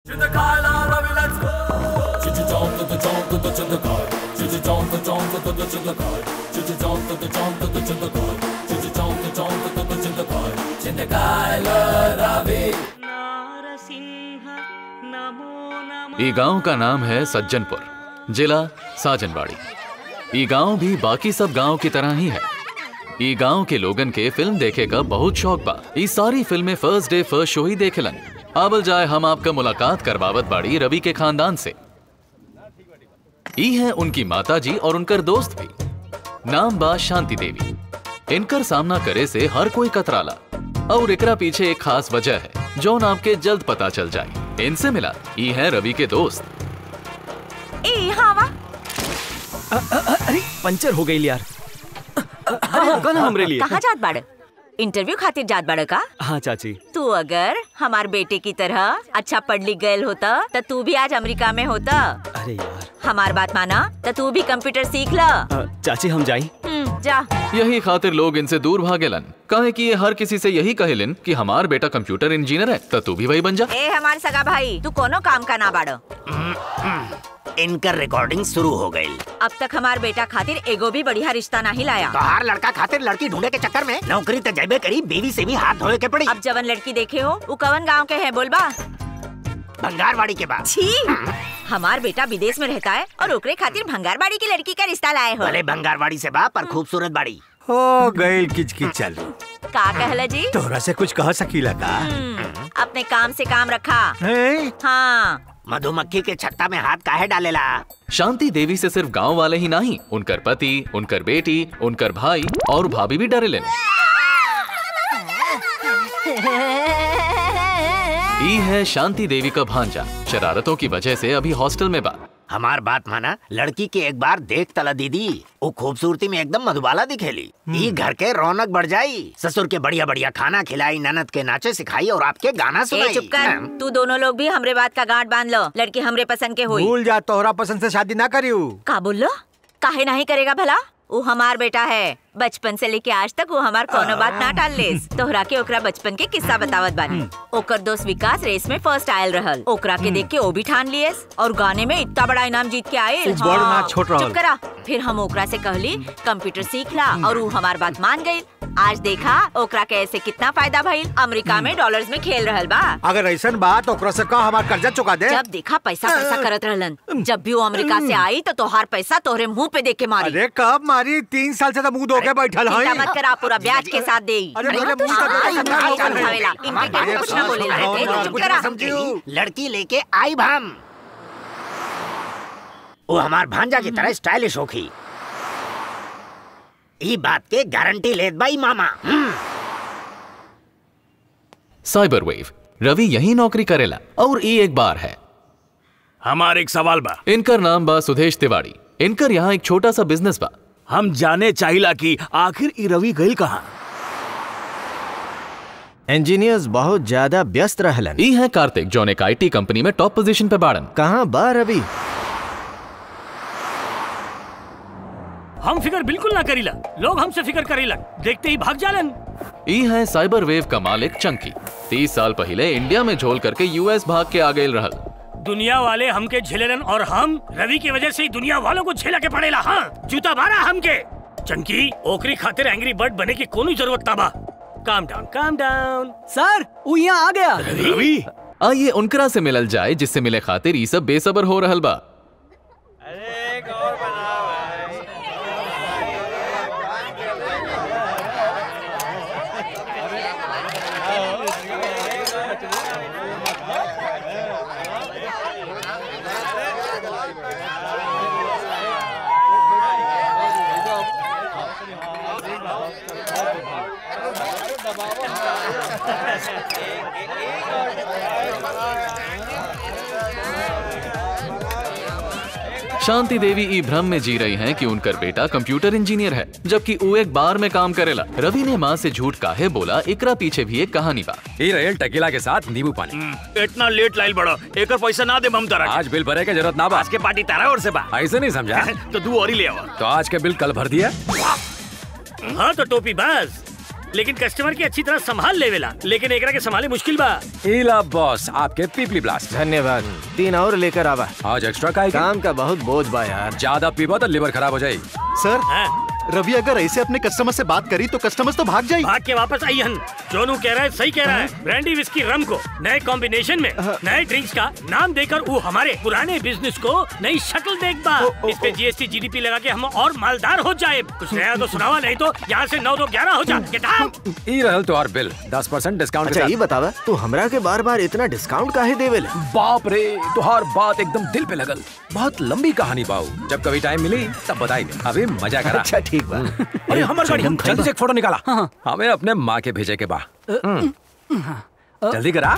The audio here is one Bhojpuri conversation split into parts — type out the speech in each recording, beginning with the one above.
ई गांव का नाम है सज्जनपुर जिला साजनवाड़ी ई गांव भी बाकी सब गांव की तरह ही है ई गांव के लोगन के फिल्म देखे का बहुत शौक बा ई सारी फिल्में फर्स्ट डे फर्स्ट शो ही देखेलन आबल जाए हम आपका मुलाकात करवावत बाड़ी रवि के खानदान से ई है उनकी माता जी और उनकर दोस्त भी नाम बा शांति देवी इनकर सामना करे से हर कोई कतराला और एकरा पीछे एक खास वजह है जो आपके जल्द पता चल जाए इनसे मिला ई है रवि के दोस्त ए हवा अरे पंचर हो गई यार रुका ना हमरे लिए कहाँ जात बाड़ इंटरव्यू खातिर जात बाड़ का हाँ चाची तू अगर हमार बेटे की तरह अच्छा पढ़ लिख गयल होता तो तू भी आज अमेरिका में होता अरे यार हमार बात माना तो तू भी कंप्यूटर सीख ला अ, चाची हम जाई हम्म, जा यही खातिर लोग इनसे दूर भागेलन काहे कि ये हर किसी से यही कहेलन कि हमार बेटा कंप्यूटर इंजीनियर है तो तू भी वही बन जा ए हमार सगा भाई तू कोनो काम का ना बाड़ो इनकर रिकॉर्डिंग शुरू हो गई अब तक हमार बेटा खातिर एगो भी बढ़िया रिश्ता नहीं लाया तोहार लड़का खातिर लड़की ढूंढे के चक्कर में नौकरी तो जैबे करी बीवी से भी हाथ धोए के पड़ी अब जवन लड़की देखे हो वो कवन गांव के है बोलबा भंगारवाड़ी के बाद छी हमार बेटा विदेश में रहता है और ओकरे खातिर भंगारबाड़ी की लड़की का रिश्ता लाए हो भले भंगारवाड़ी से बा पर खूबसूरत बाड़ी हो गईल किचकिच चालू का कहला जी तोहरा से कुछ कह सकीला का हम्म, अपने काम से काम रखा हैं? हाँ मधुमक्खी के छत्ता में हाथ काहे डालेला शांति देवी से सिर्फ गांव वाले ही नहीं उनकर पति उनकर बेटी उनकर भाई और भाभी भी डरेलन ई है शांति देवी का भांजा शरारतों की वजह से अभी हॉस्टल में बा हमार बात माना लड़की के एक बार देख तला दीदी वो खूबसूरती में एकदम मधुबाला दिखेली ई घर के रौनक बढ़ जाई ससुर के बढ़िया बढ़िया खाना खिलाई ननद के नाचे सिखाई और आपके गाना ए सुनाई चुप कर तू दोनों लोग भी हमरे बात का गांठ बांध लो लड़की हमरे पसंद के हुई भूल जा तोहरा पसंद से शादी ना करियो का बोल लो काहे नहीं करेगा भला वो हमार बेटा है बचपन से लेके आज तक वो हमार कोनो बात ना टाल लेस तोहरा के ओकरा बचपन के किस्सा बतावत बानी ओकर दोस्त विकास रेस में फर्स्ट आयल रहल ओकरा के देख के वो भी ठान लियस और गाने में इतना बड़ा इनाम जीत के आयल उ बड़ ना छोट रहल। चुप करा फिर हम ओकरा से कहली कंप्यूटर सीख ला और वो हमार बात मान गई आज देखा ओकरा के ऐसे कितना फायदा भइल अमेरिका में डॉलर्स में खेल रहल बा अगर ऐसन बात ओकरा से कह हमार कर्जा चुका दे जब देखा पैसा पैसा करत रहलन जब भी वो अमेरिका से आई तो तोहार पैसा तोहरे मुंह पे देख के मारी अरे कब मारी तीन साल से तो मुंह धो के बैठल चिंता हई मत करा पूरा ब्याज के साथ दे अरे मेरे मुंह का हाँ, तो हाँ, समझा हाँ, नहीं समझावेला। इनके केहू कुछ ना बोले अरे, चुप कुछ करा ना समझी। लड़की लेके आई भाम वो हमार भांजा की तरह स्टाइलिश होखी ई बात के गारंटी लेत बाई मामा हम्म। साइबर वेव रवि यही नौकरी करेला और ई एक बार है हमार एक सवाल बा इनकर नाम बा सुदेश तिवारी इनकर यहाँ एक छोटा सा बिजनेस बा हम जाने चाहिला कि आखिर ई रवि गईल कहाँ इंजीनियर्स बहुत ज्यादा व्यस्त रहलन ई है कार्तिक जौन एक आईटी कंपनी में टॉप पोजीशन पे बाड़न कहाँ बा रवि हम फिकर बिल्कुल ना करीला लोग हमसे फिकर करीला देखते ही भाग जालन ई है साइबर वेव का मालिक चंकी तीस साल पहले इंडिया में झोल करके यूएस भाग के आ गए रहल दुनिया वाले हमके झेलेलन और हम रवि की वजह से ही दुनिया वालों को झेला के पड़ेला हाँ जूता मारा हमके चंकी ओकरी खातिर एंग्री बर्ड बने की कोनो जरूरत ना बा काम डाउन काम डाउन सर वो यहाँ आ गया रवि आइए उनकरा से मिलल जाए जिससे मिले खातिर ई सब बेसबर हो रहल बा शांति देवी ई भ्रम में जी रही हैं कि उनकर बेटा कंप्यूटर इंजीनियर है जबकि वो एक बार में काम करेला रवि ने माँ से झूठ काहे बोला एकरा पीछे भी एक कहानी बा ये रहेल टकीला के साथ नींबू पानी इतना लेट लाइल बड़ा एकर पैसा ना दे हम तारा आज बिल भरे के जरूरत ना बा आज के पार्टी तारा और से बा ऐसे नहीं समझा तो दू और ही ले आवा तो आज के बिल कल भर दिया हाँ तो टोपी बस लेकिन कस्टमर के अच्छी तरह संभाल लेवेला लेकिन एकरा के संभाले मुश्किल बा इला बॉस आपके पीपली ब्लास्ट धन्यवाद तीन और लेकर आवा आज एक्स्ट्रा का काम का बहुत बोझ बा यार ज्यादा पीबा तो लिवर खराब हो जाए सर हाँ, रवि अगर ऐसे अपने कस्टमर से बात करी तो कस्टमर्स तो भाग जाए भाग के वापस आई हन जोनू कह रहा है सही कह रहा है ब्रांडी विस्की रम को नए कॉम्बिनेशन में नए ड्रिंक्स का नाम देकर वो हमारे पुराने बिजनेस को नई शक्ल देख बा इस पे जीएसटी जीडीपी लगा के हम और मालदार हो जाए कुछ नया तो सुनावा नहीं तो यहाँ से नौ दो ग्यारह हो जा Get out! ई रहल तो और बिल दस परसेंट डिस्काउंट के अच्छा ये साथ बतावा तू हमरा के बार बार इतना डिस्काउंट काहे देवेला बाप रे तुहार बात एकदम दिल पे लगल बहुत लंबी कहानी बाऊ जब कभी टाइम मिली तब बताई अभी मजा करा अच्छा ठीक बा अरे हमार गाड़ी जल्दी से एक फोटो निकाला हमें अपने माँ के भेजे के बा हम्म। जल्दी करा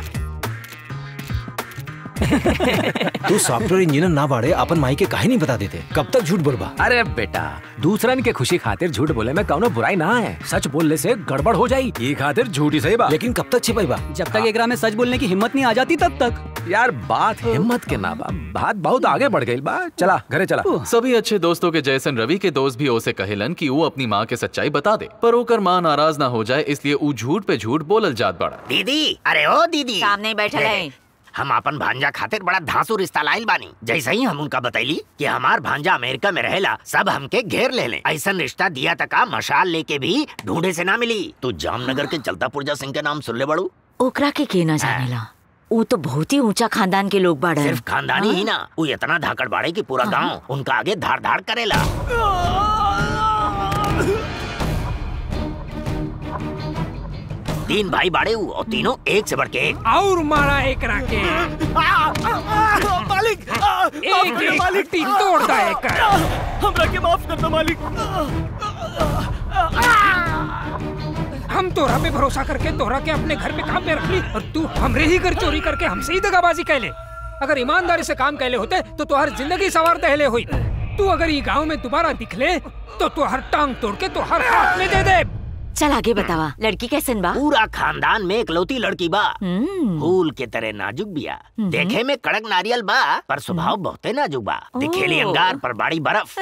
तू सॉफ्टवेयर इंजीनियर ना बाड़े अपन माई के काहे नहीं बता देते कब तक झूठ बोलबा अरे बेटा दूसरन के खुशी खातिर झूठ बोले में कौनो बुराई ना है सच बोलने से गड़बड़ हो जाई ये खातिर झूठ ही सही बा लेकिन कब तक छिपाई बा जब तक एकरा में सच बोलने की हिम्मत नहीं आ जाती तब तक यार बात हिम्मत के ना बा बात बहुत आगे बढ़ गई बा चला घरे चला सभी अच्छे दोस्तों के जैसन रवि के दोस्त भी ओसे कहेलन कि वो अपनी माँ के सच्चाई बता दे पर ओकर माँ नाराज ना हो जाए इसलिए ऊ झूठ पे झूठ बोलल जात बड़ा दीदी अरे ओ दीदी सामने ही बैठल है। हम अपन भांजा खातिर बड़ा धांसू रिश्ता लाइल बानी जैसे ही हम उनका बतैली कि हमार भांजा अमेरिका में रहेला सब हमके घेर ले ले ऐसा रिश्ता दिया तका मशाल लेके भी ढूंढे से ना मिली तू जामनगर के चलता पुरजा सिंह के नाम सुन ले बड़ू ओकरा के के ना जानेला वो तो बहुत ही ऊंचा खानदान के लोग बाड़े सिर्फ खानदानी ही ना वो इतना धाकड़ बाड़े की पूरा गांव उनका आगे धाड़ धाड़ करेला तीन भाई बाड़े हु और तीनों एक से बढ़ के एक और मारा एक राके मालिक एक एक हड्डी तोड़ दा एक हमरा के माफ कर दो मालिक हम तोरा पे भरोसा करके तोरा के अपने घर में काम में रख ली और तू हमरे ही घर चोरी करके हमसे ही दगाबाजी कैले अगर ईमानदारी से काम कैले होते तो तुहार जिंदगी सवार दहले हुई तू अगर ये गांव में दोबारा दिखले तो तुहार टांग तोड़ के तुहार हाथ में दे दे चल आगे बतावा लड़की कैसन बा पूरा खानदान में इकलौती लड़की बा हम्म, फूल के तरह नाजुक बिया देखे में कड़क नारियल बा पर स्वभाव बहुते नाजुक बा दिखेली ओह। अंगार पर बाड़ी बर्फ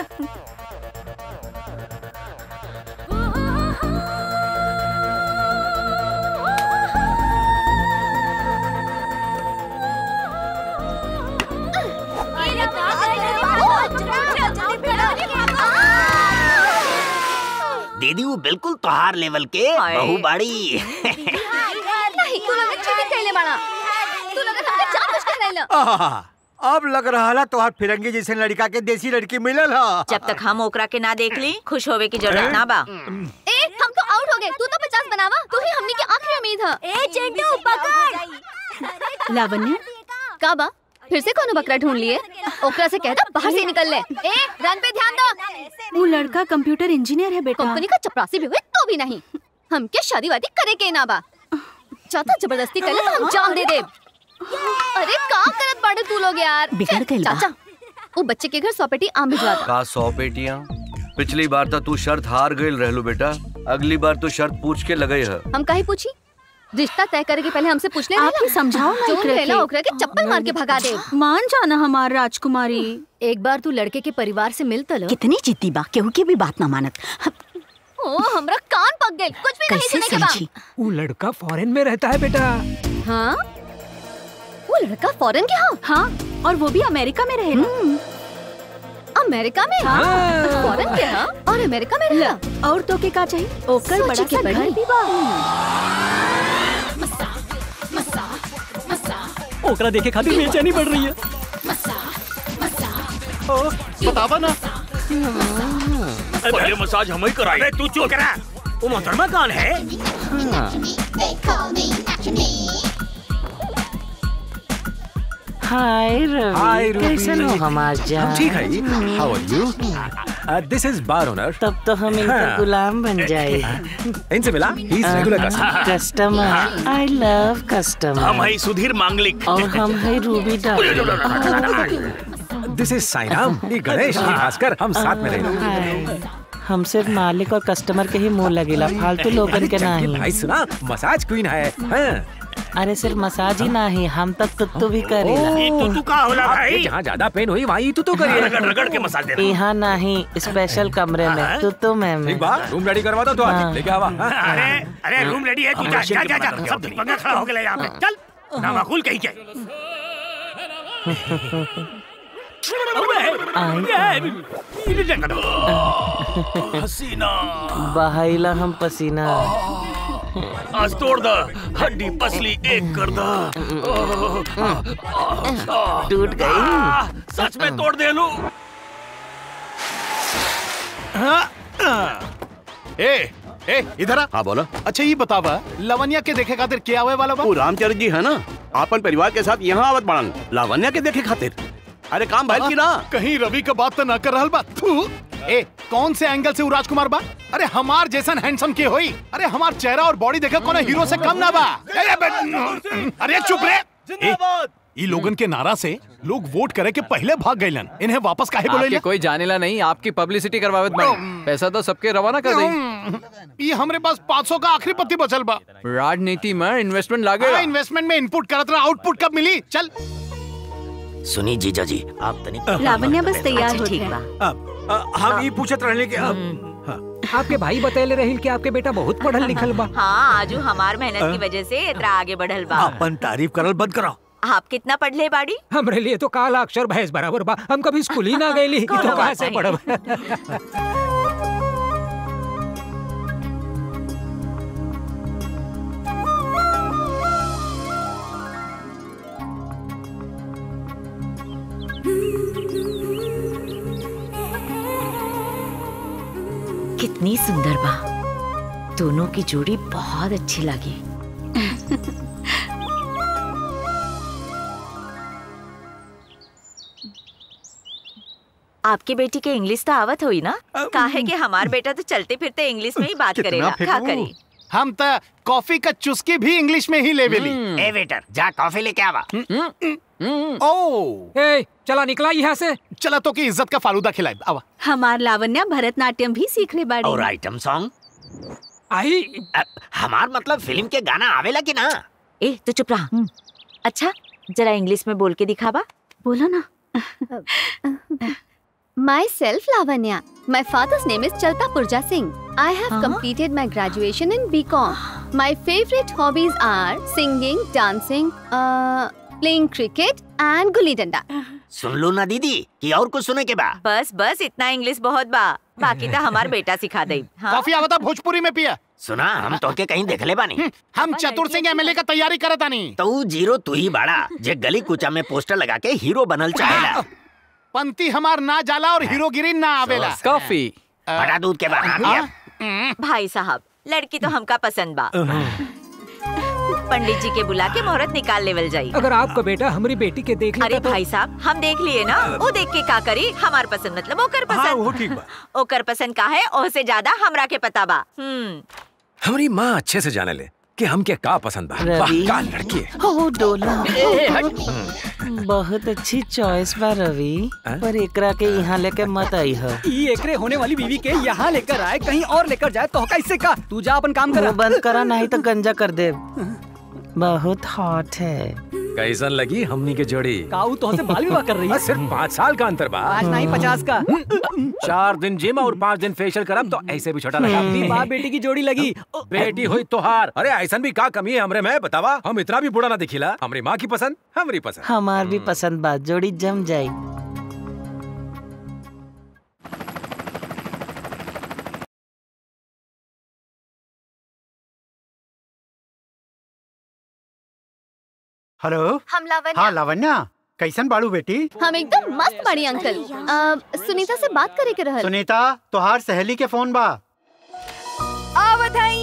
दीदी वो बिल्कुल तोहार लेवल के हाय। बहु बाड़ी आहा, अब लग रहा ला तोहार फिरंगी जैसे लड़का के देसी लड़की मिलल हा जब तक हम ओकरा के ना देख ली खुश होवे की जरूरत ना बा ए हम तो आउट हो गए तू तो पचास बनावा तू ही हमने की आखिरी उम्मीद है ए चिंटू पकड़ लावण्य का बा फिर से कोनो बकरा ढूंढ लिए ओकरा से कह दो बाहर से निकल ले ए रन पे ध्यान दो वो लड़का कंप्यूटर इंजीनियर है बेटा कंपनी का चपरासी भी हुए तो भी नहीं हम क्या शादी वादी करे के ना बा चाहता जबरदस्ती कर ले तो हम जान दे दे अरे का करत बाड़े तू लोग यार बिगड़ गइल बा। चाचा वो बच्चे के घर सौ पेटी आम भिजवा दो का सौ पेटियां पिछली बार तो तू शर्त हार गईल रहलू बेटा अगली बार तो शर्त पूछ के लगई है हम काहे पूछी रिश्ता तय करे के पहले हमसे पूछ ले आप ही समझाओ ना जो एकरा रहला के। ओकरा के चप्पल मार के भगा दे मान जाना हमार राजकुमारी एक बार तू लड़के के परिवार से मिल तलो कितनी जिद्दी बा केहू की भी बात ना मानत ओ हमरा कान पक गए कुछ भी नहीं कैसे सुने के बा समझी वो लड़का फॉरेन में रहता है बेटा हाँ वो लड़का फॉरेन के हाँ हाँ और वो भी अमेरिका में रहेला अमेरिका में हाँ। फॉरेन के हाँ और अमेरिका में रहला और तो के का चाहिए ओकर सोचे बड़ा के सा पड़ी। घर भी बा ओकरा देखे खातिर बेचैनी बढ़ रही है बतावा ना पहले मसाज हम ही कराए अबे तू चुप करा वो मोहतरमा कौन है हाय रवि कैसे हो हमार जान ठीक है how are you this is bar owner तब तो हम इनका गुलाम बन जाए इनसे मिला he is regular customer customer I love customer हम है सुधीर मांगलिक और हम है रूबी दिस इज साइनाम ये गणेश ये भास्कर हम साथ में रहेंगे हम सिर्फ मालिक और कस्टमर के ही मुंह लगेला फालतू लोगन के अरे नहीं भाई सुना मसाज क्वीन है हाँ। अरे सिर्फ मसाज ही नहीं हम तक कुत्तू भी करेला ये तू तू का होला आपके भाई जहाँ ज्यादा पेन हुई वहीं तू तो करिए रगड़ रगड़ के मसाज दे रहा यहाँ नहीं स्पेशल कमरे में तू तो मैं एक बार रूम रेडी करवा दो तो हाँ। आज लेके आवा अरे अरे रूम रेडी है तू जा जा जा जा सब पंगा खड़ा हो गया यहाँ पे चल ना माकूल कहीं के हसीना बहाइला हम पसीना आज तोड़ द हड्डी पसली एक कर द टूट गई सच में तोड़ दे लू ए ए इधर आ हाँ बोलो अच्छा ये बतावा लवनिया के देखे खातिर क्या हुए वाला बा वो रामचंद्र जी है ना अपन परिवार के साथ यहाँ आवत बाड़न लावण्या के देखे खातिर अरे काम भैल की ना कहीं रवि का बात तो ना कर रहल बा थू ए कौन से एंगल से वो राजकुमार बा अरे हमार जैसन हैंडसम के होई अरे हमार चेहरा और बॉडी देखे कोनो हीरो से कम ना बा अरे बे- अरे चुप रे ए, ई लोगन के नारा से लोग वोट करे के पहले भाग गइलन इन्हें वापस काहे आपके बोले कोई जानेला नहीं आपकी पब्लिसिटी करवावत बाड़ी पैसा तो सबके रवाना कर दी ये हमरे पास 500 का आखिरी पत्ती बचल बा राजनीति में इन्वेस्टमेंट लागे हाँ, इन्वेस्टमेंट में इनपुट करत रहा आउटपुट कब मिली चल सुनी जीजा जी आप तनिक लावण्या बस तैयार अच्छा, हो ठीक है बा हम ये पूछत रहले कि अब आपके भाई बतैले रही कि आपके बेटा बहुत पढ़ल लिखल बा हाँ आजू हमार मेहनत की वजह से इतना आगे बढ़ल बा अपन तारीफ करल बंद करो आप कितना पढ़ ले बाड़ी हमरे लिए तो काला अक्षर भैंस बराबर बा हम कभी स्कूल ही ना गए तो कोनो कहाँ बात से नहीं। पढ़ब कितनी सुंदर बा दोनों की जोड़ी बहुत अच्छी लगी आपकी बेटी के इंग्लिश तो आवत हुई ना काहे कि हमार बेटा तो चलते फिरते इंग्लिश में ही बात कितना करेला फेंकू? का करी हम तो कॉफी का चुस्की भी इंग्लिश में ही लेवेली ए वेटर जा कॉफी लेके आवा ओ ए चला निकला यहाँ से चला तो की इज्जत का फालूदा खिलाए आवा हमार लावण्या भरतनाट्यम भी सीख ले बाड़ी और आइटम सॉन्ग आई हमार मतलब फिल्म के गाना आवेला कि ना ए तो चुप रहा अच्छा जरा इंग्लिश में बोल के दिखावा बोलो ना Myself Lavanya. My father's name is Chalta Purja Singh. I have Huh? completed my graduation in BCom. My favorite hobbies are singing, dancing, uh, playing cricket and gulli danda. सुन लो ना दीदी कि और कुछ सुने के बा बस बस इतना इंग्लिश बहुत बा बाकी तो हमार बेटा सिखा दे हाँ? कॉफी आवता भोजपुरी में पिया सुना हम तो के कहीं देखले बानी हम चतुर सिंह एमएलए का तैयारी करत आनी तो ऊ जीरो तू ही बाड़ा जे गली कुचा में पोस्टर लगा के हीरो बनल चाहेला पंती हमार ना जाला और हीरोगिरी ना आवेला कॉफी बड़ा दूध के बाद भाई साहब लड़की तो हमका पसंद बा पंडित जी के बुला के मुहूर्त निकाल लेवल जाई अगर आपका बेटा हमारी बेटी के देख अरे लेता तो भाई साहब हम देख लिए ना वो देख के का करी हमार पसंद मतलब ओकर हाँ पसंद वो ठीक बा ओकर पसंद का है ओसे ज्यादा हमरा के पता बा हम्म हमारी माँ अच्छे से जाने ले कि हम के का पसंद बा वाह रवि। का लड़की है हो डोला बहुत अच्छी चॉइस बा रवि पर एकरा के यहाँ लेके मत आई हो ई एकरे होने वाली बीवी के यहाँ लेकर आए कहीं और लेकर जाए तो कैसे का तू जा अपन काम कर वो बंद करा नहीं तो गंजा कर दे बहुत हॉट है कैसन लगी हमनी के जोड़ी काऊ तो से बाल विवाह कर रही है बस सिर्फ पाँच साल का अंतर बा आज नहीं पचास का चार दिन जिम और पाँच दिन फेशियल करब तो ऐसे भी छोटा लगा अपनी बाप बेटी की जोड़ी लगी बेटी हुई तोहार अरे ऐसा भी का कमी है हमरे में बतावा हम इतना भी बुरा ना दिखिला हमारी माँ की पसंद हमारी पसंद हमार भी पसंद बात जोड़ी जम जाई हेलो हम लावण्या हाँ लावण्या कैसन बाड़ू बेटी हम एकदम मस्त बड़ी अंकल अ, सुनीता से बात करे के रहल सुनीता तोहार सहेली के फोन बा आवत हई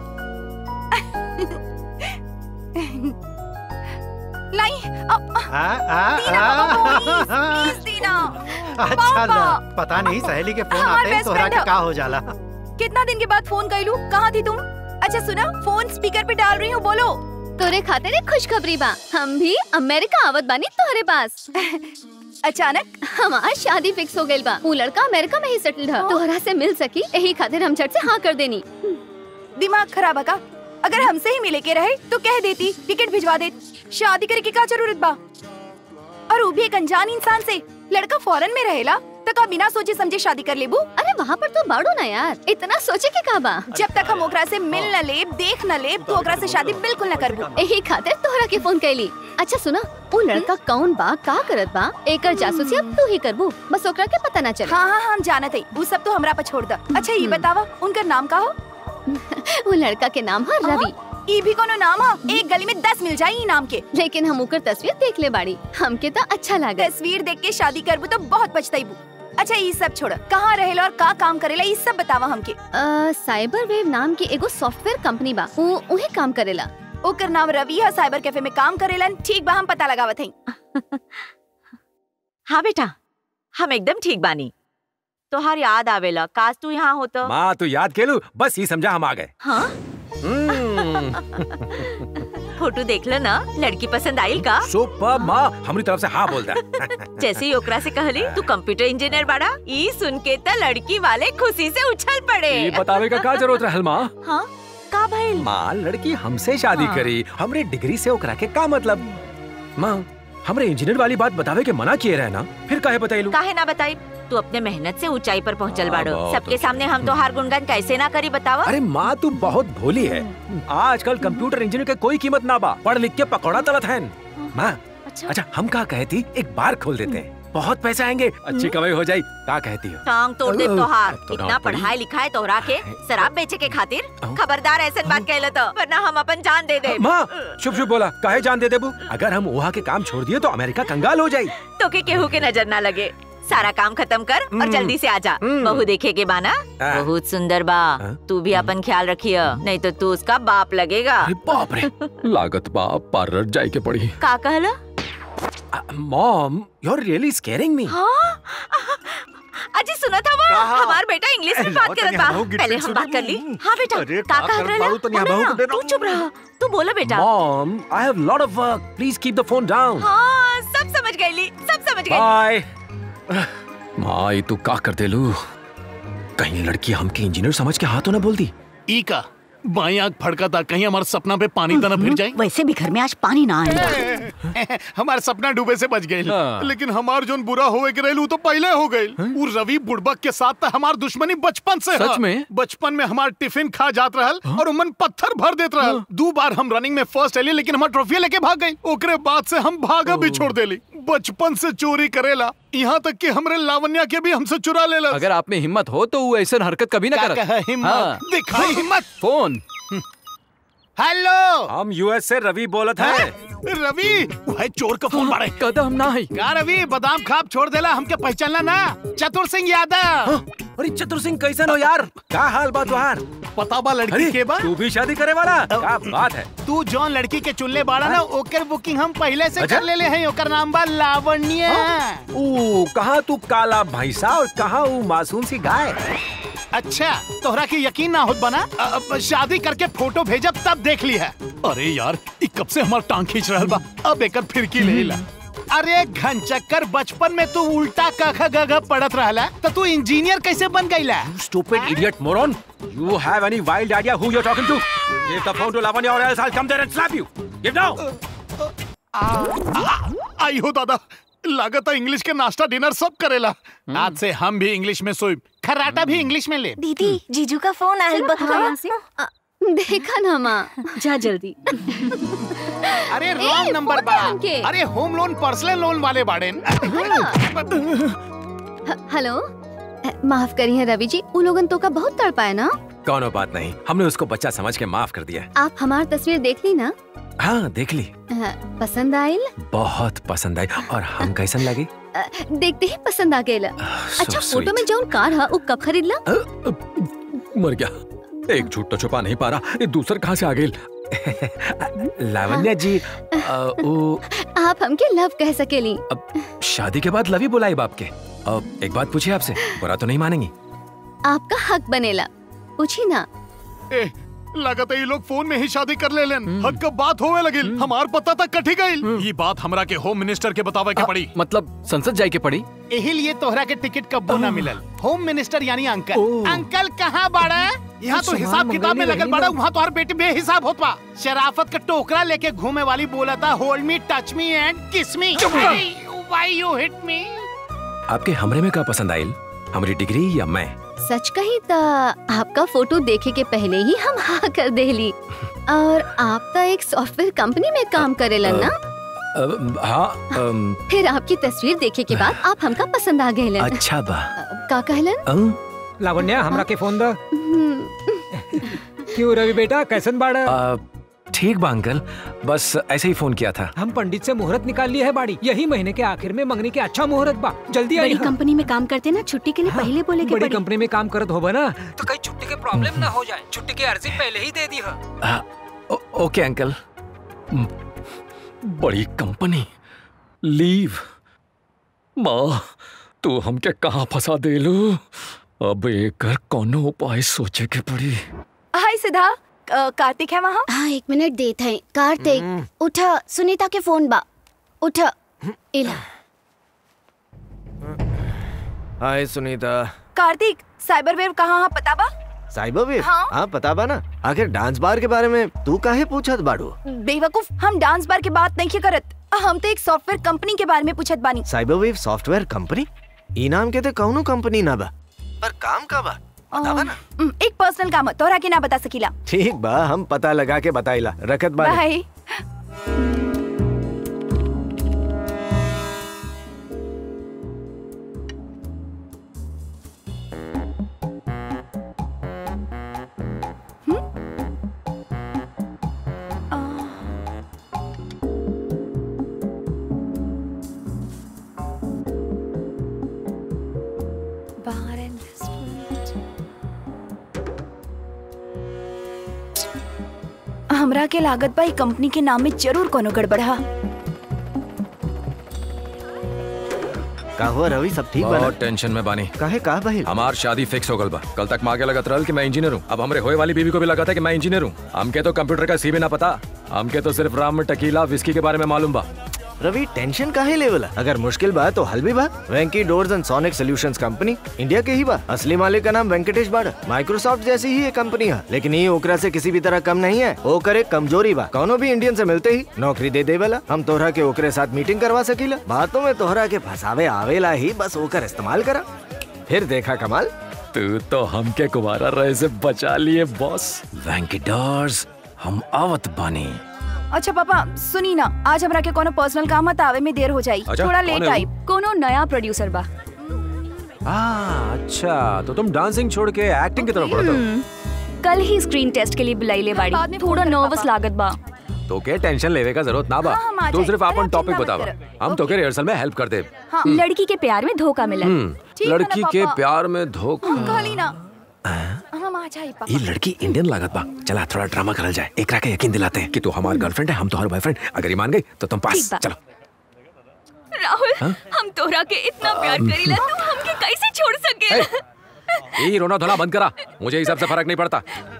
लाई आ, आ, दीना आ, बाबा, प्लीज, प्लीज दीना अच्छा पापा। ला, पता नहीं सहेली के फोन हमार आते हैं बेस्ट तोहरा फ्रेंड के है। का हो जाला कितना दिन के बाद फोन कैलू कहाँ थी तुम अच्छा सुना फोन स्पीकर पे डाल रही हूँ बोलो तोरे खातिर एक खुशखबरी बा हम भी अमेरिका आवत बानी तोहरे पास अचानक हमार शादी फिक्स हो गइल बा ऊ लड़का अमेरिका में ही सेटल्ड है तोहरा से मिल सकी यही खातिर हम झट से हाँ कर देनी दिमाग खराब है का अगर हमसे ही मिले के रहे तो कह देती टिकट भिजवा दे शादी करे की का जरूरत बा और वो भी एक अनजान इंसान से लड़का फॉरेन में रहेला तक आप बिना सोचे समझे शादी कर लेबू अरे वहाँ पर तो बाड़ो ना यार इतना सोचे के का बा जब तक हम ओकरा से मिल न लेब देख न लेब तो ओकरा से शादी बिल्कुल न करबू यही खातिर तोहरा के फोन कैली अच्छा सुना वो लड़का कौन बा का करत बा एकर जासूसी अब तू ही करबू बस ओकरा के पता ना चले हाँ हाँ हम जानत है वो सब तो हमरा पर छोड़ द अच्छा ये बतावा उनका नाम का हो वो लड़का के नाम है रवि ई भी कोनो नाम है एक गली में दस मिल जाये ई नाम के लेकिन हम ओकर तस्वीर देख ले बाड़ी हमके तो अच्छा लगा तस्वीर देख के शादी करबू तो बहुत पछताईबू अच्छा ये सब छोड़ कहाँ रहेला और का काम करेला ये सब बतावा हमके अ, साइबर वेव नाम की एगो सॉफ्टवेयर कंपनी बा वो उहे काम करेला ओकर नाम रवि है साइबर कैफे में काम करेलन ठीक बा हम पता लगावत हई हाँ बेटा हम एकदम ठीक बानी तोहार याद आवेला काश तू यहाँ हो तो माँ तू याद केलू बस ही समझा हम आ गए हाँ फोटो देख लो ना लड़की पसंद आइल का सुपर माँ हमारी तरफ से हाँ बोल दे जैसे ही ओकरा से कहली तू कंप्यूटर इंजीनियर बाड़ा ई सुन के त लड़की वाले खुशी से उछल पड़े ये बतावे का का जरूरत रहल माँ हाँ का भइल माँ लड़की हमसे शादी हाँ। करी हमरे डिग्री से ओकरा के का मतलब माँ हमरे इंजीनियर वाली बात बतावे के मना किए रहे ना फिर काहे बताइलू काहे ना बताई तू अपने मेहनत से ऊंचाई पर पहुंचल हाँ, बाड़ो बहुत सबके सामने हम तो हार गुणगान कैसे ना करी बतावा अरे माँ तू बहुत भोली है आजकल कंप्यूटर इंजीनियर के कोई कीमत ना बा पढ़ लिख के पकौड़ा तलत है माँ अच्छा हम का कहती एक बार खोल देते हैं बहुत पैसे आएंगे अच्छी कमाई हो जाए का कहती हो टांग तोड़ दे तोहार अब तो इतना डांट पड़ी। पढ़ाई लिखाई तोहरा के शराब बेचे के खातिर खबरदार ऐसे बात कहले तो वरना हम अपन जान दे दे माँ शुभ शुभ बोला काहे जान दे देबू अगर हम वहाँ के काम छोड़ दिए तो अमेरिका कंगाल हो जाए तो के केहू के नजर ना लगे सारा काम खत्म कर और हम्म। जल्दी से आजा बहू देखे के बाना हाँ। बहुत सुंदर बा तू भी अपन ख्याल रखियो नहीं तो तू उसका बाप लगेगा बाप रे लागत बा पार्लर जाए के पड़ी का कहला mom you are really scaring me हाँ अजी सुना था वो कहा? हमार बेटा इंग्लिश में अरे बात लाओ करत तनिया बा बहू गिर पहले के हम बात कर ली सुनू। हाँ बेटा अरे का का कह कर रहा बाबू, तनिया बहू को दे तू चुप रहा तू बोलो बेटा mom I have lot of work please keep the phone down हाँ सब समझ गई ली सब समझ गई बाय माँ ये तू का कर दे लू कहीं लड़की हमके इंजीनियर समझ के हाथों ना बोल दी ई का बाई आंख फड़का था कहीं हमारे सपना पे पानी तना फिर जाए वैसे भी घर में आज पानी ना आएगा हमारे सपना डूबे से बच गए हाँ। लेकिन हमार जोन बुरा होवे के रहलू तो पहले हो गए वो रवि बुड़बक के साथ था हमार दुश्मनी बचपन से सच हा। में? बचपन में हमार टिफिन खा जात रहल और उमन पत्थर भर देत रहल दो बार हम रनिंग में फर्स्ट एली लेकिन हमार ट्रॉफी लेके भाग गई ओकरे बाद से हम भागा भी छोड़ देली बचपन से चोरी करेला यहाँ तक कि हमरे लावण्या के भी हमसे चुरा लेला अगर आप में हिम्मत हो तो वो ऐसा हरकत कभी ना क्या करत कहा हिम्मत? दिखाई हिम्मत। फोन हेलो हम यूएस से रवि बोलत है रवि वह चोर का फोन मारे कदम ना है का रवि बादाम खाप छोड़ देला हमके पहचानला ना चतुर सिंह यादव अरे चतुर सिंह कैसन हो यार का हाल बा तुहार पता बा लड़की के बा तू भी शादी करे वाला क्या बात है तू जौन लड़की के चुनले बाड़ा ना ओकर बुकिंग हम पहले से अच्छा? कर लेले हैं ओकर नाम बा लावण्य ओ कहाँ तू काला भैंसा और कहाँ वो मासूम सी गाय अच्छा तोहरा के यकीन ना होत बना अ- अब शादी करके फोटो भेजब तब देख ली है अरे यार ई कब से हमार टांग खींच रहल बा अब एकर फिरकी ले ला अरे घन चक्कर बचपन में तू उल्टा कख गग पढ़त रहला तो तू इंजीनियर कैसे बन गईला stupid idiot moron you have any wild idea who you're talking to give the phone to lavanya or else i'll come there and slap you give now आई हो दादा लागत है इंग्लिश के नाश्ता डिनर सब करेला आज से हम भी इंग्लिश में सोई खराटा भी इंग्लिश में ले दीदी जीजू का फोन आयल यहाँ से देखा ना माँ जा जल्दी अरे ए, रॉन्ग नंबर फोन बा दे हमके। अरे होम लोन पर्सनल लोन वाले बाड़े ह- हेलो अ, माफ करी है रवि जी उन लोगन तो का बहुत तड़पाए ना कौनो बात नहीं हमने उसको बच्चा समझ के माफ कर दिया आप हमार तस्वीर देख ली ना हाँ देख ली अ, पसंद आयल बहुत पसंद आई और हम कैसन लगे अ, देखते ही पसंद आ गया अच्छा so फोटो में जौन कार है वो कब खरीदला मर गया एक झूठ तो छुपा नहीं पा रहा ये दूसर कहाँ से आ गई लावण्या जी अ, वो आप हमके लव कह सकेली शादी के बाद लवी बुलाई बाप के अब एक बात पूछिए आपसे बुरा तो नहीं मानेंगी आपका हक बनेला पूछी ना ए, लागत है ये लोग फोन में ही शादी कर ले लेन हक का बात होवे लगिल हमार पता तक कठी गईल ये बात हमरा के होम मिनिस्टर के बतावे के पड़ी मतलब संसद जाए के पड़ी यही लिए तोहरा के टिकट कब्बो ना मिलल होम मिनिस्टर यानी अंकल अंकल कहाँ बाड़ा यहाँ तो सामान हिसाब किताब में मंगैले लगल रही बड़ा ना। वहाँ तो हर बेटी बेहिसाब होत बा शराफत का टोकरा लेके घूमे वाली बोला था hold me touch me and kiss me why you hit me आपके हमरे में का पसंद आयल हमारी डिग्री या मैं सच कही तो आपका फोटो देखे के पहले ही हम हाँ कर देली और आप तो एक सॉफ्टवेयर कंपनी में काम करेलन ना अब, हाँ अम, फिर आपकी तस्वीर देखे के बाद आप हमका पसंद आ गए अच्छा बा का कहलन अम, लावण्या हमरा के फोन द क्यों रवि बेटा कैसन बाड़ा आ, ठीक बा अंकल बस ऐसे ही फोन किया था हम पंडित से मुहूर्त निकाल लिया है बाड़ी यही महीने के आखिर में मंगनी के अच्छा मुहूर्त बा जल्दी आई बड़ी कंपनी में काम करते ना छुट्टी के लिए पहले बोले के बड़ी पड़ी कंपनी में काम करत होबा ना तो कहीं छुट्टी के प्रॉब्लम ना हो जाए छुट्टी की अर्जी पहले ही दे दी है आ, ओ, ओके अंकल म, बड़ी कंपनी लीव माँ तू हमके कहाँ फंसा देलू अब एकर कोनो उपाय सोचे के पड़ी हाय सिद्धा अ, कार्तिक है वहाँ हाँ एक मिनट देत है कार्तिक उठा सुनीता के फोन बा उठा इला hi Sunita Kartik cyber wave कहाँ हाँ पता बा साइबर वेव हाँ। हाँ पता बा ना आखिर डांस बार के बारे में तू काहे पूछत बाड़ू बेवकूफ हम डांस बार के बात नहीं करत हम तो एक सॉफ्टवेयर कंपनी के बारे में पूछत बानी साइबर वेव सॉफ्टवेयर कंपनी ई नाम के ते कौनो कंपनी ना बा पर काम का बा बतावा ना एक पर्सनल काम है तोहरा के ना बता सकीला ठीक बा हम पता लगा के बताइला रखत बानी बाय बार एंड हमरा के लागत बा ई कंपनी के नाम में जरूर कोनो गड़बड़ा का हुआ रवि सब ठीक बा ना? बहुत टेंशन में बानी काहे का बहिल हमार शादी फिक्स हो गल बा कल तक मांगे लगत रहल कि मैं इंजीनियर हूँ अब हमरे होए वाली बीवी को भी लगा था कि मैं इंजीनियर हूँ हमके तो कंप्यूटर का सी भी ना पता हमके तो सिर्फ राम टकीला विस्की के बारे में मालूम बा रवि टेंशन काहे लेवल अगर मुश्किल बा तो हल भी बा Venky doors and sonic solutions company India के ही बा असली मालिक का नाम वेंकटेश बाड़ माइक्रोसॉफ्ट जैसी ही एक कंपनी है लेकिन ये ओकरा से किसी भी तरह कम नहीं है ओकर एक कमजोरी बा कौनो भी इंडियन से मिलते ही नौकरी दे देवेला हम तोहरा के ओकरे साथ मीटिंग करवा सकीला बातों में तोहरा के फसावे आवेला ही बस ओकर इस्तेमाल करा फिर देखा कमाल तू तो हमके कुमारा रहे से बचा लिए बॉस वेंकी डोर्स हम आवत बानी अच्छा पापा सुनी ना आज हमरा के कोनो पर्सनल काम है आवे में देर हो जाई अच्छा, थोड़ा कौन लेट है वो? आई कोनो नया प्रोड्यूसर बा आ, अच्छा तो तुम डांसिंग छोड़ के एक्टिंग की तरफ बढ़ते हो कल ही स्क्रीन टेस्ट के लिए बुलाई ले बाड़ी थोड़ा नर्वस लागत बा तो के टेंशन लेवे का जरूरत ना बा हाँ, हम आ तू जाए। सिर्फ अरे, अपन आप टॉपिक चिंता मत बतावा करो। हम तो के रिहर्सल में हेल्प कर दे हाँ लड़की के प्यार में धोखा मिला हम्म, लड़की के प्यार में धोखा कहली ना हम आ जाई पापा ये लड़की इंडियन लागत बा चला थोड़ा ड्रामा करल जाए एकरा के यकीन दिलाते हैं कि तू हमार गर्लफ्रेंड है हम तुम्हारे बॉयफ्रेंड अगर ये मान गई तो तुम पास ठीक बा। चलो राहुल हाँ? हम तोरा के इतना प्यार करीला तू हमके कैसे छोड़ सके ये रोना धोना बंद करा मुझे इस सब से फर्क नहीं पड़ता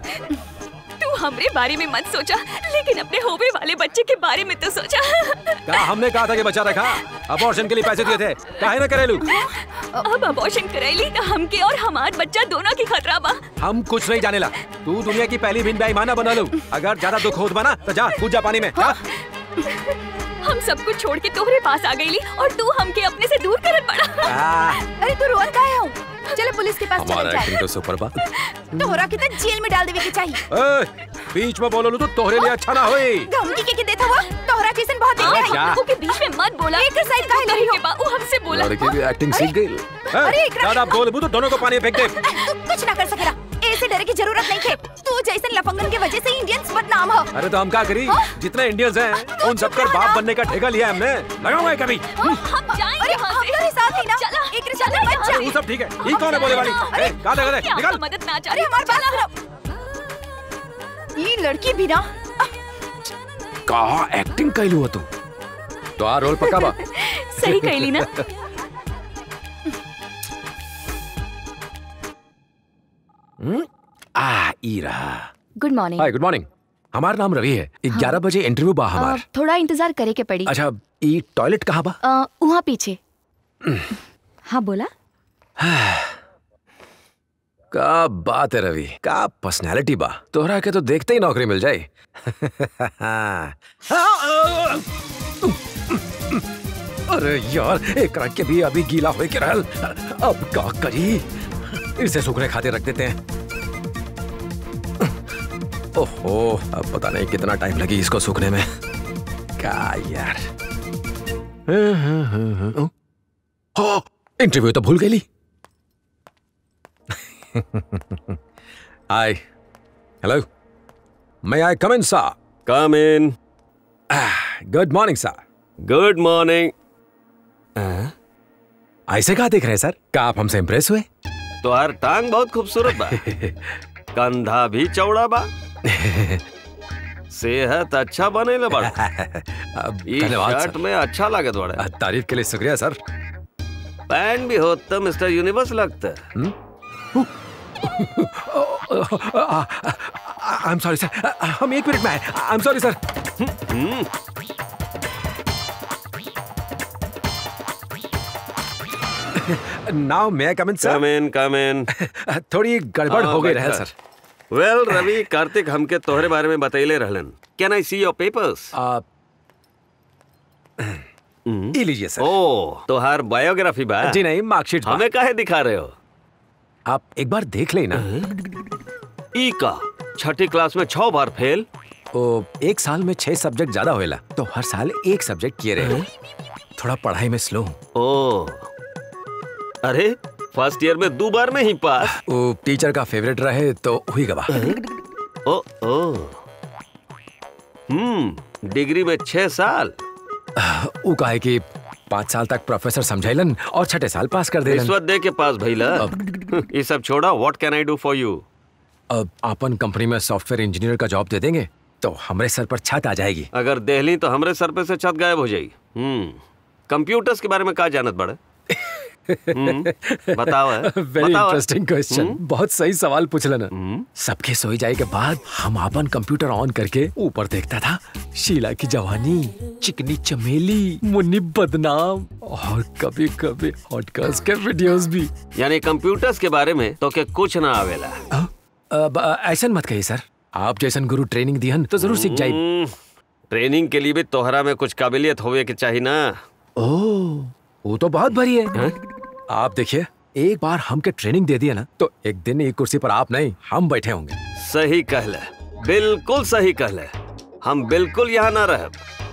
तू हमरे बारे में मत सोचा लेकिन अपने होवे वाले बच्चे के बारे में तो सोचा क्या हमने कहा था कि बच्चा रखा अबॉर्शन के लिए पैसे दिए थे काहे ना करेलू अब अबॉर्शन करैली तो हमके और हमार बच्चा दोनों की खतरा बा हम कुछ नहीं जाने ला तू दुनिया की पहली बिन बेईमाना बना लो अगर ज्यादा दुख होत बना तो जा कूद जा पानी में जा। हम सब कुछ छोड़ के तोहरे पास आ गईली और तू हमके अपने से दूर करत पड़ा आ, अरे तू रोन काहे हो चले पुलिस के पास चले हमारा एक्टिंग जाए तो सुपर बा तोहरा के तो जेल में डाल देवे के चाहिए ए, बीच में बोलो तो तोहरे लिए अच्छा ना होई धमकी के के देता हुआ तोहरा कैसन बहुत देख रहा क्या? है ओके बीच में मत बोला एक साइड काहे नहीं हो बा वो हमसे बोला लड़की भी एक्टिंग सीख गई अरे, ए, एकरा- ज्यादा बोल तो दोनों को पानी में फेंक दे तू कुछ ना कर सकेला ऐसे डरे की जरूरत नहीं है तू जैसन लफंगन के वजह से इंडियंस बदनाम हो अरे तो हम क्या करी जितने इंडियंस हैं उन सबका बाप बनने का ठेका लिया है हमने लगाऊंगा है कभी हम जाएंगे अरे हम तेरे साथ ही ना एक रिश्ता में मत जा अरे वो सब ठीक है ये कौन है बोले वाली ए, कहाँ लगा दे निकल मदद ना अरे हमारे बात सुनो ये लड़की भी ना कहा एक्टिंग कैलू हो तू तो आ रोल पक्का बा सही कैली ना हम्म? आ ई रहा good morning hi good morning हमारा नाम रवि है ग्यारह बजे इंटरव्यू बा हमार थोड़ा इंतजार करे के पड़ी अच्छा ई टॉयलेट कहाँ बा अ, वहाँ पीछे हाँ बोला का बात है रवि का पर्सनालिटी बा तोहरा के तो देखते ही नौकरी मिल जाए अरे यार एक रंग के भी अभी गीला होए के रहल अब का करी इसे सूखने खाते रख देते हैं ओहो अब पता नहीं कितना टाइम लगी इसको सूखने में क्या यार इंटरव्यू तो भूल गई hi hello may I come in, sir? Come in. Good morning, sir. Good morning. ऐसे कहा देख रहे हैं सर क्या आप हमसे इम्प्रेस हुए तोहार टांग बहुत खूबसूरत बा कंधा भी चौड़ा बा सेहत अच्छा बने ले बड़ा ई धन्यवाद, शर्ट सर। में अच्छा लागत बड़ा तारीफ के लिए शुक्रिया सर पैंट भी हो तो मिस्टर यूनिवर्स लगता आई एम सॉरी सर हम एक मिनट में आए आई एम सॉरी सर नाउ मैं आई कम इन सर कम इन कम इन थोड़ी गड़बड़ हो गई रहे सर वेल रवि कार्तिक हमके तोहरे बारे में बतैले रहलन can I see your papers ई लीजिए सर ओ तोहार बायोग्राफी बा जी नहीं मार्कशीट हमें काहे दिखा रहे हो आप एक बार देख लेना ई का छठी क्लास में छह बार फेल ओ एक साल में छह सब्जेक्ट ज्यादा होएला तो हर साल एक सब्जेक्ट किए रहे थोड़ा पढ़ाई में स्लो हूँ ओ अरे फर्स्ट ईयर में दो बार में ही पास वो टीचर का फेवरेट रहे तो हुई गवा ओ ओ हम्म डिग्री में छह साल वो कहे कि पाँच साल तक प्रोफेसर समझाइलन और छठे साल पास कर दे रिश्वत दे के पास भइला ये सब छोड़ा what can I do for you अब अपन कंपनी में सॉफ्टवेयर इंजीनियर का जॉब दे देंगे तो हमारे सर पर छत आ जाएगी अगर देहली तो हमरे सर पे से छत गायब हो जाएगी हम्म कंप्यूटर्स के बारे में का जानत बड़े हम्म, बताओ है, वेरी बताओ है। इंटरेस्टिंग क्वेश्चन हम्म, बहुत सही सवाल पूछलन सबके सोई जाए के बाद हम अपन कंप्यूटर ऑन करके ऊपर देखता था शीला की जवानी चिकनी चमेली मुन्नी बदनाम और कभी कभी हॉट गर्ल्स के वीडियोस भी यानी कंप्यूटर्स के बारे में तो के कुछ ना आवेला अब अ, ऐसा मत कहिए सर आप जैसन गुरु ट्रेनिंग दिहन तो जरूर सीख जाए हम्म, ट्रेनिंग के लिए भी तोहरा में कुछ काबिलियत होवे के चाहिए ना ओह वो तो बहुत भरी है आप देखिए एक बार हमके ट्रेनिंग दे दिया ना तो एक दिन एक कुर्सी पर आप नहीं हम बैठे होंगे सही कहले बिल्कुल सही कहले हम बिल्कुल यहाँ ना रह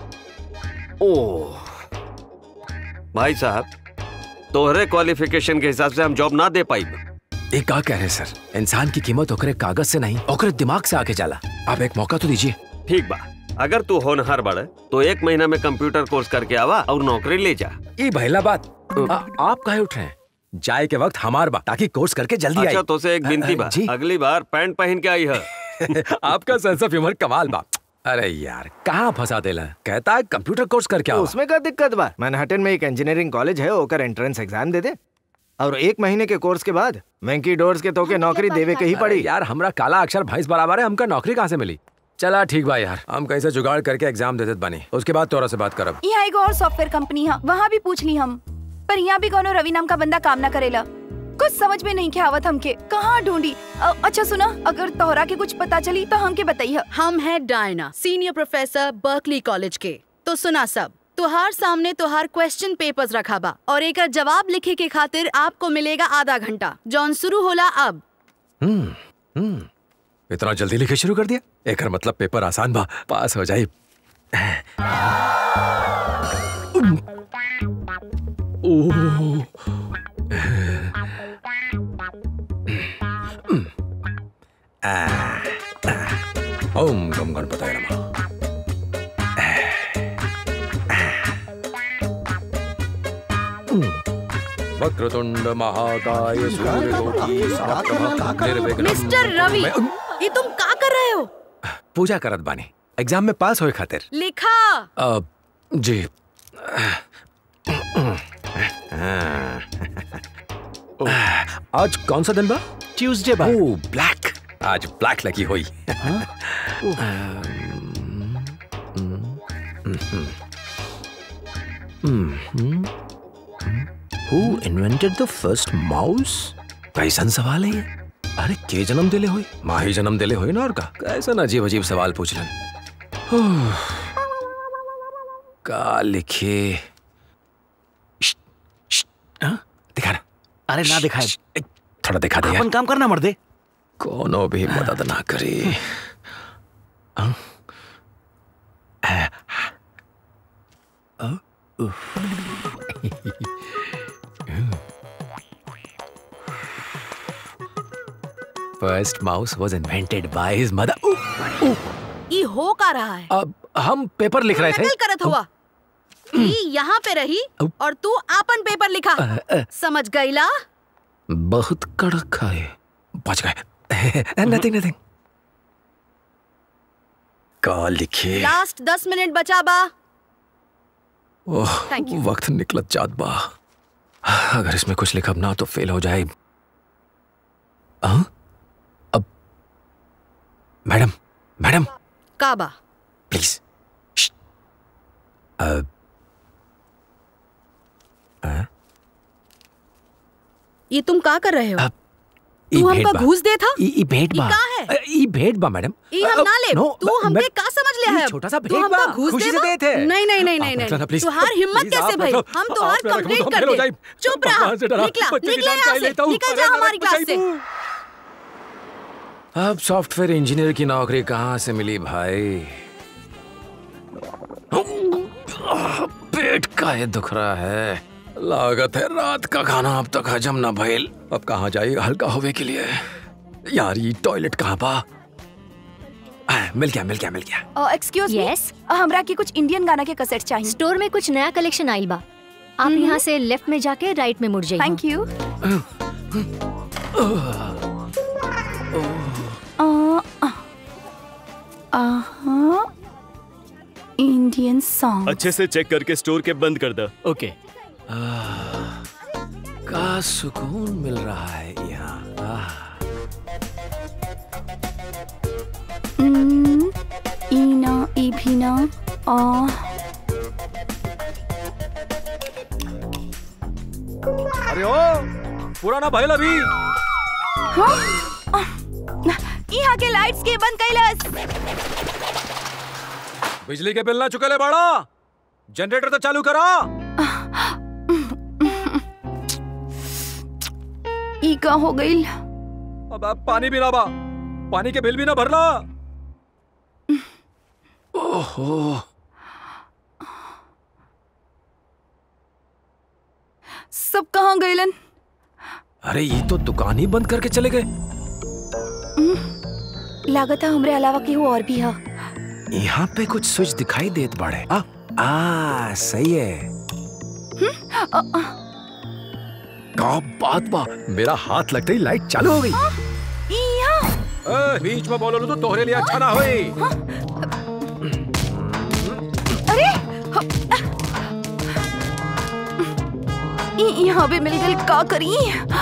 ओह भाई साहब तोहरे क्वालिफिकेशन के हिसाब से हम जॉब ना दे पाई एक का कह रहे हैं सर इंसान की कीमत ओकरे कागज से नहीं ओकरे दिमाग से आके जाला आप एक मौका तो दीजिए ठीक बा अगर तू होनहार बड़े तो एक महीना में कंप्यूटर कोर्स करके आवा और नौकरी ले जा ये पहला बात आ, आप काहे उठ रहे हैं जाए के वक्त हमार बा ताकि कोर्स करके जल्दी अच्छा आई तो से एक बिनती बा जी अगली बार पैंट पहन के आई है आपका सेंस ऑफ ह्यूमर कमाल बा अरे यार कहाँ फंसा देला कहता है कंप्यूटर कोर्स करके आओ उसमें क्या दिक्कत बा मैनहट्टन में एक इंजीनियरिंग कॉलेज है ओकर एंट्रेंस एग्जाम दे दे और एक महीने के कोर्स के बाद वेंकी डोर्स के तोके नौकरी देवे के ही पड़ी यार हमरा काला अक्षर भैंस बराबर है हमका नौकरी कहाँ से मिली चला ठीक बा यार हम कैसे जुगाड़ करके एग्जाम दे देत बनी उसके बाद तोरा से बात करब यहाँ एगो और सॉफ्टवेयर कंपनी है वहाँ भी पूछ ली हम पर यहाँ भी कोनो रवि नाम का बंदा काम ना करेला कुछ समझ में नहीं क्या आवत हमके कहाँ ढूंढी अ- अच्छा सुना अगर तोहरा के कुछ पता चली तो हमके बताइए हम है Diana senior professor Berkeley college के तो सुना सब तुहार सामने तुहार क्वेश्चन पेपर्स रखा बा और एक जवाब लिखे के खातिर आपको मिलेगा आधा घंटा जॉन शुरू होला अब हम्म हम्म इतना जल्दी लिखे शुरू कर दिया एक मतलब पेपर आसान बा पास हो जाए ओह आ, आ, ओम गम गणपतये नमः वक्रतुंड महाकाय सूर्यकोटि समप्रभ निर्विघ्नं मिस्टर रवि ये तुम का कर रहे हो पूजा करत बानी एग्जाम में पास होए खातिर लिखा अब जी आज कौन सा दिन बा ट्यूसडे बा ओह ब्लैक आज ब्लैक लगी हुई हु इन्वेंटेड द फर्स्ट माउस कैसन सवाल है ये अरे के जन्म दिले हुई माँ ही जन्म दिले हुई ना और का कैसा ना अजीब अजीब सवाल पूछ रहे का लिखे श्श्श, श्श्श, हाँ? दिखा ना अरे ना दिखाए श्श्श, थोड़ा दिखा दे यार अपन काम करना मर्दे कोनो भी मदद ना करे हाँ? First mouse was invented by his mother ई हो का रहा है अब हम पेपर लिख रहे थे नकल करत हुआ ई यहाँ पे रही और तू आपन पेपर लिखा अ, अ। समझ गईला बहुत कड़क है बच गए नथिंग नथिंग का लिखे लास्ट दस मिनट बचा बा ओह Thank you. वक्त निकलत जात बा अगर इसमें कुछ लिखब ना तो फेल हो जाए हाँ? अब मैडम मैडम का बा प्लीज अब ये तुम का कर रहे हो ई तू भेंट हमका बा। घूस दे था ई ई भेंट ई बा का है? अ, ई भेंट बा मैडम ई हम ना ले नो, तू मैं- हमके मैं- का समझ लिया ई है छोटा सा तू भेंट हमका बा, घूस खुशी दे से बा? दे थे। नहीं नहीं नहीं आप नहीं रख लेना, नहीं please। तुहार हिम्मत Please, कैसे आप भाई रख लो। हम आप तुहार रख लो, कंप्लीट तो कर फेल हो दे जाए। चुप रहा भगवान से डरा, निकला बच्चे की निकला जान यहाँ का से लेता हूँ। निकल अरे, जा अरे, हमारी क्लास बचाइए से अब सॉफ्टवेयर इंजीनियर की नौकरी कहाँ से मिली भाई पेट का ये दुख रहा है लागत है रात का खाना अब तक हजम ना भइल अब कहाँ जाइए हल्का होवे के लिए यार ये टॉयलेट कहाँ पा आ, मिल गया मिल गया मिल गया एक्सक्यूज यस हमरा की कुछ इंडियन गाना के कैसेट चाहिए स्टोर में कुछ नया कलेक्शन आइल बा आप यहाँ से लेफ्ट में जाके राइट में मुड़ जाइए थैंक यू इंडियन सॉन्ग अच्छे से चेक करके स्टोर के बंद कर दो ओके का सुकून मिल रहा है यहाँ आह। ईना इभिना आ अरे ओ पुराना भइल अभी यहाँ के लाइट्स के बंद कैलस बिजली के बिल ना चुकले बाड़ा जनरेटर तो चालू करा ई का हो गइल अब अब पानी भी ना बा पानी के बिल भी ना भरला ओहो सब कहाँ गइलन अरे ये तो दुकान ही बंद करके चले गए लागत है हमरे अलावा केहू और भी है यहाँ पे कुछ स्विच दिखाई देत बाड़े आ, आ सही है का बात बा मेरा हाथ लगते ही लाइट चालू हो गई ए, बीच में बोलो तो तोहरे लिए अच्छा ना होई अरे ई- यहाँ पे मिल गइल का करी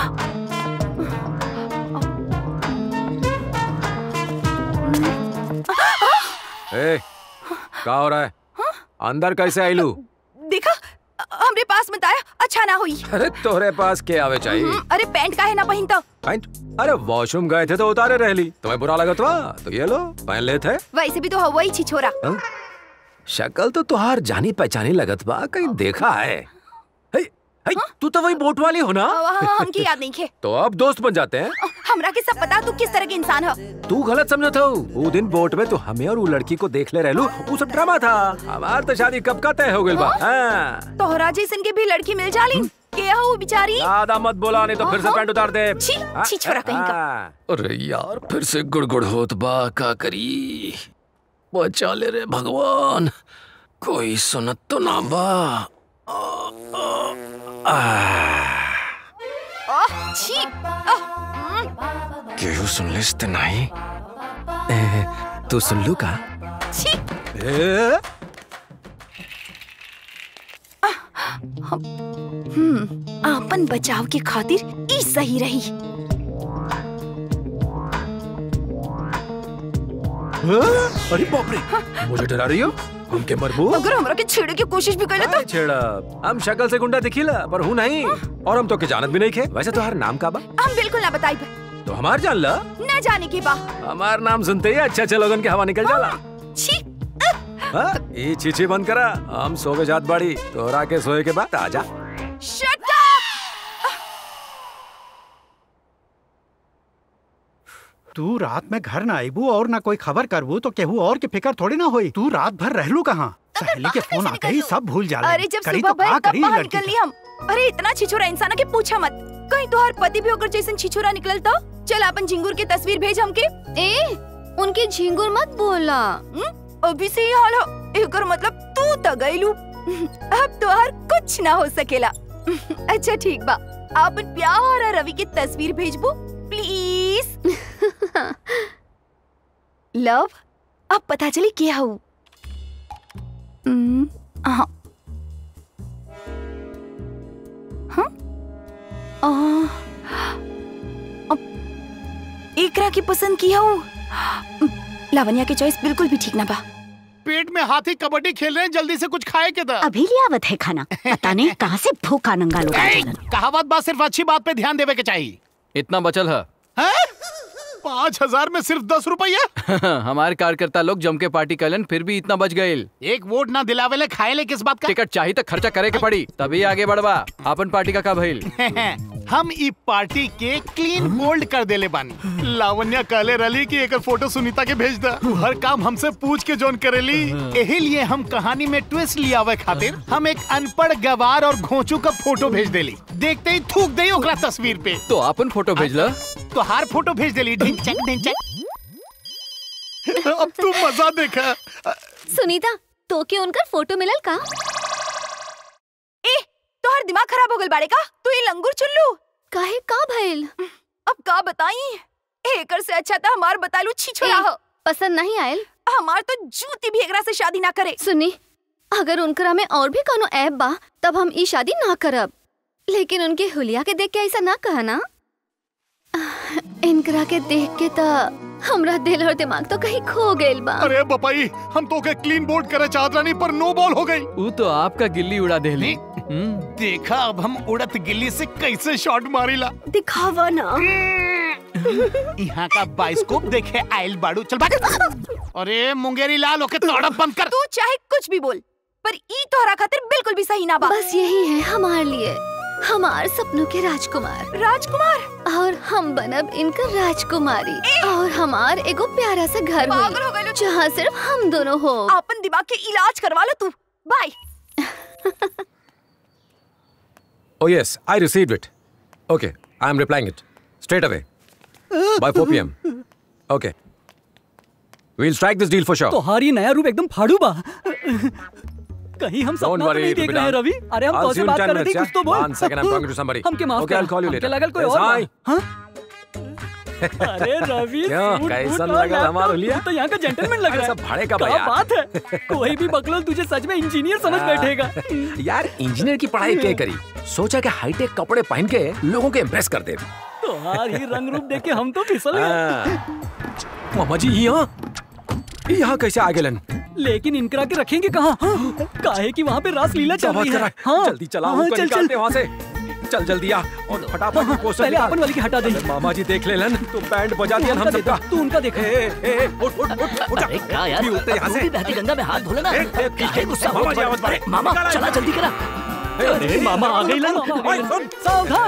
ए, का हो रहा है अंदर कैसे आईलू देखा हमरे पास मत आया अच्छा ना हुई अरे तोहरे पास के आवे चाहिए हम्म, अरे पैंट काहे ना पहन तो पैंट अरे वॉशरूम गए थे तो उतारे रहली तुम्हें बुरा लगा था तो ये लो पहन ले थे वैसे भी तो हवा ही छिछोरा हाँ? शक्ल तो तुहार जानी पहचानी लगत बा कहीं देखा है हे, हे, तू तो वही बोट वाली हो ना हाँ, हमकी याद नहीं खे तो अब दोस्त बन जाते हैं हमरा के सब पता तू किस तरह के इंसान है तू गलत समझा था वो दिन बोट में तो हमें और वो लड़की को देख ले रहलू वो सब ड्रामा था हमार तो शादी कब का तय हो गई बा हाँ। तोहरा जैसन के भी लड़की मिल जाली के है वो बेचारी ज्यादा मत बोला नहीं तो फिर से पैंट उतार दे छी, हाँ, छी छोरा कहीं का। हाँ। अरे यार फिर से गुड़गुड़ होत बा का करी बचा ले रे भगवान कोई सुनत तो ना बा आह, छी आह, हम्म, केहू सुन लिस ते नहीं ए, तू सुन लू का छी ए, हम्म आपन बचाव के खातिर ई सही रही हाँ? अरे बाप रे मुझे डरा रही हो हमके मरबू अगर हमरा के छेड़े की कोशिश भी करे तो छेड़ा हम शक्ल से गुंडा दिखीला पर हूँ नहीं और हम तो के जानत भी नहीं खे वैसे तो हर नाम का बा हम बिल्कुल ना बताई तो हमार जान ला न जाने के बा हमार नाम सुनते ही अच्छा अच्छा लोगन के हवा निकल जाला छी हाँ, ये चीची बंद करा हम सोवे जात बाड़ी तोहरा के सोए के बाद आजा शट तू रात में घर ना आईबू और ना कोई खबर करबू तो केहू और की फिकर थोड़ी ना होई तू रात भर रहलू कहाँ सहेली के फोन आते ही सब भूल जाला अरे जब करी सुबह तो भर का तब करी बाहर लड़की निकल ली हम अरे इतना छिछोरा इंसान के पूछा मत कहीं तोहर पति भी होकर जैसन छिछोरा निकल तो चल अपन झिंगुर की तस्वीर भेज हमके ए उनके झिंगुर मत बोला अभी से ही हाल हो एकर मतलब तू तो गईलू अब तोहर कुछ ना हो सकेला अच्छा ठीक बा अपन प्यार और रवि की तस्वीर भेजबू प्लीज लव अब पता चली क्या हूँ हम्म, हाँ हाँ? आ, अब एकरा की पसंद किया हूँ लावण्या की चॉइस बिल्कुल भी ठीक ना बा पेट में हाथी कबड्डी खेल रहे हैं जल्दी से कुछ खाए के दा अभी लियावत है खाना पता नहीं कहाँ से भूखा नंगा लोग आ जालन। कहावत बात सिर्फ अच्छी बात पे ध्यान देवे के चाहिए इतना बचल है पाँच हजार में सिर्फ दस रुपया हमारे कार्यकर्ता लोग जम के पार्टी कलन फिर भी इतना बच गए एक वोट ना दिलावेले खाएले किस बात का टिकट चाहिए तो खर्चा करे के पड़ी तभी आगे बढ़वा अपन पार्टी का का भइल हम ई पार्टी के क्लीन बोल्ड कर देले बानी लावण्या कहले रली कि एकर फोटो सुनीता के भेज दा तू हर काम हमसे पूछ के जोन करेली यही लिए हम कहानी में ट्विस्ट लियावे खातिर हम एक अनपढ़ गवार और घोंचू का फोटो भेज देली देखते ही थूक दे ओकरा तस्वीर पे तो अपन फोटो भेजला तो हार फोटो भेज देली ढिंचक ढिंचक अब तू मजा देखा सुनीता तो के उनका फोटो मिलल का ए तोहर दिमाग खराब हो गल बाड़े का तू ये लंगूर चुल्लू काहे का भइल अब का बताई एकर से अच्छा था हमार बतालू छिछोरा ए, हो पसंद नहीं आयल हमार तो जूती भी एकरा से शादी ना करे सुनी अगर उनकरा में और भी कोनो ऐप बा तब हम ई शादी ना करब लेकिन उनके हुलिया के देख के ऐसा ना कहा ना इनकरा के देख के त हमरा दिल और दिमाग तो कहीं खो गइल बा अरे बपाई हम तो के क्लीन बोर्ड करे चाहत रानी पर नो बॉल हो गई वो तो आपका गिल्ली उड़ा देली देखा अब हम उड़त गिल्ली से कैसे शॉट मारीला दिखावा ना यहाँ का बाइस्कोप देखे आयल बाड़ू चल भाग अरे मुंगेरी लाल होके तड़प बंद कर तू चाहे कुछ भी बोल पर ई तोहरा खातिर बिल्कुल भी सही ना बा बस यही है हमारे लिए हमार सपनों के राजकुमार राजकुमार और हम बनब इनका राजकुमारी और हमार एगो प्यारा सा घर पागल हो हुई जहाँ सिर्फ हम दोनों हो अपन दिमाग के इलाज करवा लो तू bye Oh yes, I received it. Okay, I am replying it straight away by 4 p.m. Okay. We'll strike this deal for sure. तुम्हारी नया रूप एकदम फाड़ू बा कहीं हम Don't सपना तो worry, नहीं देख रहे हैं Rubidan. रवि अरे हम I'll तो see से you in बात 10 कर रहे थे minutes, कुछ तो yeah? बोल One second, I'm talking to somebody. हमके माफ Okay, I'll call you हमके later. लगल कोई Yes, और बा। hi. हाँ? अरे रवि क्यों? सूट कैसन बूट और लगल हमार लैपटॉप, हुलिया? तू तो यहाँ का जेंटलमैन लग अरे रहा है सब भाड़े का क्या बा यार। बात है कोई भी बकलोल तुझे सच में इंजीनियर समझ हाँ। बैठेगा यार इंजीनियर की पढ़ाई क्या करी सोचा कि हाईटेक कपड़े पहन के लोगों को इम्प्रेस कर दे तुम्हारी रंग रूप देख के हम तो फिसल गए हाँ। मामा जी यहाँ यहाँ कैसे आ गए लेकिन इनकरा के रखेंगे कहाँ हाँ? काहे की वहाँ पे रास लीला चल रही है हाँ जल्दी चला हाँ, उनको चल निकालते चल वहाँ से चल जल्दी आ और फटाफट पोस्टर पहले निकाल। अपन वाली की हटा दे अरे मामा जी देख ले लन तो बैंड बजा दिया हम सबका तू उनका देख अरे क्या यार, उठते यहाँ से तू भी बहती गंगा में हाथ धो लेना। ए, ए, काहे गुस्सा मामा होत जी बा? आवत बाड़े। मामा, निकाल, चला निकाल। जल्दी करा। अरे मामा आ गई लन सावधान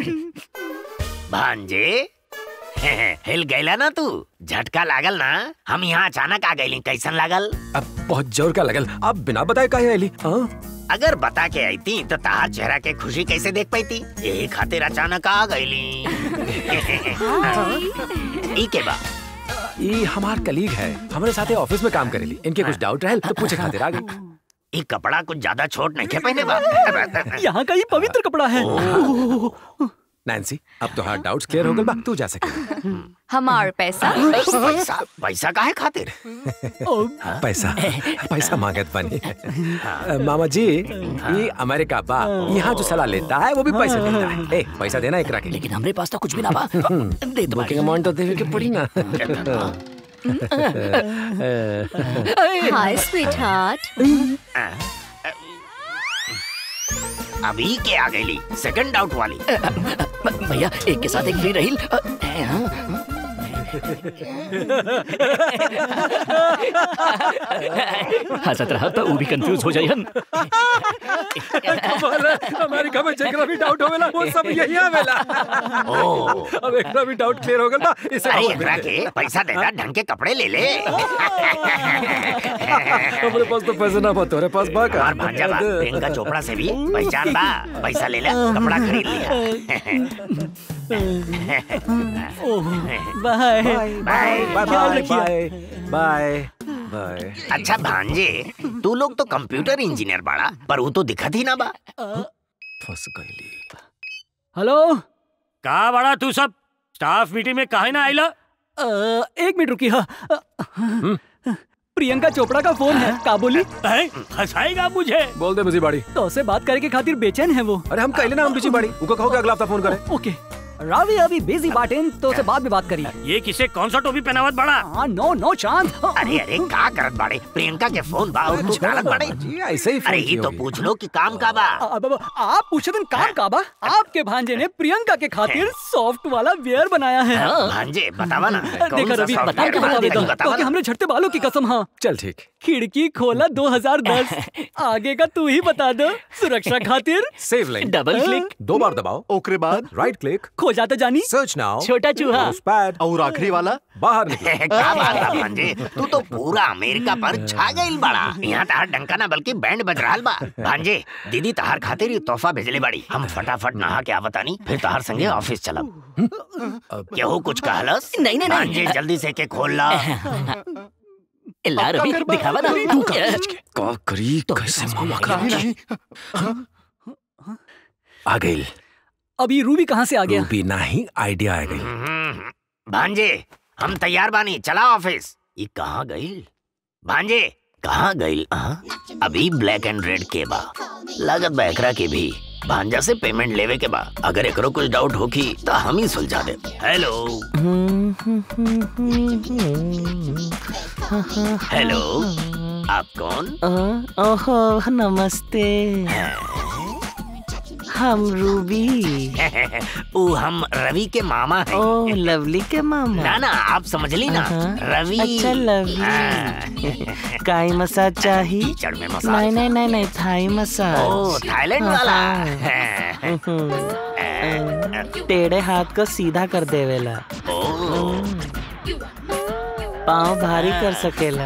भांजे हिल गईला ना तू झटका लागल ना हम यहाँ अचानक आ गईली कैसन लागल अब बहुत जोर का लगल अब बिना बताए काहे आईली हाँ अगर बता के आई थी तो तार चेहरा के खुशी कैसे देख पाई थी यही खातिर अचानक आ गईली ई के बा ये हमार कलीग है हमारे साथ ऑफिस में काम करेली इनके कुछ डाउट रहल तो पूछे खातिर आ गई ई कपड़ा कुछ ज्यादा छोट नहीं के पहने बा यहाँ का ये पवित्र कपड़ा है नैन्सी अब तो हर डाउट्स क्लियर हो गए बा तू जा सके हमार पैसा पैसा पैसा काहे खातिर पैसा पैसा मांगत बनी अ, मामा जी ये अमेरिका बा यहाँ जो सलाह लेता है वो भी पैसे देता है ए पैसा देना एकरा के लेकिन हमरे पास तो कुछ भी ना बा दे दो बुकिंग अमाउंट तो देवे के पड़ी ना हाय स्वीट हार्ट अभी के आ गई सेकंड आउट वाली भैया एक के साथ एक फ्री रही हंसत रहा तो वो भी कंफ्यूज हो जाई हम अमेरिका में जेकरा भी डाउट होवेला वो सब यही आवेला अब एकरा भी डाउट क्लियर हो गल बा इसे अरे और एकरा के पैसा देना ढंग के कपड़े ले ले हमारे पास तो पैसे ना बा तोरे पास बा का और भांजा बा प्रियंका चोपड़ा से भी पहचान बा पैसा ले ले कपड़ा खरीद लिया bye bye bye bye bye bye अच्छा भांजे तू लोग तो कंप्यूटर इंजीनियर बाड़ा पर वो तो दिखत ही ना बा फंस गईली हेलो का बड़ा तू सब स्टाफ मीटिंग में काहे ना आइला एक मिनट रुकी हाँ प्रियंका चोपड़ा का फोन है का बोली फंसाएगा मुझे बोल दे मुझे बाड़ी तो से बात करे के खातिर बेचैन है वो अरे हम कहले ना हम बिजी बाड़ी उनको कहो कि अगला हफ्ता फोन करे ओके रावी अभी बिजी बाटेन तो से बाद में बात करी ये किसे कौन सा टोपी पहनावत बड़ा हाँ नो नो चांद अरे अरे का करत बाड़े प्रियंका के फोन बा और तू डालत बाड़े जी ऐसे ही अरे ये तो पूछ लो कि काम का बा अब अब आप पूछे दिन काम का बा आपके भांजे ने प्रियंका के खातिर सॉफ्ट वाला वेयर बनाया है हाँ, भांजे बतावा ना कौन देखा सा रवि software बता के बना बता दे देता तू, बतावा क्योंकि ना। हमने झटते बालों की कसम हाँ चल ठीक खिड़की खोला 2010 आगे का तू ही बता दो सुरक्षा खातिर सेव लाइन डबल क्लिक दो बार दबाओ ओकरे बाद राइट क्लिक खो जाता जानी सर्च नाउ छोटा चूहा पैड और आखिरी वाला बाहर निकलो का बात बा भांजे तू तो पूरा अमेरिका पर छा गइल बड़ा यहाँ तहार डंका ना बल्कि बैंड बज रहल बा भांजे दीदी तहार खातिर ये तोहफा भेजले बाड़ी हम फटाफट नहा के आवतानी फिर तहार संगे ऑफिस चलब केहू कुछ कहलस नहीं, नहीं, नहीं। भांजे जल्दी से के खोल ला ला रवि दिखावा ना तू का का करी कैसे मामा का आ गई अभी रूबी कहाँ से आ गया रूबी नहीं आइडिया आ गई भांजे हम तैयार बानी चला ऑफिस ये कहाँ गइल भांजे कहाँ गइल हाँ? अभी ब्लैक एंड रेड के बा लागत बा एकरा के भी भांजा से पेमेंट लेवे के बा अगर एकरो कुछ डाउट होखी तो हम ही सुलझा दे हेलो हेलो आप कौन ओहो नमस्ते हम रूबी वो हम रवि के मामा हैं ओ लवली के मामा ना ना आप समझ ली ना हाँ। रवि अच्छा लवली हाँ। काई मसाज चाहिए कीचड़ में मसाज नहीं नहीं नहीं नहीं थाई मसाज ओ थाईलैंड वाला टेढ़े हाथ को सीधा कर देवेला पाँव भारी कर सकेला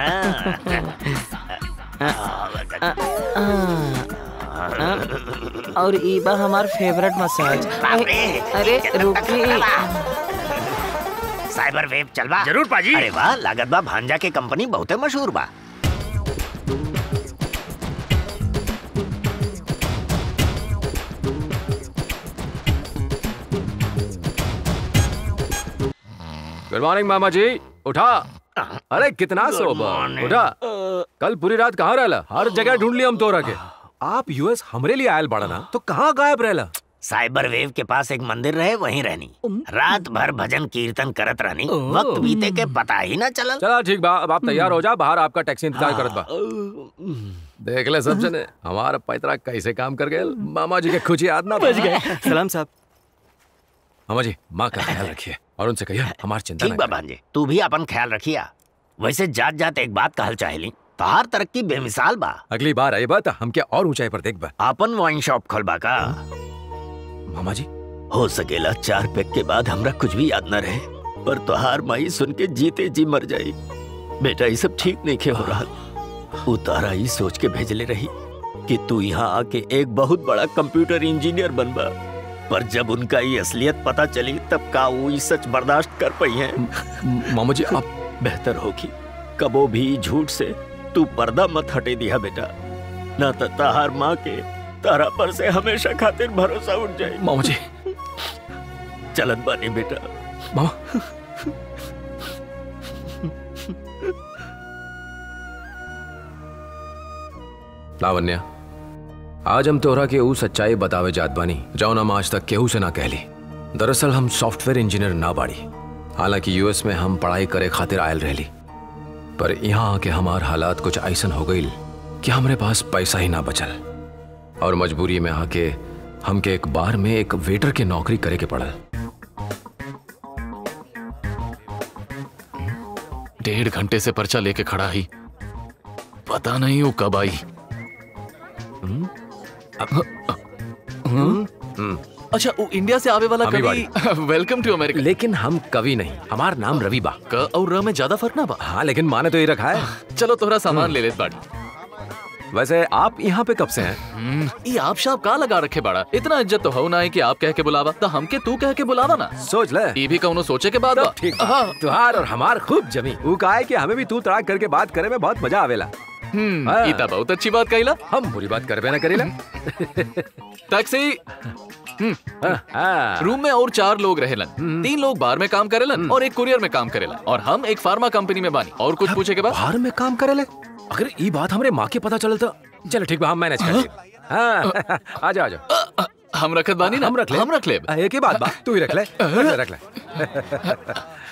और ई बा हमार फेवरेट मसाज अरे रुकी साइबर वेब चलवा जरूर पाजी अरे वाह लागत बा भांजा के कंपनी बहुते मशहूर बा गुड मॉर्निंग मामा जी उठा अरे कितना सोबर उठा कल पूरी रात कहाँ रहला हर जगह ढूंढ लिया हम तोरा के आप यूएस हमरे लिए आयल बड़ा ना तो कहाँ गायब रहला साइबर वेव के पास एक मंदिर रहे वहीं रहनी रात भर भजन कीर्तन करत रहनी वक्त बीते के पता ही ना चलल चला ठीक बा अब आप तैयार हो जा बाहर आपका टैक्सी इंतजार करत बा देख ले सब जने हमारा पैतरा कैसे काम कर गए मामा जी के खुश याद ना बच गए। सलाम साहब मामा जी माँ का ख्याल रखिए और उनसे कहिए हमारी चिंता ठीक ना बा भांजे तू भी अपन ख्याल रखिया वैसे जात जात एक बात कहल चाहेली तोहार तरक्की बेमिसाल बा अगली बार आई बात हम क्या और ऊंचाई पर देख बा अपन वाइन शॉप खोलबा का मामा जी हो सकेला चार पैक के बाद हमरा कुछ भी याद न रहे पर तोहार माई सुन के जीते जी मर जाई बेटा ये सब ठीक नहीं खे हो रहा उतारा ही सोच के भेजले रही कि तू यहाँ आके एक बहुत बड़ा कंप्यूटर इंजीनियर बनबा पर जब उनका ये असलियत पता चली तब का वो ये सच बर्दाश्त कर पाई है मामा जी आप बेहतर होगी कबो भी झूठ से तू पर्दा मत हटे दिया बेटा ना तो तहार माँ के तारा पर से हमेशा खातिर भरोसा उठ जाए मामा जी चलत बानी बेटा मामा लावण्या आज हम तोहरा के ऊ सच्चाई बतावे जात बानी जौन हम आज तक केहू से ना कहली दरअसल हम सॉफ्टवेयर इंजीनियर ना बाड़ी हालांकि यूएस में हम पढ़ाई करे खातिर आयल रहली पर यहाँ आके हमार हालात कुछ ऐसन हो गईल कि हमरे पास पैसा ही ना बचल और मजबूरी में आके हमके एक बार में एक वेटर के नौकरी करे के पड़ल डेढ़ घंटे से पर्चा लेके खड़ा ही पता नहीं वो कब आई अच्छा वो इंडिया से आवे वाला अभी कवि वेलकम टू अमेरिका लेकिन हम कवि नहीं हमार नाम रवि बा क और र में ज्यादा फर्क ना बा हाँ लेकिन माने तो ये रखा है चलो तोहरा सामान ले लेत बाड़ी वैसे आप यहाँ पे कब से हैं ये आप शाप का लगा रखे बाड़ा इतना इज्जत तो हो ना है कि आप कह के बुलावा तो हमके तू कह के बुलावा ना सोच ले ये भी कौनो सोचे के बाद बा ठीक तुहार और हमार खूब जमी वो कहा है कि हमें भी तू तड़ाक करके बात करे में बहुत मजा आवेला हम्म हाँ। ये तो बहुत अच्छी बात कहिला हम बुरी बात करबे ना करेला टैक्सी हाँ। रूम में और चार लोग रहेलन तीन लोग बार में काम करेलन और एक कुरियर में काम करेला और हम एक फार्मा कंपनी में बानी और कुछ पूछे के बाद बाहर में काम करेले अगर ये बात हमरे माँ के पता चलल तो चलो ठीक बा हम मैनेज कर लेब। हाँ आ जाओ आ जाओ हम रखत बानी ना हम रख ले हम रख ले एक ही बात बा तू ही रख ले रख ले रख ले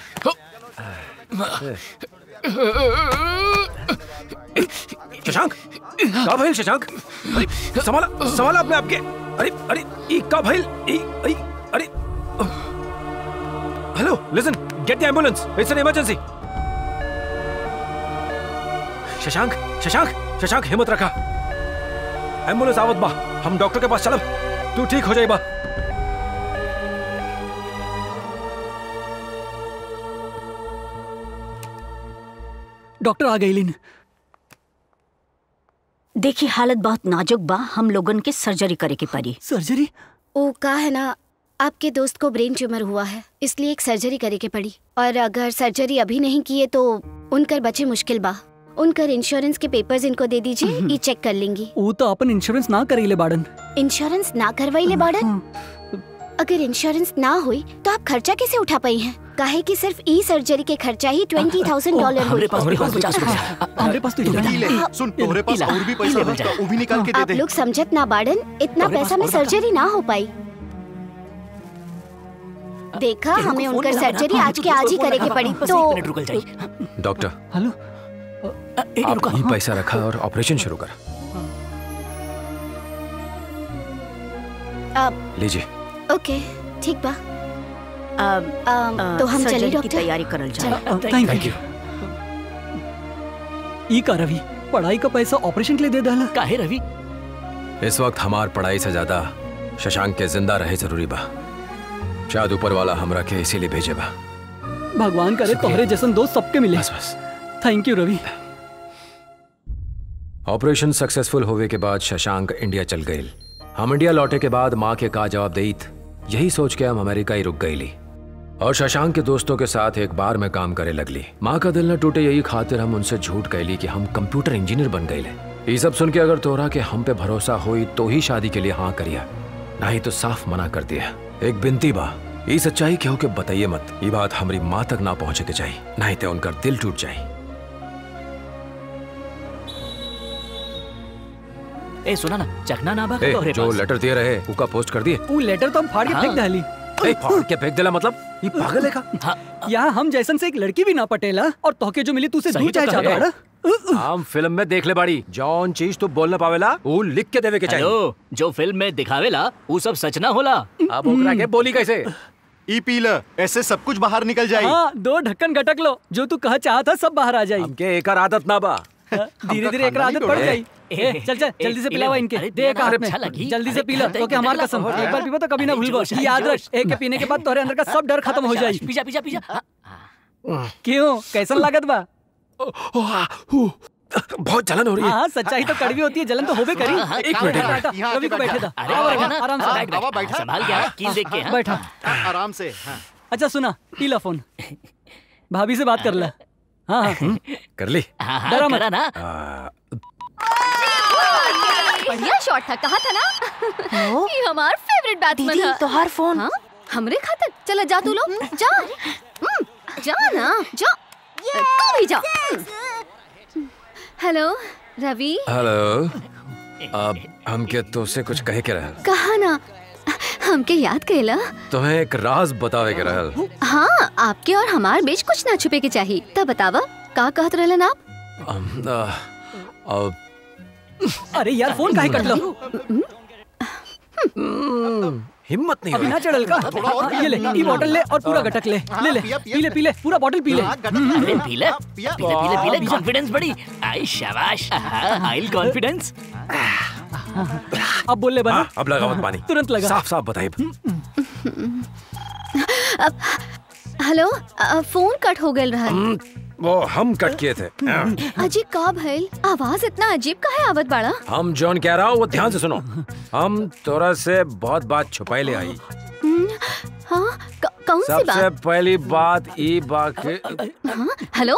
शशांक का भइल शशांक अरे संभाला संभाला अपने आपके अरे अरे ई का भइल ई अरे अरे hello listen get the ambulance it's an emergency Shashank Shashank Shashank हिम्मत रखा एम्बुलेंस आवत बा हम डॉक्टर के पास चलब तू ठीक हो जाई बा डॉक्टर आ गई लिन देखिए हालत बहुत नाजुक बा हम लोगन के सर्जरी करे के पड़ी सर्जरी ओ का है ना आपके दोस्त को ब्रेन ट्यूमर हुआ है इसलिए एक सर्जरी करे के पड़ी और अगर सर्जरी अभी नहीं किए तो उनकर बचे मुश्किल बा उनकर इंश्योरेंस के पेपर्स इनको दे दीजिए ये चेक कर लेंगी वो तो अपन इंश्योरेंस ना करेले बाड़न इंश्योरेंस ना करवाइले बाड़न अगर इंश्योरेंस ना हुई तो आप खर्चा कैसे उठा पाई हैं काहे कि सिर्फ ई सर्जरी के खर्चा ही ट्वेंटी थाउजेंड डॉलर हुई हमारे पास तो ई ले, सुन तोहरे पास और भी पैसा होगा वो भी निकाल के दे आप दे लोग समझत ना बाड़न इतना हमारे पैसा में पास और सर्जरी ना हो पाई देखा हमें उनकर सर्जरी आज के आज ही करे के पड़ी तो डॉक्टर हेलो आप ही पैसा रखा और ऑपरेशन शुरू कर अब लीजिए ओके ठीक बा अम, तो हम चले सर्जरी की डॉक्टर तैयारी करल चलो। जाए थैंक यू ई का रवि पढ़ाई का पैसा ऑपरेशन के लिए दे दहला काहे रवि इस वक्त हमार पढ़ाई से ज्यादा शशांक के जिंदा रहे जरूरी बा शायद ऊपर वाला हमरा के इसीलिए भेजे बा भगवान करे तोहरे जैसन दोस्त सबके मिले बस बस thank you Ravi operation successful होवे के बाद शशांक इंडिया चल गई हम इंडिया लौटे के बाद माँ के का जवाब देत यही सोच के हम अमेरिका ही रुक गईली और शशांक के दोस्तों के साथ एक बार में काम करे लगली माँ का दिल न टूटे यही खातिर हम उनसे झूठ कहली कि हम कंप्यूटर इंजीनियर बन गए ये सब सुन के अगर तोरा के हम पे भरोसा हुई तो ही शादी के लिए हाँ करिया नहीं तो साफ मना कर दिया एक बिनती बा ये सच्चाई केहू के बताइए मत ये बात हमारी माँ तक ना पहुँचे के चाहिए नहीं तो उनका दिल टूट जाए ए सुना ना चखना ना बा ए, तोहरे जो पास लेटर दिए रहे उका पोस्ट कर दिए वो लेटर तो हम फाड़ के हाँ। फेंक दहली ए, फाड़ के फेंक दिला मतलब ये पागल है का यहाँ हम जैसन से एक लड़की भी ना पटेला और तोहके जो मिली तू से सही दूर तो चाहे कह ज्यादा रहे। बड़ा हम फिल्म में देख ले बाड़ी जौन चीज तू बोल ना पावेला वो लिख के देवे के चाहिए हेलो जो फिल्म में दिखावेला वो सब सच ना होला अब ओकरा के बोली कैसे ई पी ल ऐसे सब कुछ बाहर निकल जाए हाँ दो ढक्कन गटक लो जो तू कहा चाहता सब बाहर आ जाई हमके एक आदत ना बा धीरे धीरे एक आदत पड़ जाई ए, चल चल जल्दी से पिलावा इनके दे एक हाथ में जल्दी से पी लो तो क्या हमार कसम एक बार पीबो तो कभी ना भूलबो ये याद रख एक के पीने के बाद तोहरे अंदर का सब डर खत्म हो जाई पीजा पीजा पीजा क्यों कैसन लागत बा बहुत जलन हो रही है हाँ सच्चाई तो कड़वी होती है जलन तो होबे करी हाँ, एक मिनट, एक मिनट। बैठा, रवि को बैठे था अरे, आओ, बैठा आओ, ना। आराम से हाँ, बैठ, बैठ, बैठ, संभाल के, हाँ, कील देख के, हाँ। बैठा आराम से हाँ। अच्छा सुना पी लो फोन भाभी से बात कर ले हाँ हाँ कर ली डरा मत ना बढ़िया शॉट था कहा था ना ये हमार फेवरेट बैट्समैन है तो हर फोन हाँ? हमरे खातिर चला जा तू लोग जा हम्म, जा ना जा तू भी जा हेलो रवि हेलो अब हमके तो से कुछ कहे के रहल कहा ना हमके याद कैला तुम्हें एक राज बतावे के रहल हाँ आपके और हमार बीच कुछ ना छुपे के चाहिए तब बतावा का कहत रहलन आप अम, आ, अब अरे यार फोन काहे कट लो हिम्मत नहीं अभी ना चढ़ल का ये ले ई बोतल ले और पूरा गटक ले ले ले पी ले पी ले पूरा बोतल पी ले अरे पीले पीले पीले पीले कॉन्फिडेंस बड़ी आई शाबाश आइल कॉन्फिडेंस अब बोल ले बना हाँ, अब लगा मत पानी तुरंत लगा साफ साफ बताइए अब हेलो अ, फोन कट हो गल रहा वो हम कट किए थे अजी का भइल आवाज इतना अजीब का है आवत बाड़ा हम जॉन कह रहा हूँ वो ध्यान से सुनो हम तोरा से बहुत बात छुपाई ले आई हम्म, हाँ क- कौन सी सबसे बात पहली बात ई बात हाँ हेलो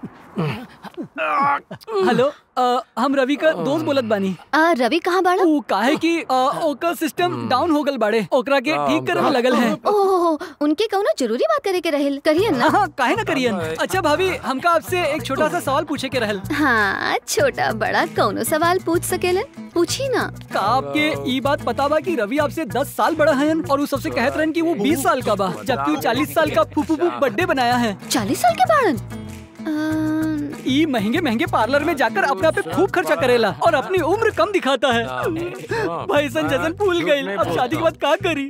हेलो अ, हम रवि का दोस्त बोलत बानी अ, रवि कहाँ बाड़ा ऊ काहे कि अ, ओकर सिस्टम डाउन हो गल बाड़े ओकरा के ठीक करे में लगल है ओहो उनके कौनो जरूरी बात करे के रहेल करिए ना हाँ काहे ना करियन अच्छा भाभी हमका आपसे एक छोटा सा सवाल पूछे के रहल हाँ छोटा बड़ा कौनो सवाल पूछ सकेलन पूछी ना का आपके ई बात पता बा कि रवि आपसे 10 साल बड़ा है और उ सबसे कहत रहन कि वो 20 साल का बा जबकि वो 40 साल का फुफू बर्थडे बनाया है 40 साल के बाड़न ई महंगे महंगे पार्लर में जाकर अपने आप पे खूब खर्चा करेला और अपनी उम्र कम दिखाता है भाई सन जैसन भूल गई अब शादी के बाद का करी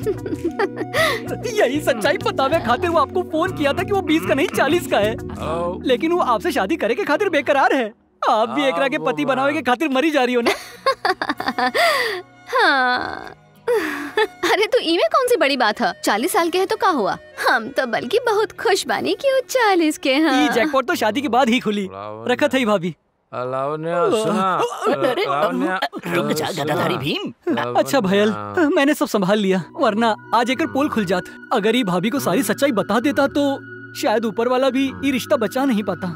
यही सच्चाई बतावे खातिर वो आपको फोन किया था कि वो 20 का नहीं 40 का है लेकिन वो आपसे शादी करे के खातिर बेकरार है आप भी एकरा के पति बनावे के खातिर मरी जा रही हो ना हाँ अरे तो इमे कौन सी बड़ी बात है चालीस साल के है तो का हुआ हम तो बल्कि बहुत खुश बानी कि वो चालीस के हैं ई जैकपॉट तो शादी के बाद ही खुली रखा था ही भाभी लावण्या सुना अरे, लावण्या रुक जा गदाधारी भीम अच्छा भयल मैंने सब संभाल लिया वरना आज एक पोल खुल जात अगर ये भाभी को सारी सच्चाई बता देता तो शायद ऊपर वाला भी ये रिश्ता बचा नहीं पाता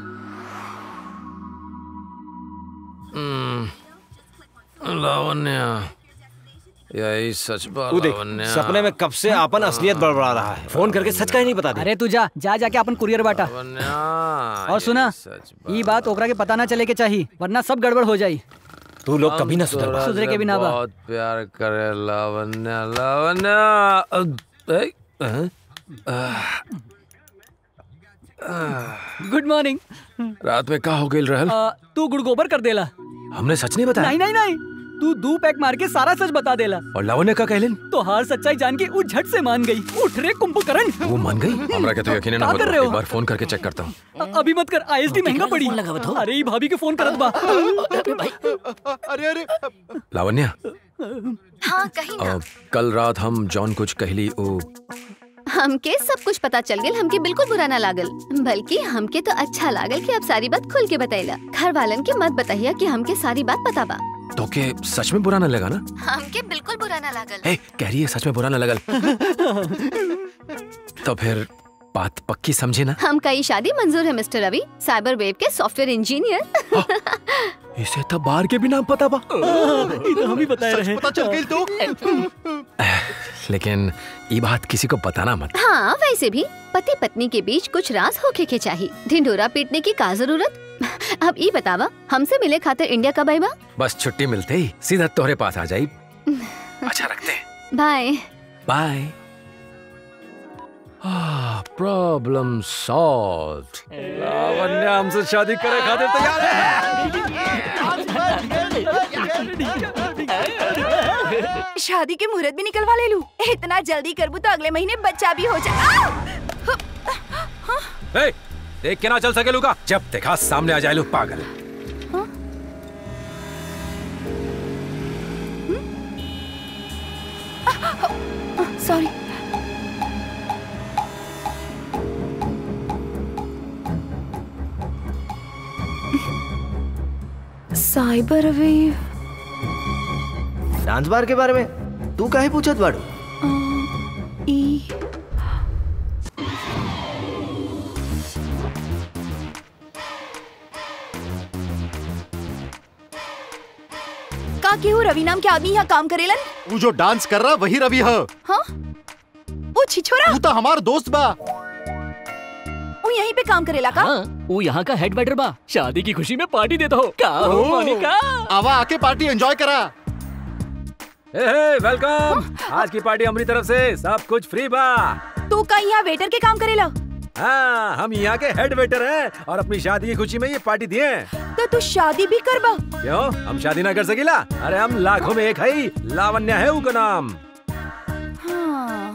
लावण्या यही सच बा तू देख लावण्या सपने में कब से अपन असलियत बड़बड़ा रहा है फोन करके सच का ही नहीं बता दे अरे तू जा जा जाके अपन कुरियर बांटा और सुना ये बात ओकरा के पता ना चले के चाहिए वरना सब गड़बड़ हो जाई तू लोग कभी ना सुधर तोरा सुधरे के से भी ना बा। बहुत प्यार करे लावण्या लावण्या अ, ए, अ, अ, गुड मॉर्निंग रात में का हो गई रहल तू गुड़ गोबर कर देला हमने सच नहीं बताया नहीं नहीं नहीं तू दू पैक मार के सारा सच बता देला और लावण्य का कहलिन तो हार सच्चाई जान के वो झट से मान गई उठ रे कुंभकर्ण वो मान गई हमरा के तो यकीन ना क्या कर रहे होता हो? एक बार फोन करके चेक करता हूँ अ- अभी मत कर आईएसडी महंगा पड़ी अरे ये भाभी के फोन करत बा अरे अरे लावण्या हाँ कहीं अ, कल रात हम जॉन कुछ कहली ओ हमके सब कुछ पता चल गया हमके बिल्कुल बुरा ना लागल बल्कि हमके तो अच्छा लागल कि आप सारी बात खुल के बताइला घर वालन के मत बताइया कि हमके सारी बात पता बा तो के सच में बुरा न लगा ना हमके बिल्कुल बुरा ना लागल ए कह रही है सच में बुरा न लगल तो फिर बात पक्की समझे ना हम कई शादी मंजूर है मिस्टर रवि साइबर वेव के सॉफ्टवेयर इंजीनियर इसे तो बाहर के भी नाम पता बा ये तो हम ही बता रहे हैं पता चल गई तो लेकिन ये बात किसी को बताना मत हाँ वैसे भी पति पत्नी के बीच कुछ राज होके के चाहिए ढिंडोरा पीटने की का जरूरत अब ये बतावा हमसे मिले खातिर इंडिया कब आईबा बस छुट्टी मिलते ही सीधा तोहरे पास आ जाई अच्छा रखते bye bye problem solve Lavanya हमसे शादी करे खातिर तैयार शादी के मुहूर्त भी निकलवा ले लूं इतना जल्दी करबू तो अगले महीने बच्चा भी हो जाए है देख के ना चल सके लूका जब देखा सामने आ जाए लू पागल sorry cyber wave dance bar के बारे में तू काहे पूछत बाड़ू ई का केहू रवि नाम के आदमी यहाँ काम करेलन वो जो डांस कर रहा वही रवि है हाँ वो छिछोरा तू तो हमार दोस्त बा वो यहीं पे काम करेला का वो यहाँ का हेड वेटर बा शादी की खुशी में पार्टी देता हो का हो ओ, मोनिका आवा आके पार्टी एंजॉय करा हे हे वेलकम आज की पार्टी हमारी तरफ से सब कुछ फ्री बा तू का यहाँ वेटर के काम करेला हाँ हम यहाँ के हेड वेटर हैं और अपनी शादी की खुशी में ये पार्टी दिए हैं। तो तू शादी भी करबा क्यों हम शादी ना कर सकीला अरे हम लाखों में एक है लावण्या है उनका नाम हाँ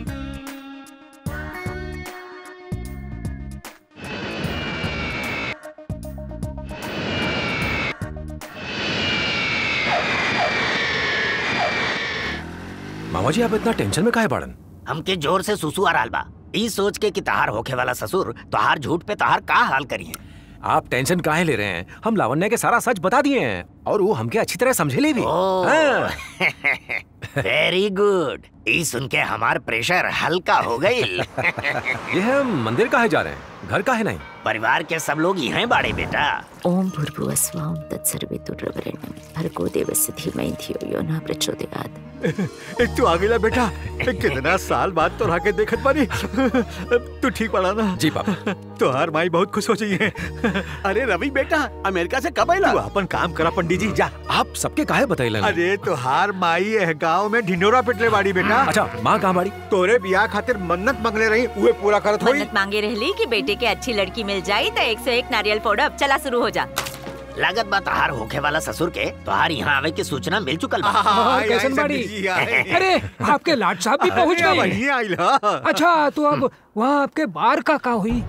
मामा जी आप इतना टेंशन में काहे पड़न हमके जोर से सुसु आ रहा बा ई सोच के कि तहार होखे वाला ससुर तोहार झूठ पे तहार का हाल करिए आप टेंशन काहे ले रहे हैं हम लावण्या के सारा सच बता दिए हैं और वो हमके अच्छी तरह समझे ले भी हाँ। वेरी गुड ई सुन के हमार प्रेशर हल्का हो गई ये हम मंदिर काहे जा रहे हैं घर काहे नहीं परिवार के सब लोग यहाँ बाड़े बेटा ओम भूर्भुवस्वाम तत्सर्वेतुर्वरेण्यं भर्गो देवस्य धीमहि धियो यो न प्रचोदयात् तू आ गया बेटा कितना साल बाद तो राके देखत बानी तू ठीक पड़ा ना जी पापा तोहार माई बहुत खुश हो जाइए अरे रवि बेटा अमेरिका से कब आइला तू अपन काम करा पंडित जी जा आप सबके काहे बताइला अरे तोहार माई एह गांव में ढिंडोरा पिटले बाड़ी बेटा अच्छा माँ कहाँ बाड़ी तोरे बियाह खातिर मन्नत मंगले रही उहे पूरा करत होई मन्नत मांगे रहली कि बेटे के अच्छी लड़की मिल जाई तो एक सौ एक नारियल फोड़ब चला शुरू हो जा लागत बा तहार होखे वाला ससुर के तोहार यहाँ आवे की सूचना मिल चुकल बा और कैसन बाड़ी अरे आपके लाट साहब भी पहुंच अरे, गए वही आइला। अच्छा तो अब वहाँ आपके बार का का हुई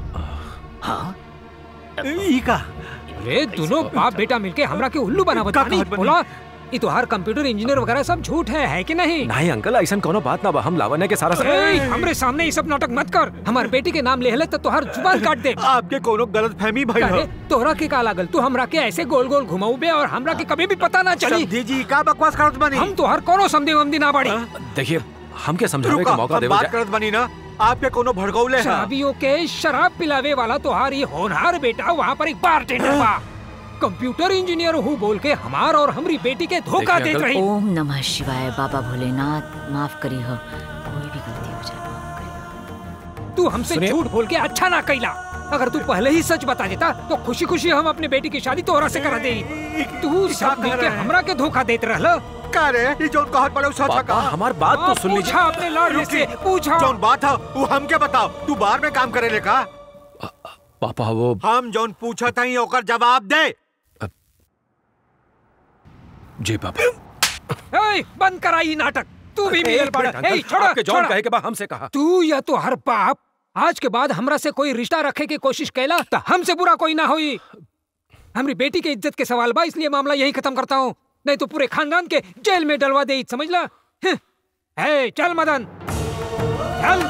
ई का अरे दोनों बाप बेटा मिलके हमरा के उल्लू बना बतानी बोला ये तो हर कंप्यूटर इंजीनियर वगैरह सब झूठ है है कि नहीं नहीं अंकल ऐसा कोनो बात ना बा हम लावण्या के सारा ए, हमरे सामने ये सब नाटक मत कर हमार बेटी के नाम ले हले तो तोहर जुबान काट दे आपके कोनो गलत फहमी भाई अरे तोहरा के का लागल तू हमरा के ऐसे गोल गोल घुमाऊ बे और हमरा के कभी भी पता ना चली समधी जी का बकवास करत बानी हम तोहर कोनो समझे वमदी ना बाड़ी देखिए हमके समझावे रुका का मौका हम देवे बात जा- करत बानी ना आपके कोनो भड़कौले है शराबियों के शराब पिलावे वाला तोहार ये होनहार बेटा वहाँ पर एक बारटेंडर बा कंप्यूटर इंजीनियर हूँ बोल के हमार और हमारी बेटी के धोखा देत रही ओम नमः शिवाय बाबा भोलेनाथ माफ करी हो कोई भी गलती हो जाए तू हमसे सुनिए। झूठ बोल के अच्छा ना कैला अगर तू पहले ही सच बता देता तो खुशी खुशी हम अपने बेटी की शादी तोहरा से करा दे तू सब मिल के हमरा के धोखा देत रहल का रे ये जोन कहत बड़े सच पापा, का हमार बात तो सुन लीजिए। पूछा अपने लाडले से पूछा जोन बात है वो हमके बताओ तू बाहर में काम करे ले का पापा वो हम जोन पूछा था ही ओकर जवाब दे जी पापा ए, बंद कराई नाटक तू भी मिलल एक पड़ा मिनट, अंकल, ए, छोड़ा आपके जॉन छोड़ा। कहे के बाद हमसे कहा तू या तो हर बाप आज के बाद हमरा से कोई रिश्ता रखे की कोशिश कैला तो हमसे बुरा कोई ना हुई हमारी बेटी के इज्जत के सवाल बा इसलिए मामला यही खत्म करता हूँ नहीं तो पूरे खानदान के जेल में डलवा दे समझ ला हं। ए, चल मदन चल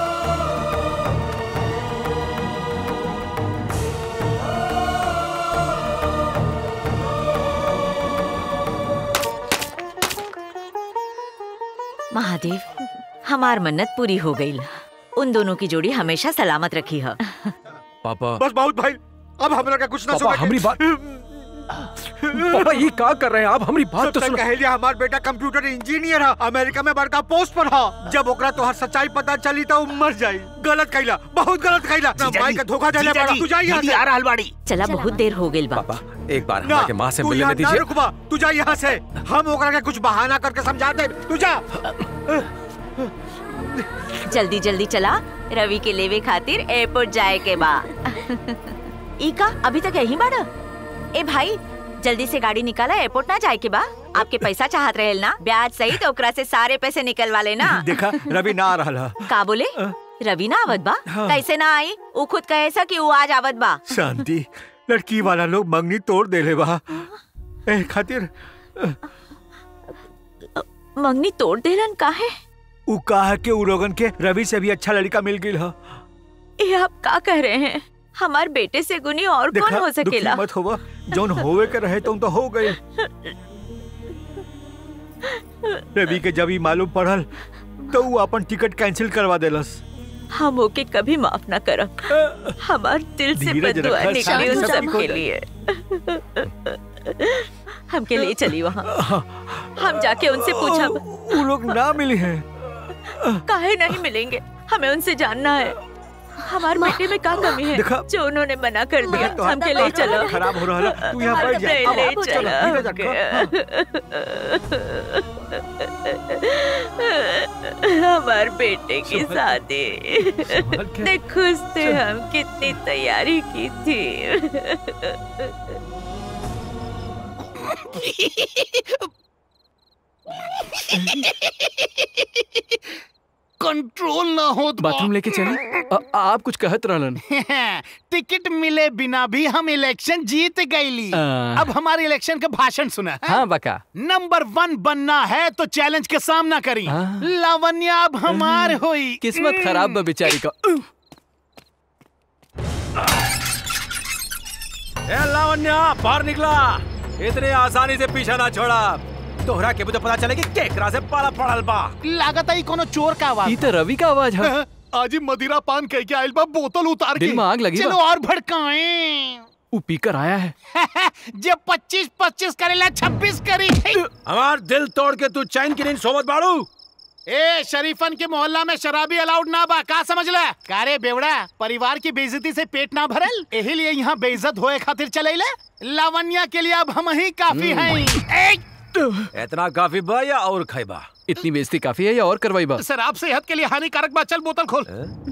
महादेव हमार मन्नत पूरी हो गई उन दोनों की जोड़ी हमेशा सलामत रखी है पापा बस बहुत भाई अब हमरा का कुछ ना पापा, सुने हमरी बात- पापा ये का कर रहे हैं आप हमारी बात तो सुनो कह लिया हमार बेटा कंप्यूटर इंजीनियर है अमेरिका में बड़का पोस्ट पर है जब ओकरा तोहर सच्चाई पता चली तो वो मर जाई गलत कैला बहुत गलत कैला ना जीजा माई जी, का धोखा देले जीजा पड़ा जी, तू जा यहाँ दीदी से आ रहल बाड़ी चला बहुत देर हो गई बा पापा एक बार ना हमारे माँ से तू मिलने यहाँ ना दीजिए रुकबा तू जा यहाँ से हम ओकरा के कुछ बहाना करके समझा दे तू जा जल्दी जल्दी चला रवि के लेवे खातिर एयरपोर्ट जाए के बा इका अभी तक यही बाड़ा ए भाई जल्दी से गाड़ी निकाला एयरपोर्ट ना जाए के बा आपके पैसा चाहत रहेल ना ब्याज सही तो ओकरा से सारे पैसे निकलवा लेना देखा रवि ना आ रहा का बोले रवि ना आवत बा हाँ। कैसे ना आई ऊ खुद कहे सा कि ऊ आज आवत बा शांति लड़की वाला लोग मंगनी तोड़ देले बा ए खातिर मंगनी तोड़ देलन काहे उ कहा के उ लोगन के रवि से भी अच्छा लड़का मिल गई है ये आप का कह रहे हैं हमार बेटे से गुनी और कौन हो दुखी सकेला मत होवा जौन होवे के रहे तुम तो हो गए रवि के जब ही मालूम पड़ल तो वो अपन टिकट कैंसिल करवा देलस हम ओके कभी माफ ना करब हमार दिल से धीरज बदुआ रखा, निकली उन शांत सब हो के जाए। लिए हमके लिए चली वहाँ हम जाके उनसे पूछब वो लोग ना मिले हैं काहे नहीं मिलेंगे हमें उनसे जानना है हमारे बेटे में क्या कमी है देखा। जो उन्होंने मना कर दिया तो हमके ले चलो खराब हो रहा है तू यहाँ बैठ जा ले अब ले आप चलो, धीरे जा, चलो हमारे बेटे की शादी देख खुश थे हम कितनी तैयारी की थी कंट्रोल ना हो तो बाथरूम लेके चले आ, आप कुछ कहत रहलन टिकट मिले बिना भी हम इलेक्शन जीत गईली आ। अब हमारे इलेक्शन का भाषण सुना है? हाँ बका नंबर वन बनना है तो चैलेंज के सामना करी लावण्या अब हमार हुई किस्मत खराब बा बेचारी का ए लावण्या बाहर निकला इतने आसानी से पीछा ना छोड़ा तोहरा के मुझे पता चले कि केकरा से पाला पड़ल बा लागत आई कोनो चोर का आवाज ई तो रवि का आवाज है आज ही मदिरा पान कह के आइल बा बोतल उतार के दिल में आग लगी चलो बा। और भड़काएं वो पीकर आया है जब 25 25 करेला 26 करी हमार दिल तोड़ के तू चैन की नींद सोवत बाड़ू ए शरीफन के मोहल्ला में शराबी अलाउड ना बा का समझ ला कारे बेवड़ा परिवार की बेइज्जती से पेट ना भरल यही लिए यहाँ बेइज्जत होए खातिर चलेले लावण्या के लिए अब हम ही काफी हैं इतना काफी बा या और खैबा इतनी बेइज्जती काफी है या और करवाई बा शराब सेहत के लिए हानिकारक बा चल बोतल खोल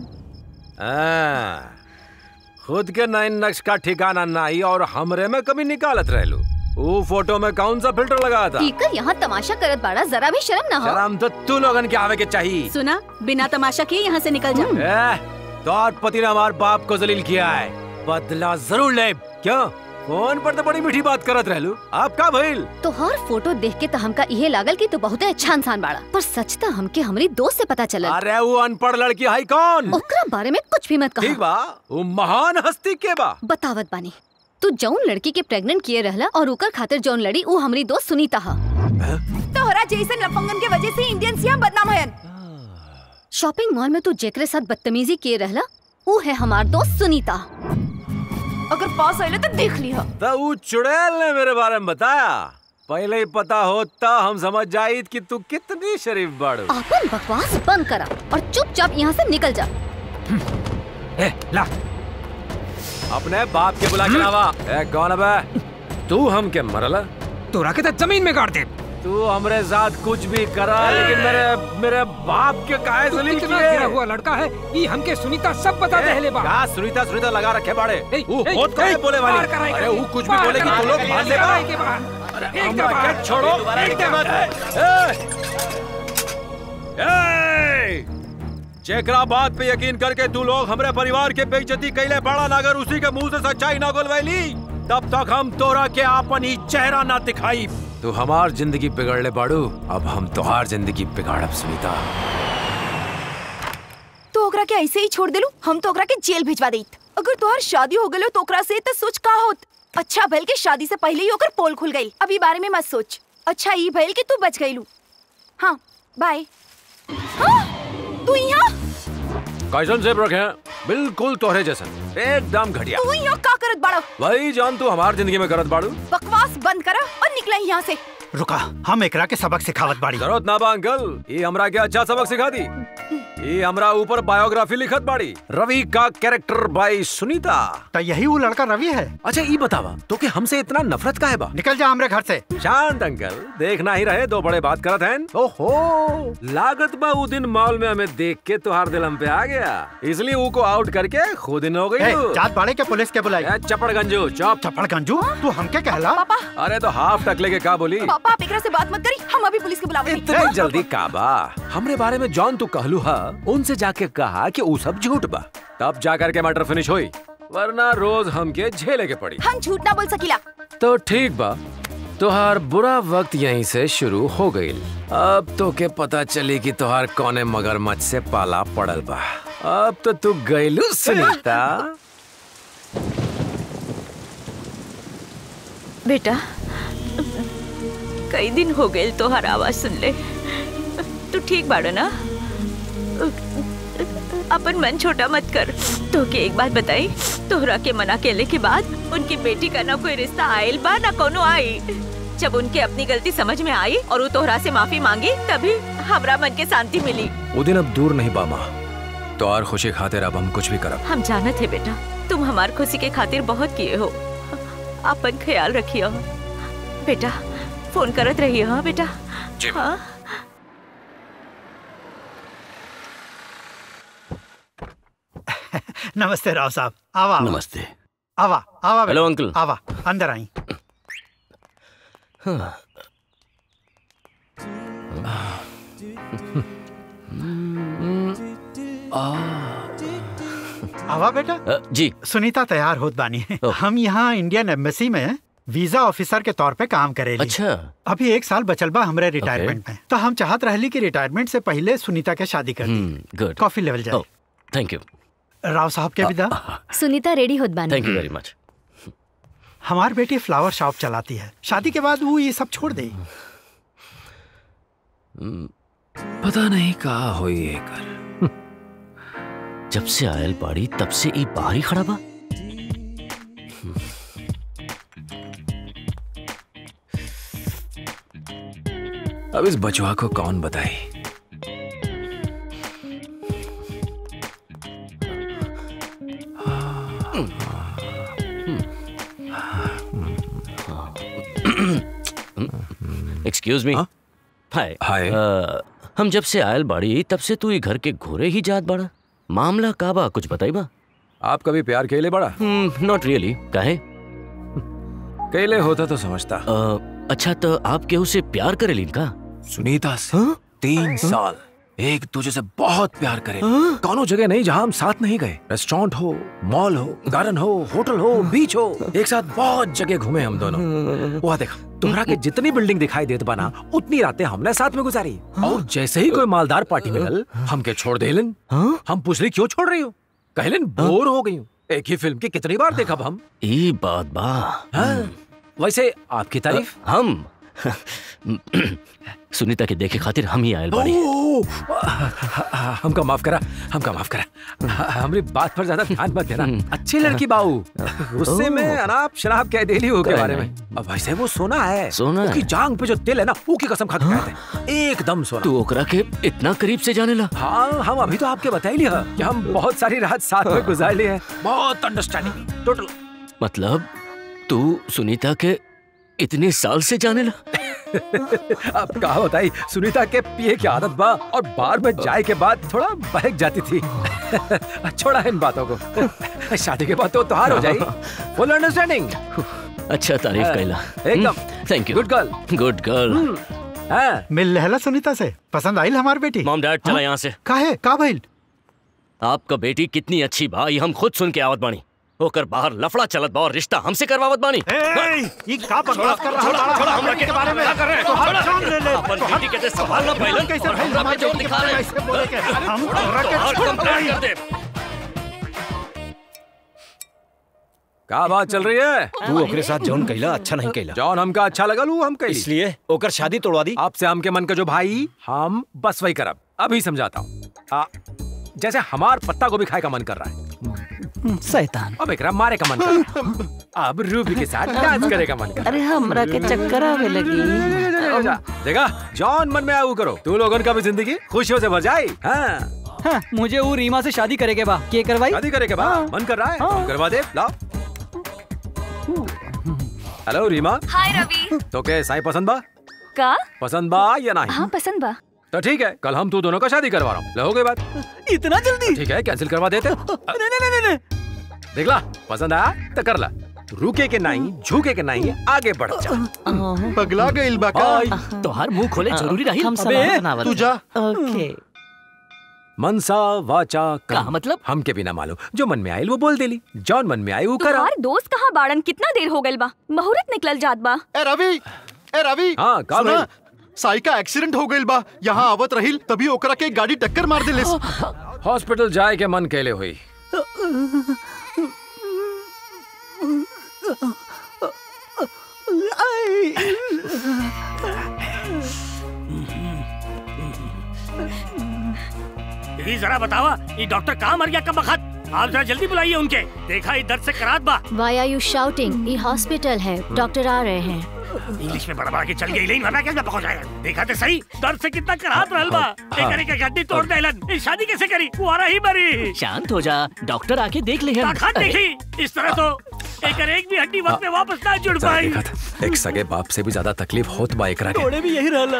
आ, खुद के नैन नक्श का ठिकाना नहीं और हमरे में कभी निकालत रहलू वो फोटो में कौन सा फिल्टर लगा था पीकर यहाँ तमाशा करत बाड़ा जरा भी शर्म ना हो शर्म तो तू लोगन के आवे के चाहिए सुना बिना तमाशा किए यहाँ से निकल जा ए, तो और पति ने हमारे बाप को जलील किया है बदला जरूर ले क्यों फोन पर तो बड़ी मीठी बात करत रहलू आप का भइल तो हर फोटो देख के तो हमका इहे लागल कि तू बहुत अच्छा इंसान बाड़ा पर सच तो हमके हमारी दोस्त से पता चलल अरे वो अनपढ़ लड़की है कौन ओकरा बारे में कुछ भी मत ठीक कहा बा वो महान हस्ती के बा बतावत बानी तू जौन लड़की के प्रेग्नेंट किए रहला और ओकर खातिर जौन लड़ी वो हमारी दोस्त सुनीता हा तोहरा जैसन लफंगन के वजह से इंडियन यहाँ बदनाम है शॉपिंग मॉल में तू जेकरे साथ बदतमीजी किए रहला वो है हमार दोस्त सुनीता अगर पास आइले तो देख लिया तो वो चुड़ैल ने मेरे बारे में बताया पहले ही पता होता हम समझ जाइत कि तू कितनी शरीफ बाड़ू अपन बकवास बंद करा और चुपचाप यहाँ से निकल जा ए, ला अपने बाप के बुला के लावा ए कौन है बे तू हम के मरला तोरा के तो जमीन में गाड़ दे तू हमरे साथ कुछ भी करा लेकिन मेरे मेरे बाप के काहे तू जलील कितना किए गिरा हुआ लड़का है ये हमके सुनीता सब बता ए, दे बा क्या सुनीता सुनीता लगा रखे बाड़े वो ए, होत कहे ए, बोले वाली बाहर कराई अरे करी, वो कुछ भी बाहर बोलेगी तू कराई लोग करी, मान ले कराई के बाहर। अरे एक हमरा बार, के छोड़ो एक एक बार। बात ए चेकरा बात पे यकीन करके तू लोग हमरे परिवार के बेइज्जती कैले बड़ा ना अगर उसी के मुंह से सच्चाई ना गोलवैली तब तक हम तोरा के आपन ही चेहरा ना दिखाई तू हमार जिंदगी बिगड़ले बाड़ू अब हम तोहार जिंदगी बिगाड़ब सुनीता तो ओकरा के ऐसे ही छोड़ देलू हम तो ओकरा के जेल भिजवा देत अगर तोहर शादी हो गलो तो ओकरा से तो सोच का होत अच्छा भइल के शादी से पहले ही ओकर पोल खुल गई अभी बारे में मत सोच अच्छा ई भइल कि तू बच गईलू हाँ बाय हाँ, तू यहाँ कैसन जेब रखे हैं बिल्कुल तोहरे जैसन एकदम घटिया तू यहाँ का करत बाड़ा वही जान तू हमार जिंदगी में करत बाड़ू बकवास बंद करा और निकला यहाँ से रुका हम एकरा के सबक सिखावत बाड़ी जरूरत ना बा अंकल ये हमरा के अच्छा सबक सिखा दी ये हमरा ऊपर बायोग्राफी लिखत बाड़ी रवि का कैरेक्टर बाई सुनीता तो यही वो लड़का रवि है अच्छा ये बतावा तो कि हमसे इतना नफरत का है बा निकल जा हमरे घर से शांत अंकल देखना ही रहे दो बड़े बात करत हैं ओहो लागत बा वो दिन मॉल में हमें देख के तुहार दिल हम पे आ गया इसलिए वो को आउट करके खुद इन हो गई ए, तू। जात बाड़े के पुलिस के बुलाई ए, चपड़ गंजू चौप चपड़ गंजू तू हमके कहला पापा अरे तो हाफ टकले के का बोली पापा आप एकरा से बात मत करी हम अभी पुलिस के बुलावे इतनी जल्दी काबा हमरे बारे में जॉन तू कहलू हा उनसे जाके कहा कि वो सब झूठ बा तब जाकर के मैटर फिनिश हुई वरना रोज हमके झेले के पड़ी हम झूठ ना बोल सकीला तो ठीक बा तोहार बुरा वक्त यहीं से शुरू हो गई अब तो के पता चली कि तोहार कौने मगरमच्छ से पाला पड़ल बा अब तो तू गईलू सुनीता बेटा कई दिन हो गए तोहर आवाज सुन ले तू ठीक बाड़ो ना अपन मन छोटा मत कर तो के एक बात बताई तोहरा के मना केले के बाद उनकी बेटी का ना कोई रिश्ता आयल बा ना कोनो आई जब उनके अपनी गलती समझ में आई और वो तोहरा से माफी मांगी तभी हमरा मन के शांति मिली वो दिन अब दूर नहीं बा माँ तो और खुशी खातिर अब हम कुछ भी करब हम जानत है बेटा तुम हमार खुशी के खातिर बहुत किए हो अपन ख्याल रखियो बेटा फोन करत रहिए हाँ बेटा हाँ नमस्ते राव साहब आवा आवा। नमस्ते आवा आवा हेलो, बेटा, अंकल। आवा अंदर आई आवा बेटा अ, जी सुनीता तैयार होत बानी हम यहाँ इंडियन एम्बेसी में वीजा ऑफिसर के तौर पे काम करेली अच्छा अभी एक साल बचल बा हमरे रिटायरमेंट में तो हम चाहत रहली कि रिटायरमेंट से पहले सुनीता के शादी कर दी गुड कॉफी लेवल जाए थैंक यू राव साहब के विदा सुनीता रेडी होत बानी थैंक यू वेरी मच हमार बेटी फ्लावर शॉप चलाती है शादी के बाद वो ये सब छोड़ दे पता नहीं कहा होई एकर जब से आयल बाड़ी तब से ई बाहर ही खड़ा बा अब इस बचवा को कौन बताए एक्सक्यूज मी हाय हाय हम जब से आयल बाड़ी तब से तू ई घर के घोरे ही जात बाड़ा मामला का बा कुछ बताई बा आप कभी प्यार केले बड़ा नॉट रियली काहे केले होता तो समझता अ, अच्छा तो आप केहू से प्यार करेलीन का सुनीता से तीन साल एक दूसरे से बहुत प्यार करे कौनो जगह नहीं जहाँ हम साथ नहीं गए रेस्टोरेंट हो मॉल हो गार्डन हो होटल हो बीच हो एक साथ बहुत जगह घूमे हम दोनों वहाँ देखा तुम्हारा के जितनी बिल्डिंग दिखाई देत बना उतनी रातें हमने साथ में गुजारी और जैसे ही कोई मालदार पार्टी मिलल हमके छोड़ देलन हम पूछली क्यों छोड़ रही हो कहलन बोर हो गई हूँ एक ही फिल्म की कितनी बार देखा हम ई बात बा हाँ, वैसे आपकी तारीफ हम सुनीता के देखे खातिर हम ही आयल बाड़ी ओह, हमका माफ करा हमका माफ करा हमारी बात पर ज्यादा ध्यान मत देना अच्छी लड़की बाऊ उससे मैं अनाप शराब कह देली हो के कहे बारे में अब वैसे वो सोना है सोना है। उसकी जांग पे जो तिल है ना वो की कसम खा के कहते हैं एकदम सोना तू ओकरा के इतना करीब से जाने ला हाँ हम अभी तो आपके बताई लिया कि हम बहुत सारी रात साथ में गुजार ली है बहुत अंडरस्टैंडिंग टोटल मतलब तू सुनीता के इतने साल से जाने ला अब कहा बताई सुनीता के पिए की आदत बा और बार में जाए के बाद थोड़ा बहक जाती थी छोड़ा इन बातों को शादी के बाद तो त्योहार हो जाए फुल अंडरस्टैंडिंग अच्छा तारीफ हाँ, कैला एकदम thank you good girl good girl मिल लहला सुनीता से पसंद आई हमार बेटी मॉम डैड चला यहाँ से काहे का भइल आपका बेटी कितनी अच्छी बा ये हम खुद सुन के आवत बानी होकर बाहर लफड़ा चलत बा और रिश्ता हमसे करवावत बानी ये का बकवास कर रहा है छोड़ा हमरा के बारे में कर रहे हैं तो हम जान ले ले अपन बेटी के ते संभालना पहले कैसे और भाई हमरा हमारे पे जोर बेटी के दिखा बारे रहे में ऐसे बोले के हम हम तोहरा के तोहार छोड़ कंप्लेंट पाई। कर दे का बात चल रही है तू ओकरे साथ जौन कैला अच्छा नहीं कैला जॉन हमका अच्छा लगा लू हम कैली इसलिए ओकर शादी तोड़वा दी आपसे हमके मन का जो भाई हम बस वही करब अभी समझाता हूँ जैसे हमार पत्ता गोभी खाए का मन कर रहा है शैतान अब एकरा मारे का मन कर रहा है अब रूबी के साथ डांस करे का मन कर रहा अरे हमरा के चक्कर आवे लगी है देखा जॉन मन में आऊ करो तू लोगन का भी जिंदगी खुशियों से भर जाए हाँ हाँ, मुझे वो रीमा से शादी करे के बा के करवाई शादी करे के बाद मन कर रहा है हाँ। करवा दे लाओ हेलो रीमा हाय रवि तो के साई पसंद बा का पसंद बा या नहीं हाँ पसंद बा तो ठीक है कल हम तू दोनों का शादी करवा रहा हूँ लो हो गई बात इतना जल्दी ठीक है कैंसिल करवा देते नहीं नहीं नहीं नहीं देख ला पसंद आया तो कर ला रुके के नहीं झुके के नहीं आगे बढ़ जा पगला गइल बा का तोहार मुंह खोले जरूरी रही हम अबे, सलाह बनावत तू जा ओके मनसा वाचा का कर्म। मतलब हमके बिना मालूम जो मन में आयल वो बोल देली जौन मन में आई वो करा तुम्हार दोस्त कहाँ बाड़न कितना देर हो गइल बा मुहूर्त निकल जात बा ए रवि ए रवि हाँ, का सुना भइल? साई का एक्सीडेंट हो गइल बा यहाँ आवत रहिल तभी ओकरा के गाड़ी टक्कर मार देलिस हॉस्पिटल जाए के मन कैले हुई दीदी जरा बतावा ये डॉक्टर कहाँ मर गया कब बखत आप जरा जल्दी बुलाइए उनके देखा ये दर्द से करात बा वाई आर यू शाउटिंग ये हॉस्पिटल है डॉक्टर आ रहे हैं इंग्लिश में बड़ा के चल गई लेकिन वरना कैसे पहुंच जाएगा देखा तो सही दर्द से कितना कराहत रहल बा हाँ। एक के गड्डी तोड़ देलन ये शादी कैसे करी कुआरा ही मरी शांत हो जा डॉक्टर आके देख ले ताकत देखी इस तरह तो एक एक भी हड्डी वक्त में वापस ना जुड़ जरा पाई देखा था, एक सगे बाप से भी ज्यादा तकलीफ होत बा एकरा के थोड़े भी यही रहला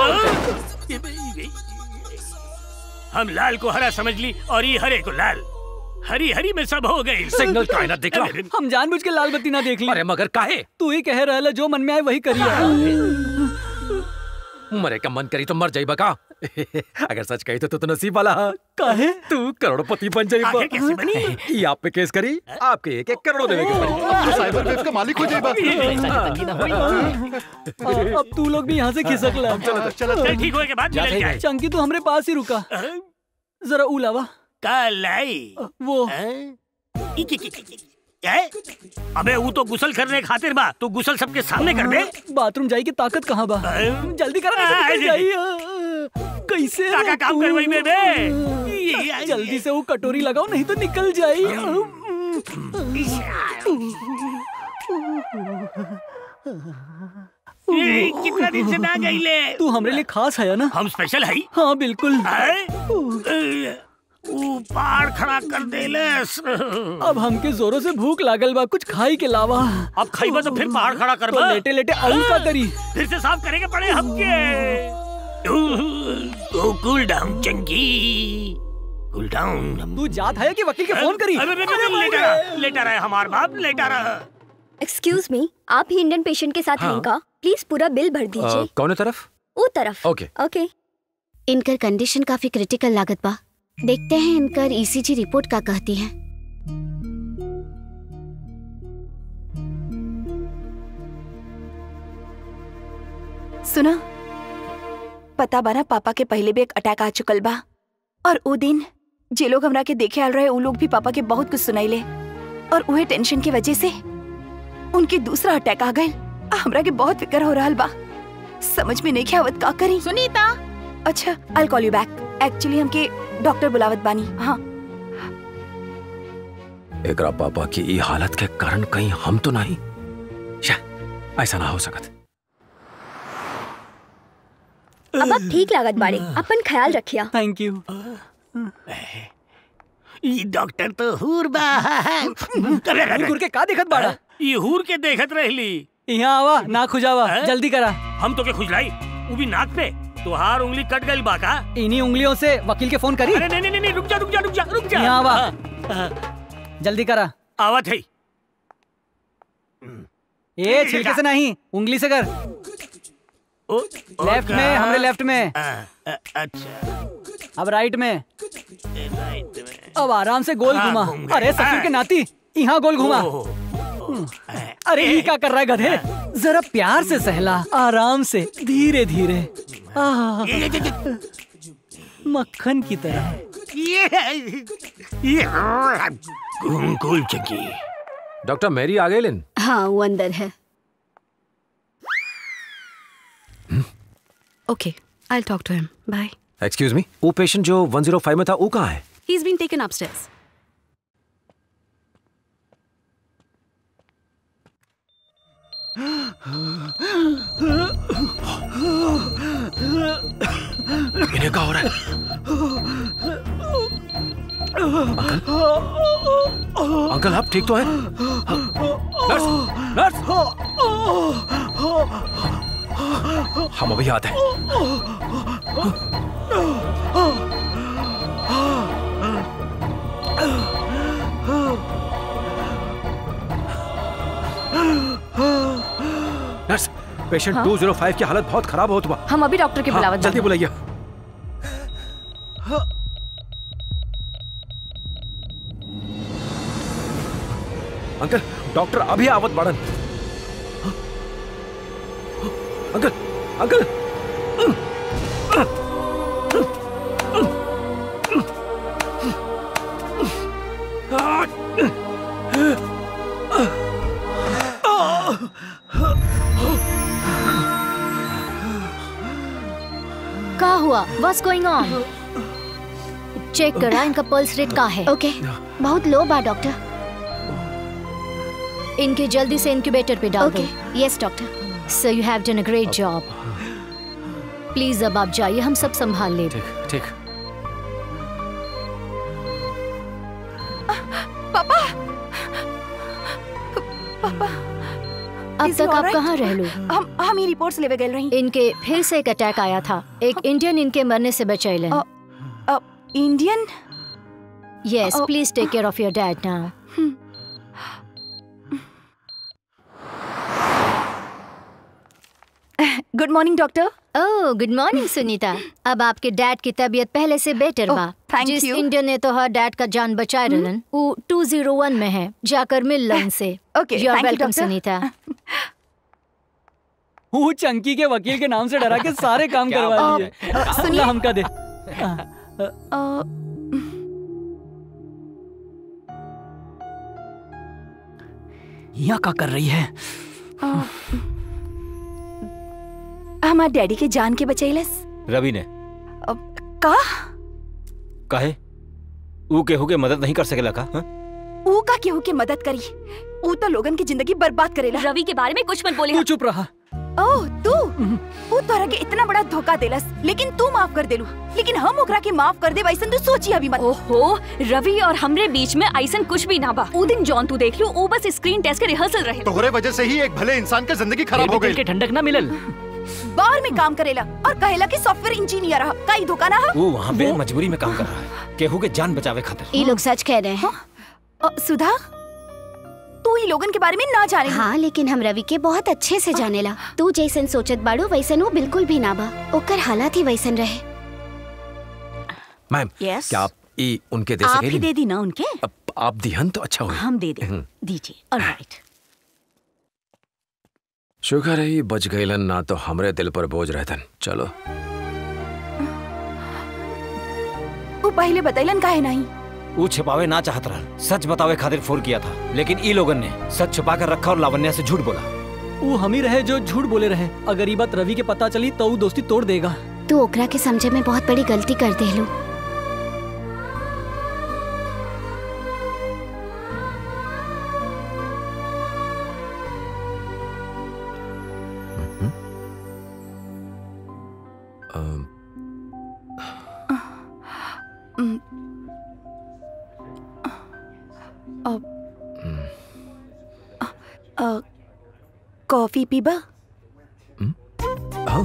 हम लाल को हरा समझ ली और ये हरे को लाल हरी हरी में सब हो गई सिग्नल कायनात देख ला हम जानबूझ के लाल बत्ती ना देख ली अरे मगर काहे तू ही कह रहला जो मन में आए वही करिए मरे का मन करी तो मर जाई बका अगर सच कही तो तू तो नसीब वाला हा। काहे तू करोड़पति बन जाई आखिर कैसे बनी? ये आप पे केस करी आपके एक एक करोड़ देवे के पड़ी अब तो साइबर वेब का मालिक हो जाएगा आ, अब तू लोग भी यहाँ से खिसक ला चलो चलो चल ठीक होए के बाद मिलल जाए चंकी तू हमरे पास ही रुका जरा उलावा कल आई वो ए? अबे वो तो गुसल करने खातिर बा तू गुसल सबके सामने कर दे बाथरूम जाई की ताकत कहाँ बा जल्दी करा आ, निकल जी। जाई कैसे काका रे काम तू? करवाई बे जल्दी से वो कटोरी लगाओ नहीं तो निकल जाई ए, कितना दिन से ना गई ले तू हमरे लिए खास है ना हम स्पेशल है हाँ बिल्कुल ऊपर खड़ा कर देलस अब हमके जोरों से भूख लागल बा कुछ खाई के लावा अब खाइबा तो फिर पहाड़ खड़ा कर तो लेटे लेटे आऊ का करी फिर से साफ करेंगे पड़े हमके तो कूल डाउन चंकी कूल डाउन तू जात है कि वकील के फोन करी अरे लेटा रहा लेटा रहा है हमार बाप लेटा रहा एक्सक्यूज मी आप ही इंडियन पेशेंट के साथ हाँ। हैं का प्लीज पूरा बिल भर दीजिए कौन तरफ वो तरफ ओके ओके इनकर कंडीशन काफी क्रिटिकल लागत बा देखते हैं इनकर ईसीजी रिपोर्ट का कहती है सुना पता बा ना पापा के पहले भी एक अटैक आ चुकल बा और वो दिन जे लोग हमरा के देखे आल रहे उ लोग भी पापा के बहुत कुछ सुनाइले और उहे टेंशन की वजह से उनके दूसरा अटैक आ गए हमरा के बहुत फिक्र हो रहा बा समझ में नहीं आवत का करी सुनीता अच्छा I call you back actually हमके डॉक्टर बुलावत बानी हाँ एकरा पापा की ई हालत के कारण कहीं हम तो नहीं शा, ऐसा ना हो सकत अब आप ठीक लागत बाड़े अपन ख्याल रखिया थैंक यू ये डॉक्टर तो हूर बा गुर के का देखत बाड़ा ये हूर के देखत रहली यहाँ आवा ना खुजावा जल्दी करा हम तो के खुजलाई वो भी नाक पे तुहार उंगली कट गई बा का इन्हीं उंगलियों से वकील के फोन करी अरे नहीं नहीं नहीं रुक जा रुक जा रुक जा रुक जा यहाँ आवा हाँ, जल्दी करा आवत है ए छिलके से नहीं उंगली से कर लेफ्ट में हमरे लेफ्ट में अच्छा अब राइट में अब आराम से गोल हाँ, घुमा घूम गए। अरे ससुर के नाती यहाँ गोल घुमा अरे ये क्या कर रहा है गधे जरा प्यार से सहला आराम से धीरे धीरे आह, मक्खन की तरह ये ये कूल कूल चंकी डॉक्टर मैरी आ गए लेन हाँ वो अंदर है okay I talk to him bye excuse me वो पेशेंट जो 105 में था वो कहाँ है He's been taken upstairs. इन्हें क्या हो रहा है अंकल आप ठीक तो हैं नर्स नर्स हम अभी आते हैं नर्स पेशेंट हाँ? 205 की हालत बहुत खराब हो चुका हम अभी डॉक्टर के हाँ, बुलावत जल्दी बानी। बुलाइए अंकल डॉक्टर अभी आवत बाड़न अंकल अंकल का हुआ व्हाट्स गोइंग ऑन चेक करा इनका पल्स रेट का है ओके बहुत लो बा डॉक्टर इनके जल्दी से इंक्यूबेटर पे डाल दो yes doctor so you have done a great job please अब आप जाइए हम सब संभाल ले ठीक पापा पापा अब Is he तक आप alright? कहाँ रह लो हम हम ही रिपोर्ट्स लेवे गए रही इनके फिर से एक अटैक आया था एक इंडियन इनके मरने से बचैलन Indian yes Oh. Please take care of your dad now good morning doctor oh good morning Sunita अब आपके डैड की तबीयत पहले से बेटर Oh, बा thank जिस you. इंडियन ने तो हर डैड का जान बचाए रहलन वो 201 में है जाकर मिल लन से Okay, you are thank you, welcome doctor. Sunita वो चंकी के वकील के नाम से डरा के सारे काम क्या करवा बात लिए है? सुनिए हमका दे यहाँ का कर रही है हमार डैडी के जान के बचैलस रवि ने का कहे ऊ केहू के मदद नहीं कर सकेला का हाँ? ऊ का केहू के मदद करी ऊ तो लोगन की जिंदगी बर्बाद करेला रवि के बारे में कुछ मत बोले तू चुप रहा ओह तू ऊ तोरा के इतना बड़ा धोखा देलस लेकिन तू माफ कर देलू लेकिन हम ओकरा के माफ कर दे वैसन तू सोची अभी मत ओहो रवि और हमरे बीच में ऐसन कुछ भी ना बा ऊ दिन जॉन तू देख लू ऊ बस स्क्रीन टेस्ट के रिहर्सल रहे तोहरे वजह से ही एक भले इंसान का जिंदगी खराब हो गई ठंडक ना मिलल बाहर में काम करेला और कहेला कि सॉफ्टवेयर इंजीनियर रहा कई धोखा ना हा? वो वहाँ पे मजबूरी में काम कर रहा है केहू के जान बचावे खातिर ये लोग सच कह रहे हैं अ, सुधा तू ई लोगन के बारे में ना जाने हाँ लेकिन हम रवि के बहुत अच्छे से जानेला तू जैसन सोचत बाड़ू वैसन वो बिल्कुल भी ना बा ओकर हालात ही वैसन रहे मैम Yes? क्या आप ई उनके दे आप सकेली ही दे दी ना उनके आप दिहन तो अच्छा हुई हम दे दे दीजिए ऑलराइट शुक्र है ये बच गईलन ना तो हमरे दिल पर बोझ रहतन चलो ऊ पहले बतैलन काहे नहीं वो छिपावे ना चाहत रहा सच बतावे खातिर फोन किया था लेकिन ई लोगन ने सच छुपा कर रखा और लावण्या से झूठ बोला वो हम ही रहे जो झूठ बोले रहे अगर ये बात रवि के पता चली तो वो दोस्ती तोड़ देगा तू ओकरा के समझे में बहुत बड़ी गलती कर देलू अम, उम, अ, अ, कॉफी पीबा हाँ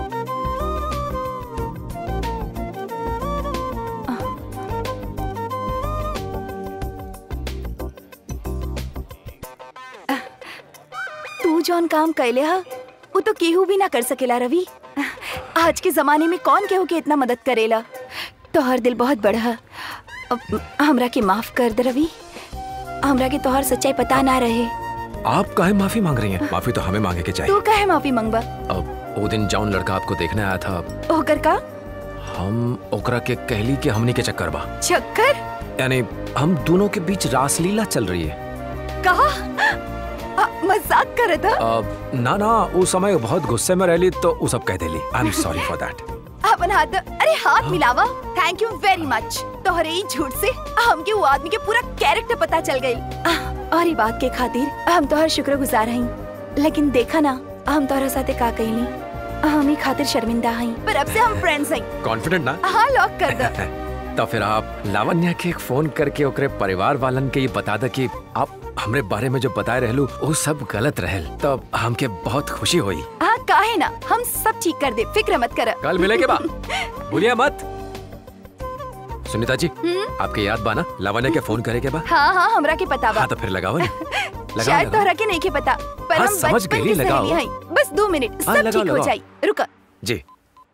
तू जौन काम कैले हा वो तो केहू भी ना कर सकेला रवि आज के जमाने में कौन केहू के इतना मदद करेला तोहर दिल बहुत बड़ा है अब हमरा के माफ कर दे रवि हमरा के तोहर सच्चाई पता ना रहे आप काहे माफी मांग रही हैं माफी तो हमें मांगे के चाहिए तू काहे माफी मंगबा अब वो दिन जौन लड़का आपको देखने आया था ओकर का हम ओकरा के कहली के हमनी के चक्कर बा चक्कर यानी हम दोनों के बीच रासलीला चल रही है कहा आ, मजाक करत हा अब ना ना उस समय बहुत गुस्से में रहली तो वो सब कह देली I am sorry for that अपन हाथ अरे हाथ मिलावा थैंक यू वेरी मच तोहरे ही झूठ से हमके वो आदमी के पूरा कैरेक्टर पता चल गई और ये बात के खातिर हम तोहर शुक्रगुजार हई लेकिन देखा ना हम तोहरा साथे का कहली हम ही खातिर शर्मिंदा हई पर अब से हम फ्रेंड्स हई कॉन्फिडेंट ना हाँ लॉक कर दो तो फिर आप लावण्या के एक फोन करके ओकरे परिवार वालन के ये बता दे कि आप हमरे बारे में जो बताए रहलू वो सब गलत रहल तब हमके बहुत खुशी हुई हाँ काहे ना हम सब ठीक कर दे फिक्र मत कर कल मिले के बाद भूलिए मत सुनीता जी हम्म? आपके याद बाना लावण्या के फोन करे के बाद हाँ हाँ हमरा के पता बा हाँ तो फिर लगाओ ना लगाओ शायद लगाओ तोहरा के नहीं के पता पर हाँ, हम समझ बचपन गई, की लगाओ। सहेली हई बस दो मिनट हाँ, सब लगाओ, ठीक हो लगाओ। जाई रुका जी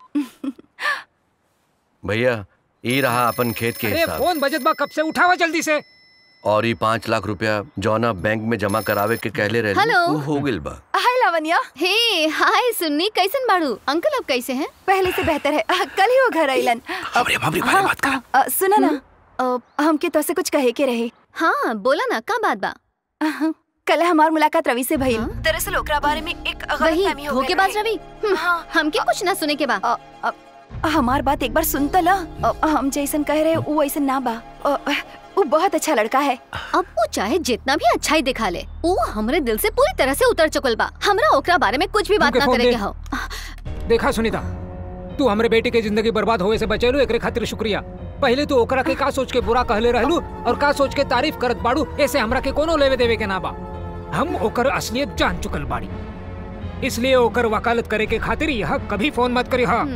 भैया ई रहा अपन खेत के अरे हिसाब फोन बजत बा कब से उठावा जल्दी से और ई पाँच लाख रुपया जौना बैंक में जमा करावे के कहले रहे हेलो। वो हो गिल बा हाय लावण्या हे हाय सुन्नी कैसन बाड़ू अंकल अब कैसे हैं पहले से बेहतर है आ, कल ही वो घर आइलन हाँ, आ, सुना ना आ, हमके तो से कुछ कहे के रहे हाँ बोला ना का बात बा कल हमार मुलाकात रवि से भइल दरअसल ओकरा बारे में एक वही गलतफहमी हो गइल धोखेबाज रहे। रवि हम्म, हमके कुछ ना सुने के बा आ, हमार बात एक बार सुन त ला आ, हम जैसन कह रहे वो वैसन ना बा आ, वो बहुत अच्छा लड़का है अब वो चाहे जितना भी अच्छा ही दिखा ले वो हमरे दिल से पूरी तरह से उतर चुकल बा हमरा ओकरा बारे में कुछ भी बात हमके ना फोन करे दे। के हो देखा सुनीता तू हमरे बेटी के जिंदगी बर्बाद होए से बचेलू एकरे खातिर शुक्रिया पहले तू ओकरा के का सोच के बुरा कहले रहलू और का सोच के तारीफ करत बाड़ू ऐसे हमरा के कोनो लेवे देवे के ना बा हम ओकर असलियत जान चुकल बाड़ी इसलिए ओकर वकालत करे के खातिर यह कभी फोन मत करी हाँ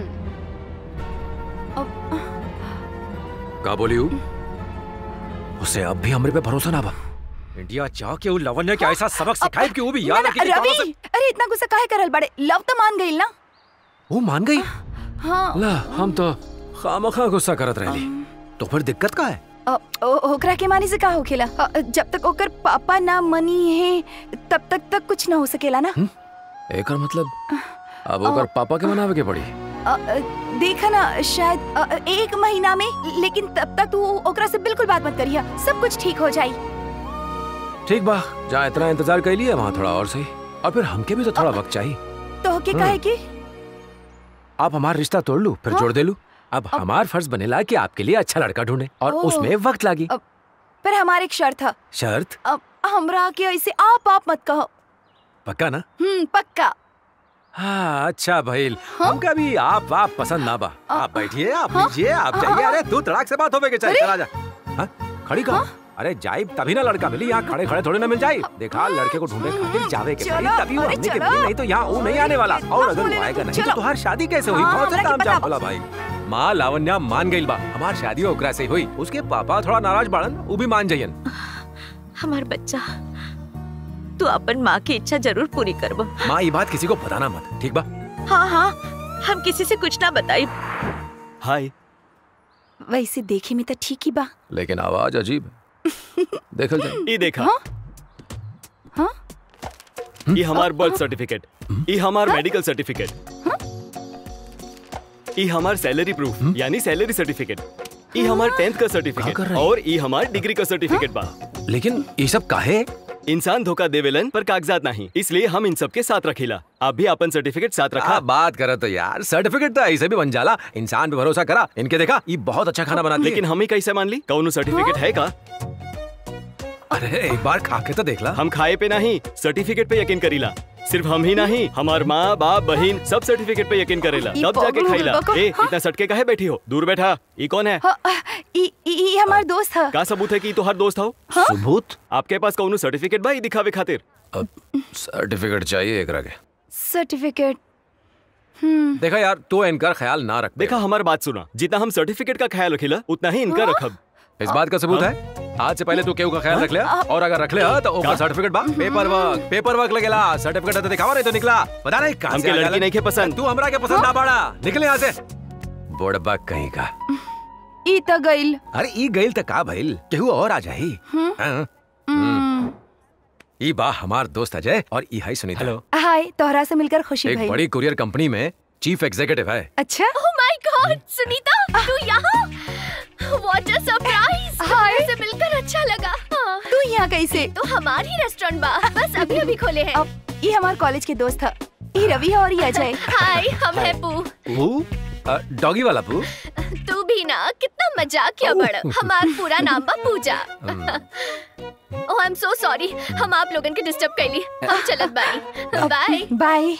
का बोली हूँ उसे अब भी हमरे पे भरोसा ना बा इंडिया चाह के वो लवन्य के ऐसा सबक सिखाए कि वो भी याद रखे कि रवि कहाँ से अरे इतना गुस्सा काहे करल बड़े लव तो मान गई ना वो मान गई हाँ ला हम तो खामखा गुस्सा करत रहली तो फिर दिक्कत का है अ, ओ- ओकरा के मानी से का होखेला अ, जब तक ओकर पापा ना मनी है तब तक तक कुछ ना हो सकेला ना एकर मतलब अब ओकर पापा के मनावे के पड़ी अ, अ, देखा ना शायद अ, अ, एक महीना में लेकिन तब तक तू ओकरा से बिल्कुल बात मत करिया सब कुछ ठीक हो जाई ठीक बा जहाँ इतना इंतजार कर लिया वहाँ थोड़ा और सही और फिर हमके भी तो थोड़ा वक्त चाहिए तो के काहे की आप हमारा रिश्ता तोड़ लू फिर जोड़ दे लू अब हमार फर्ज बनेला कि आपके लिए अच्छा लड़का ढूंढे और ओह। उसमें वक्त लागी पर हमारे एक शर्त था शर्त अब हमरा के ऐसे आप आप मत कहो पक्का ना हम्म पक्का हाँ अच्छा भाई हमका भी आप आप पसंद ना बा आप बैठिए आप लीजिए आप जाइए अरे तू तड़ाक से बात होवे के चाहिए चला जा हाँ? खड़ी कहा अरे जाई तभी ना लड़का मिली यहाँ खड़े खड़े थोड़े ना मिल जाए देखा लड़के को ढूंढे खातिर जावे के पड़ी चलो, तभी वो अरे हमने के चलो। मिली नहीं तो यहाँ वो नहीं आने वाला और अगर वो आएगा नहीं तो चलो। तुम्हारी शादी कैसे हुई हाँ, बहुत से हमरा के काम जाम पता होला भाई माँ लावण्या मान गई बा हमार शादी ओकरा से हुई उसके पापा थोड़ा नाराज बाड़न वो भी मान जाइयन हमार बच्चा तू अपन माँ की इच्छा जरूर पूरी करबो माँ ये बात किसी को बताना मत ठीक बा हाँ हाँ हम किसी से कुछ ना बताई हाय वैसे देखे में तो ठीक ही बा लेकिन आवाज अजीब है देखल जाए ई देखा हाँ? ई हमार बर्थ सर्टिफिकेट ई हमार मेडिकल सर्टिफिकेट ई हमार सैलरी प्रूफ यानी सैलरी सर्टिफिकेट ई हमार टेंथ का सर्टिफिकेट और ई हमार डिग्री का सर्टिफिकेट बा लेकिन ये सब काहे इंसान धोखा देवेलन पर कागजात नहीं इसलिए हम इन सब के साथ रखीला आप भी अपन सर्टिफिकेट साथ रखा आप बात करे तो यार सर्टिफिकेट तो ऐसे भी बन जाला इंसान पे भरोसा करा इनके देखा ये बहुत अच्छा खाना बनाती लेकिन हम ही कैसे मान ली कौन सर्टिफिकेट है का अरे एक बार खा के तो देख ला हम खाए पे नहीं सर्टिफिकेट पे यकीन करीला सिर्फ हम ही नहीं हमार माँ बाप बहन सब सर्टिफिकेट पे यकीन करेला ई तब जाके पागल खाईला होगा का? ए हाँ? इतना सटके काहे बैठी हो दूर बैठा ई कौन है हाँ, ई ई ई हमार दोस्त है का सबूत है कि तोहार दोस्त हो सबूत आपके पास कौन सर्टिफिकेट भाई दिखावे खातिर सर्टिफिकेट चाहिए एक रगे सर्टिफिकेट हम्म देखा यार तू इनका ख्याल ना रख देखा हमारी बात सुना जितना हम सर्टिफिकेट का ख्याल रखीला उतना ही इनका रखब इस बात का सबूत है आज से पहले तू केहू का ख्याल रख लिया और अगर रख लिया तो ऊपर सर्टिफिकेट बा पेपर वर्क पेपर वर्क लगेला सर्टिफिकेट तो दिखावा नहीं तो निकला पता नहीं कहां से हमके आ लड़की जाला। नहीं के पसंद तू हमरा के पसंद ना बाड़ा निकले यहाँ से बोड़बा कहीं का ई त गइल अरे ई गइल त का भइल केहू और आ जाई हम्म। हाँ। हम्म। ई बा हमार दोस्त अजय और ई है सुनीता हेलो हाय तोहरा से मिलकर खुशी एक भई बड़ी कुरियर कंपनी में चीफ एग्जीक्यूटिव है अच्छा ओह माय गॉड सुनीता तू यहाँ व्हाट अ सरप्राइज हाय। से मिलकर अच्छा लगा तू यहाँ कैसे तो हमार ही रेस्टोरेंट बा बस अभी अभी खोले हैं ये हमार कॉलेज के दोस्त है ये रवि है और ये अजय हाय हम है पू पू डॉगी वाला पू तू भी ना कितना मजाक किया बड़ हमार पूरा नाम बा पूजा ओह आई एम सो सॉरी हम आप लोगन के डिस्टर्ब कैली हम चलत बानी bye bye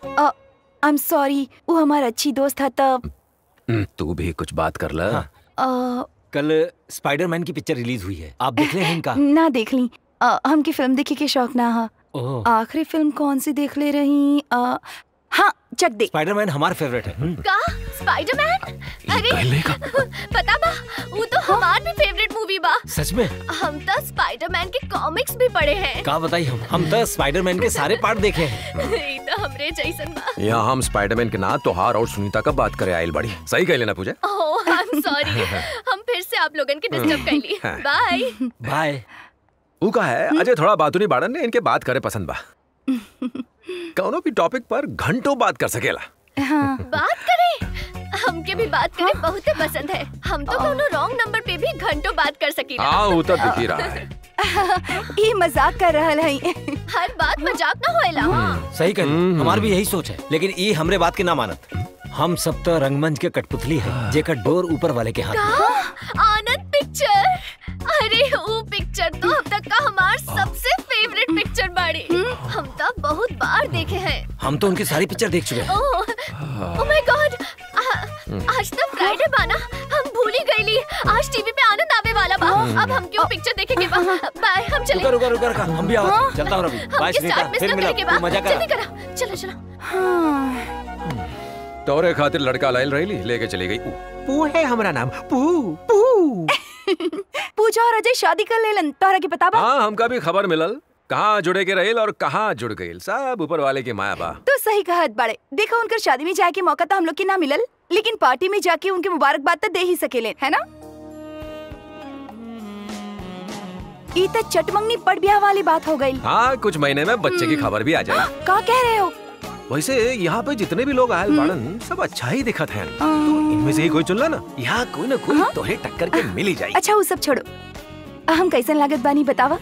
I am sorry वो हमार अच्छी दोस्त है तब हम्म, तू भी कुछ बात कर ला अ, कल स्पाइडरमैन की पिक्चर रिलीज हुई है आप देख ले हैं इनका ना देख ली अ, हमकी फिल्म देखे के शौक ना है ओह आखिरी फिल्म कौन सी देख ले रही अ, हाँ चक दे स्पाइडरमैन हमारा फेवरेट है हम्म। का स्पाइडरमैन अरे पता बा वो तो हमार भी फेवरेट मूवी बा सच में हम तो स्पाइडरमैन के कॉमिक्स भी पढ़े हैं का बताई हम हम तो स्पाइडरमैन के सारे पार्ट देखे हैं ये तो हमरे जैसन बा यहाँ हम स्पाइडरमैन के ना तोहार और सुनीता का बात करे आयल बड़ी सही कह लेना पूजा ओह आई एम सॉरी हम फिर से आप लोगन के डिस्टर्ब कैली हाँ। बाय बाय ऊ का है अजय थोड़ा बातूनी बाड़न ने इनके बात करे पसंद बा कौनो भी टॉपिक पर घंटों बात कर सकेला हाँ बात करें हमके भी बात करें बहुत पसंद है हम तो कोनो रॉन्ग नंबर पे भी घंटों बात कर सकीला हाँ वो तो दिख ही रहा है ये मजाक कर रहा है हर बात मजाक ना होएला सही कही हमार भी यही सोच है लेकिन ये हमरे बात के ना मानत हम सब तो रंगमंच के कठपुतली है जेकर डोर ऊपर वाले के हाथ में। का आनंद पिक्चर अरे बाड़ी हम तो बहुत बार देखे हैं हम तो उनकी सारी पिक्चर देख चुके हैं ओह ओह माय गॉड आज तो फ्राइडे बाना हम भूल ही गईली आज टीवी पे आनंद आवे वाला बा अब हम क्यों पिक्चर देखे के बा बाय हम चले रुका रुका रुका रुका हम भी आओ हाँ। चलता हूँ रवि बाय हमके सुनीता साथ में फिर सब मिला करे के तू बा मजा जल्दी कर करा चलो चलो तोरे खातिर लड़का लायल रही लेके चली गई पू है हमारा नाम पू पू पूजा और अजय शादी कर लेलन तोहरा के पता बा हाँ हमका भी खबर मिलल कहाँ जुड़े के रहेल और कहाँ जुड़ गईल सब ऊपर वाले के माया बा तो सही कहत बाड़े देखो उनकर शादी में जाके मौका तो हम लोग के ना मिलल लेकिन पार्टी में जाके उनके मुबारकबाद तो दे ही सकेले है ना ई तो चटमंगनी पट ब्याह वाली बात हो गई हाँ कुछ महीने में बच्चे की खबर भी आ जाए का कह रहे हो वैसे यहाँ पे जितने भी लोग आयल बाड़न सब अच्छा ही दिखत हैं तो इनमें से ही कोई चुनला ना यहाँ कोई ना कोई तोहे टक्कर के मिल ही जाए अच्छा वो सब छोड़ो हम कैसन लागत बानी बतावा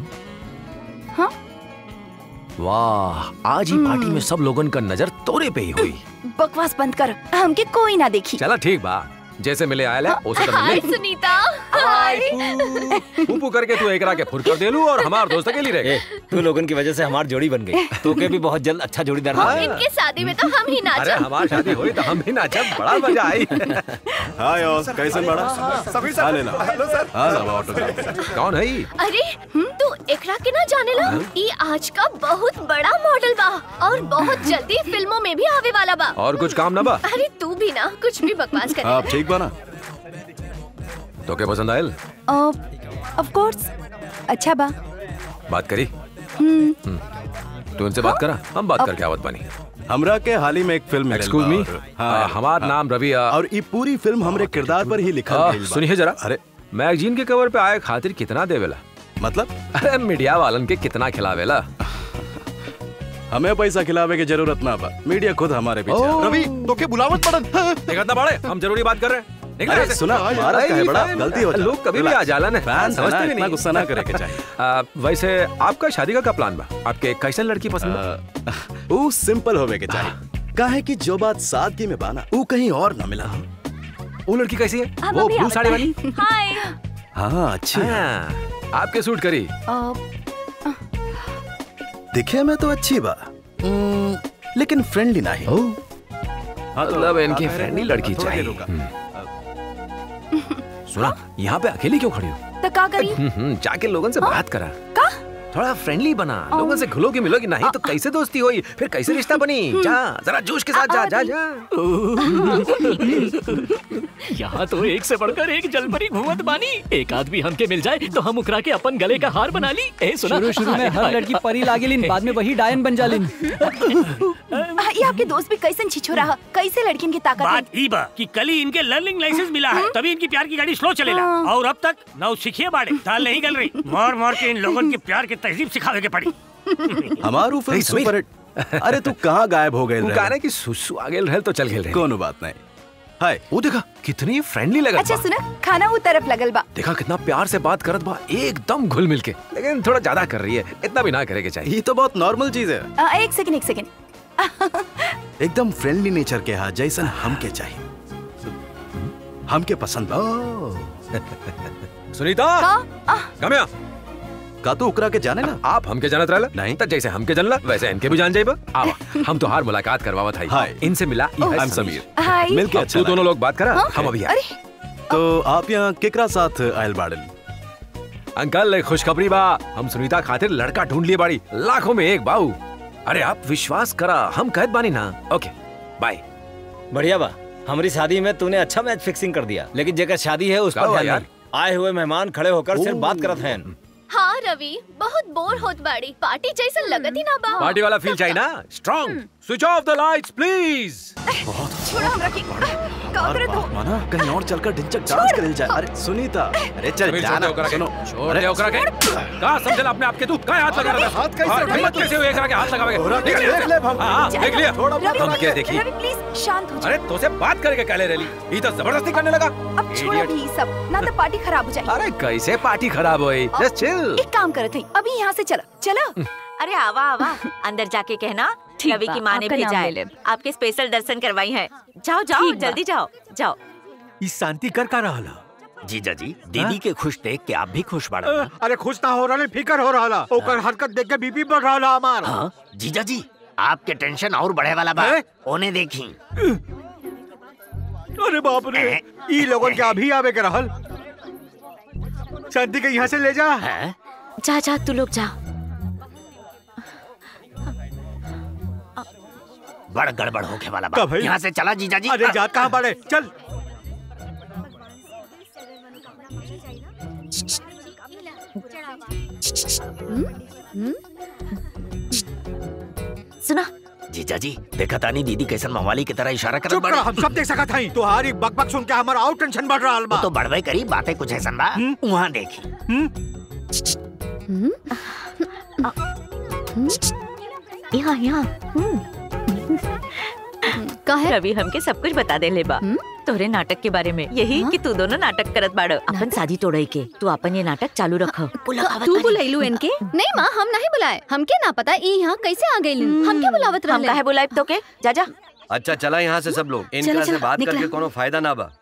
वाह आज ही पार्टी में सब लोगन का नजर तोरे पे ही हुई बकवास बंद कर हमके कोई ना देखी चला ठीक बा जैसे मिले आयल है उसे तो हाय मिले सुनीता हाय ऊपू करके तू एकरा के फुर कर देलू और हमार दोस्त अकेली रह गए तू लोगन की वजह से हमार जोड़ी बन गई तो के भी बहुत जल्द अच्छा जोड़ीदार हाँ। मिलेगा। इनके शादी में तो हम ही अरे नाचा हमारी शादी हुई तो हम भी नाचा बड़ा मजा आई हाय और कैसे बड़ा सभी हाँ लेना हेलो सर हाँ सब ऑटो कौन है ये? अरे तू एकरा के ना जाने ला ई आज का बहुत बड़ा मॉडल बा और बहुत जल्दी फिल्मों में भी आवे वाला बा और कुछ काम ना बा अरे तू भी ना कुछ भी बकवास कर आप ठीक बना तो क्या पसंद आयल ऑफ कोर्स अच्छा बा बात करी हम्म तू उनसे बात करा हम बात करके आवत बनी हमरा के हाल ही में एक फिल्म Excuse me? आ, हमार नाम रवि आ- और ये पूरी फिल्म हमरे किरदार पर ही लिखा आ, गइल बा। सुनिए जरा अरे मैगजीन के कवर पे आए खातिर कितना देवेला मतलब अरे मीडिया वालन के कितना खिलावेला हमें पैसा खिलावे की जरूरत ना बा मीडिया खुद हमारे पीछे है। रवि तो के बुलावट पड़न देखत ना बड़े हम जरूरी बात कर रहे हैं निकले अरे यहाँ से। सुना हमारा अरे का है बड़ा फैन- गलती हो जाए लोग कभी भी आ जाला ना फैन समझते भी इतना नहीं गुस्सा ना करे के चाहिए आ, वैसे आपका शादी का क्या प्लान बा आपके कैसन लड़की पसंद बा? वो सिंपल होवे के चाहिए काहे कि जो बात सादगी में बाना वो कहीं और ना मिला वो लड़की कैसी है अब वो अभी ब्लू आता साड़ी है। वाली हाय हाँ अच्छी है। हाँ, आपके सूट करी दिखे में तो अच्छी बा हम्म, लेकिन फ्रेंडली नहीं मतलब इनकी फ्रेंडली लड़की चाहिए हम्म। सुना यहाँ पे अकेली क्यों खड़ी हो तो का करी हम्म, हम्म, जाके लोगन से बात करा का थोड़ा फ्रेंडली बना लोगों से घुलोगी मिलोगी नहीं तो कैसे दोस्ती होई फिर कैसे रिश्ता बनी जा जरा जोश के साथ जा जा जा यहाँ तो एक से बढ़कर एक जलपरी घूमत बानी एक आदमी हमके मिल जाए तो हम उकरा के अपन गले का हार बना ली ए सुना शुरू शुरू में हाय, हर हाय। लड़की परी लागेलिन बाद में वही डायन बन जालिन आ, ये आपके दोस्त भी कैसन छिछो रहा कैसे लड़किन की ताकत है बात ई बा कि कल ही इनके लर्निंग लाइसेंस मिला है तभी इनकी प्यार की गाड़ी स्लो चलेला हाँ। और अब तक नौ सीखिए बाड़े दाल नहीं गल रही मार मार के इन लोगों के प्यार की तहजीब सिखावे के पड़ी हमारू फिल्म नहीं, समीर। सुपर हिट अरे तू कहाँ गायब हो गए वो गाने की सुसु आ गेल रहल तो चल गेल रहे कोनो बात नहीं हाय वो देखा कितनी फ्रेंडली लगत अच्छा बा सुना खाना वो तरफ लगल बा देखा कितना प्यार से बात करत बा एकदम घुल मिल के लेकिन थोड़ा ज्यादा कर रही है इतना भी ना करे के चाहिए ये तो बहुत नॉर्मल चीज है आ, एक सेकंड एक सेकंड एकदम फ्रेंडली नेचर के हा जैसन हमके चाहिए हमके पसंद बा सुनीता कम यहाँ का तो उकरा के जाने ना आप हमके जानत रहला नहीं तो जैसे हमके जानला वैसे इनके भी जान जाइबा आवा हम तो हर मुलाकात करवावत है हाय। इनसे मिला ये है आई एम समीर हाय मिलके अब अच्छा तू दोनों लोग बात करा हाँ? हम अभी आए अरे तो आप यहाँ केकरा साथ आयल बाड़न अंकल एक खुशखबरी बा हम सुनीता खातिर लड़का ढूंढ लिए बाड़ी लाखों में एक बाऊ अरे आप विश्वास करा हम कहत बानी ना ओके बाय बढ़िया बा हमारी शादी में तूने अच्छा मैच फिक्सिंग कर दिया लेकिन जेकर शादी है उस का पर हुआ ध्यान यार? नहीं। आए हुए मेहमान खड़े होकर सिर्फ बात करत हैं हाँ रवि बहुत बोर होत बाड़ी पार्टी जैसा लगत ही ना बा पार्टी वाला फील चाहिए ना strong switch off the lights please छोड़ो हमरा की का करत हो माना कहीं और चलकर ढिंचक डांस करे जाए अरे सुनीता अरे चल छोड़ जाना दे ओकरा के सुनो छोड़ दे ओकरा के का समझला अपने आप के तू का हाथ लगा रहा था हाथ कैसे हाँ, रखा? हिम्मत कैसे हुई एकरा के हाथ लगावे ओकरा के निकल यहाँ देख से। ले हम। हाँ, हाँ, देख लिया रवि हम क्या देखी रवि प्लीज शांत हो अरे तो से बात करके कहले रही ये तो जबरदस्ती करने लगा अब छोड़ो भी ये सब ना तो पार्टी खराब हो जाए अरे कैसे पार्टी खराब हुई जस्ट चिल एक काम करत हई अभी यहाँ से चलो चलो अरे आवा आवा अंदर जाके कहना ठीक रवि बा, की माँ ने आपका नाम भेजा ले है लेब। आपके स्पेशल दर्शन करवाई है जाओ जाओ ठीक बा। जल्दी जाओ जाओ ई शांति कर का रहल जीजा जी दीदी के खुश देख के आप भी खुश बाड़ा ना? अरे खुश ना हो रहा फिकर हो रहा ओकर हरकत देख के बीपी बढ़ रहा हमार हाँ जीजा जी आपके टेंशन और बढ़े वाला बा ओने देखी अरे बाप रे ई लोगन के अभी आवे के रहल शांति के यहाँ से ले जा जा जा तू लोग जा बड़ गड़बड़ होके वाला का बा भाई? यहाँ से चला जीजा जी अरे जा कहाँ बड़े चल सुना जीजा जी देखा तानी दीदी कैसन मवाली की तरह इशारा करत चुप बाड़े। रहो हम सब देख सकत हई तुम्हारी बक बक सुन के हमारा और टेंशन बढ़ रहा वो बा तो बढ़वे करी बातें कुछ ऐसा बा वहाँ देखी यहाँ यहाँ कहे रवि हमके सब कुछ बता दे ले बा तोरे नाटक के बारे में यही कि तू दोनों नाटक करत बाड़ो अपन शादी तोड़े के तू अपन ये नाटक चालू रख तू बुलाइलू इनके नहीं माँ हम नहीं बुलाए हमके ना पता ई यहाँ कैसे आ गई हम क्या बुलावत हम रहले काहे बुलाए तो के जा जा अच्छा चला यहाँ से सब लोग चलो, इनका से चलो, बात निकला। करके कोनो फायदा ना बा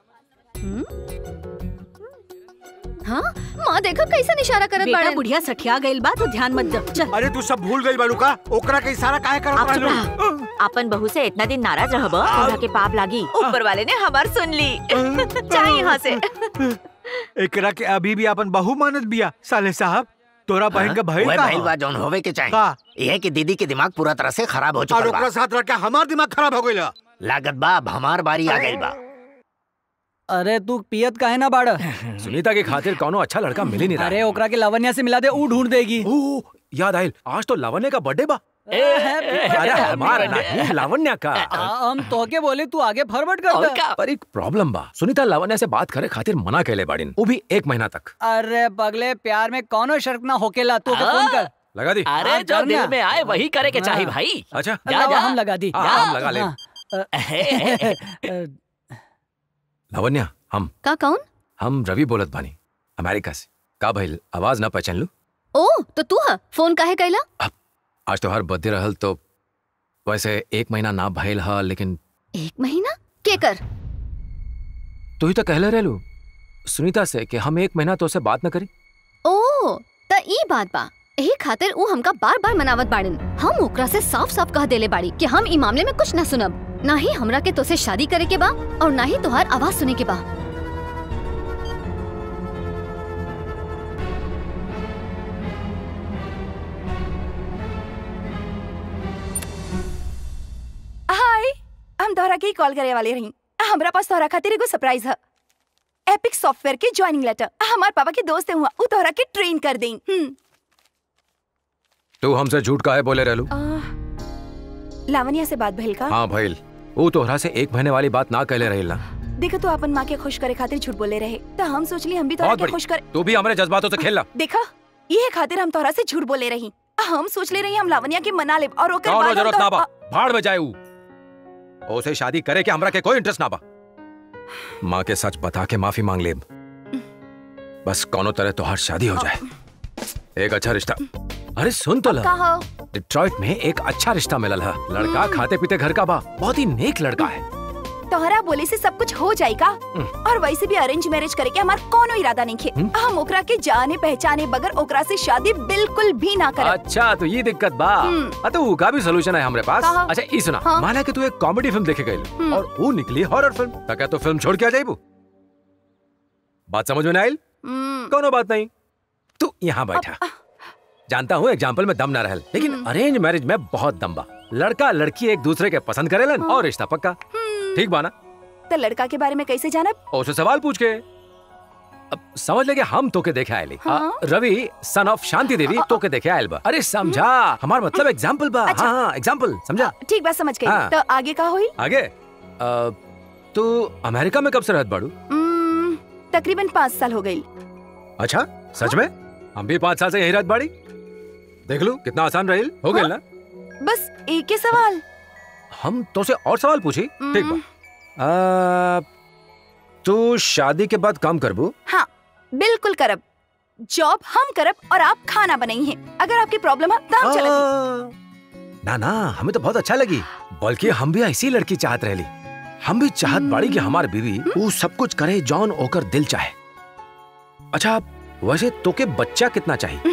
हाँ माँ देखो कैसे इशारा करत बेटा बाड़े बुढ़िया सठिया गइल बा तो ध्यान मत दो चल अरे तू सब भूल गई बाड़ू का ओकरा के इशारा काहे करत आप चुप रहलू रहा। अपन बहू से इतना दिन नाराज रहब तोरा के पाप लागी ऊपर वाले ने हमार सुन ली चाहे यहाँ से एकरा के अभी भी अपन बहू मानत बिया साले साहब तोरा बहन का भइल वह का भइल बा जौन होवे के चाहे का? यह कि दीदी के दिमाग पूरा तरह से खराब हो और चुका ओकरा बा साथ रह के हमार दिमाग खराब हो गइल लागत बा अब हमार बारी आ गइल बा अरे तू पियत काहे ना बाड़ सुनीता के खातिर कोनो अच्छा लड़का मिल ही नहीं रहा अरे ओकरा के लावण्या से मिला दे ऊ ढूंढ देगी ओ, याद आयल आज तो लावण्य का बर्थडे बा अरे हमारा नहीं लावण्या का हम तोके बोले तू आगे फॉरवर्ड कर दे पर एक प्रॉब्लम बा सुनीता लावण्या से बात करे खातिर मना कैले बाड़िन वो भी एक महीना तक अरे पगले प्यार में कौनो शर्त ना होकेला तू ओके हाँ। फोन कर लगा दी अरे हाँ, जो कर दिल ना। में आए वही करे के चाहिए हाँ। भाई अच्छा जा लावा, जा हम लगा दी हाँ, हम लगा ले हाँ। लावण्या हम का कौन हम रवि बोलत बानी अमेरिका से का भइल आवाज ना पहचान लू ओ तो तू हा फोन काहे कैला आज तो हर बर्थडे रहल तो वैसे एक महीना ना भइल हा लेकिन एक महीना के कर तू ही तो कहले रहलू सुनीता से कि हम एक महीना तो से बात न करी ओ त ई बात बा यही खातिर ऊ हमका बार बार मनावत बाड़न हम ओकरा से साफ साफ कह देले बाड़ी कि हम ई मामले में कुछ ना सुनब ना ही हमरा के तोसे शादी करे के बा और ना ही तोहार आवाज सुने के बा हाय हम तोहरा के ही कॉल करे वाले रही हमरा पास तोहरा खातिर एगो सरप्राइज है एपिक सॉफ्टवेयर के ज्वाइनिंग लेटर हमार पापा के दोस्त हुआ ऊ तोहरा के ट्रेन कर दें हम्म तू हमसे झूठ काहे बोले रहलू लावण्या से बात भइल का हाँ भइल वो तोहरा से एक महीने वाली बात ना कहले रही ना देखो तू अपन माँ के खुश करे खातिर झूठ बोले रहे तो हम सोचली हम भी तोहरा बहुत के बड़ी खुश करे तू भी हमारे जज्बातों से खेलना देखा ये खातिर हम तोहरा से झूठ बोले रही हम सोच ले रही हम लावण्या के मना ले और ओकर कौनो बाद हम जरूरत ना बा तो- भाड़ में जाए ऊ ओसे शादी करे के हमरा के कोई इंटरेस्ट ना बा माँ के सच बता के माफी मांग लेब बस कोनो तरह तोहार शादी हो जाए एक अच्छा रिश्ता अरे सुन तो ला का हो डिट्रॉइट में एक अच्छा रिश्ता मिलल है लड़का खाते पीते घर का बा बहुत ही नेक लड़का है तोहरा बोले से सब कुछ हो जाएगा और वैसे भी अरेंज मैरिज करे के हमार कोनो इरादा नहीं खे हम ओकरा के जाने पहचाने बगैर ओकरा से शादी बिल्कुल भी ना करब अच्छा तो ये दिक्कत बा हाँ, तो का भी सोल्यूशन है हमारे पास कहा? अच्छा ये सुना हाँ। माना कि तू एक कॉमेडी फिल्म देखे गई और वो निकली हॉरर फिल्म तो क्या तू फिल्म छोड़ के आ जाइबू बात समझ में ना आयल कोनो बात नहीं तू यहाँ बैठा जानता हूँ एग्जाम्पल में दम ना रहल लेकिन अरेंज मैरिज में बहुत दम बा लड़का लड़की एक दूसरे के पसंद करेलन और रिश्ता पक्का ठीक बा ना तो लड़का के बारे में कैसे जानब और उससे सवाल पूछ के अब समझ ले कि हम तो के देखे आयली हाँ। रवि सन ऑफ शांति देवी तो के देखे आयल बा अरे समझा हमार मतलब एग्जाम्पल बा अच्छा। हाँ हाँ एग्जाम्पल समझा ठीक बात समझ गई हाँ। तो आगे का हुई आगे अ, तू अमेरिका में कब से रहत बाड़ू हम्म, तकरीबन पाँच साल हो गई अच्छा सच में हम भी पाँच साल से यही रहत बाड़ी देख लू कितना आसान रही हो गई ना बस एक ही सवाल हम तो से और सवाल पूछी ठीक बा अ, तू शादी के बाद काम करबू हाँ बिल्कुल करब जॉब हम करब और आप खाना बनाई है अगर आपकी प्रॉब्लम है तो हम चलत ना ना हमें तो बहुत अच्छा लगी बल्कि हम भी ऐसी लड़की चाहत रहली हम भी चाहत बाड़ी कि हमार बीवी वो सब कुछ करे जौन ओकर दिल चाहे अच्छा वैसे तोके बच्चा कितना चाहिए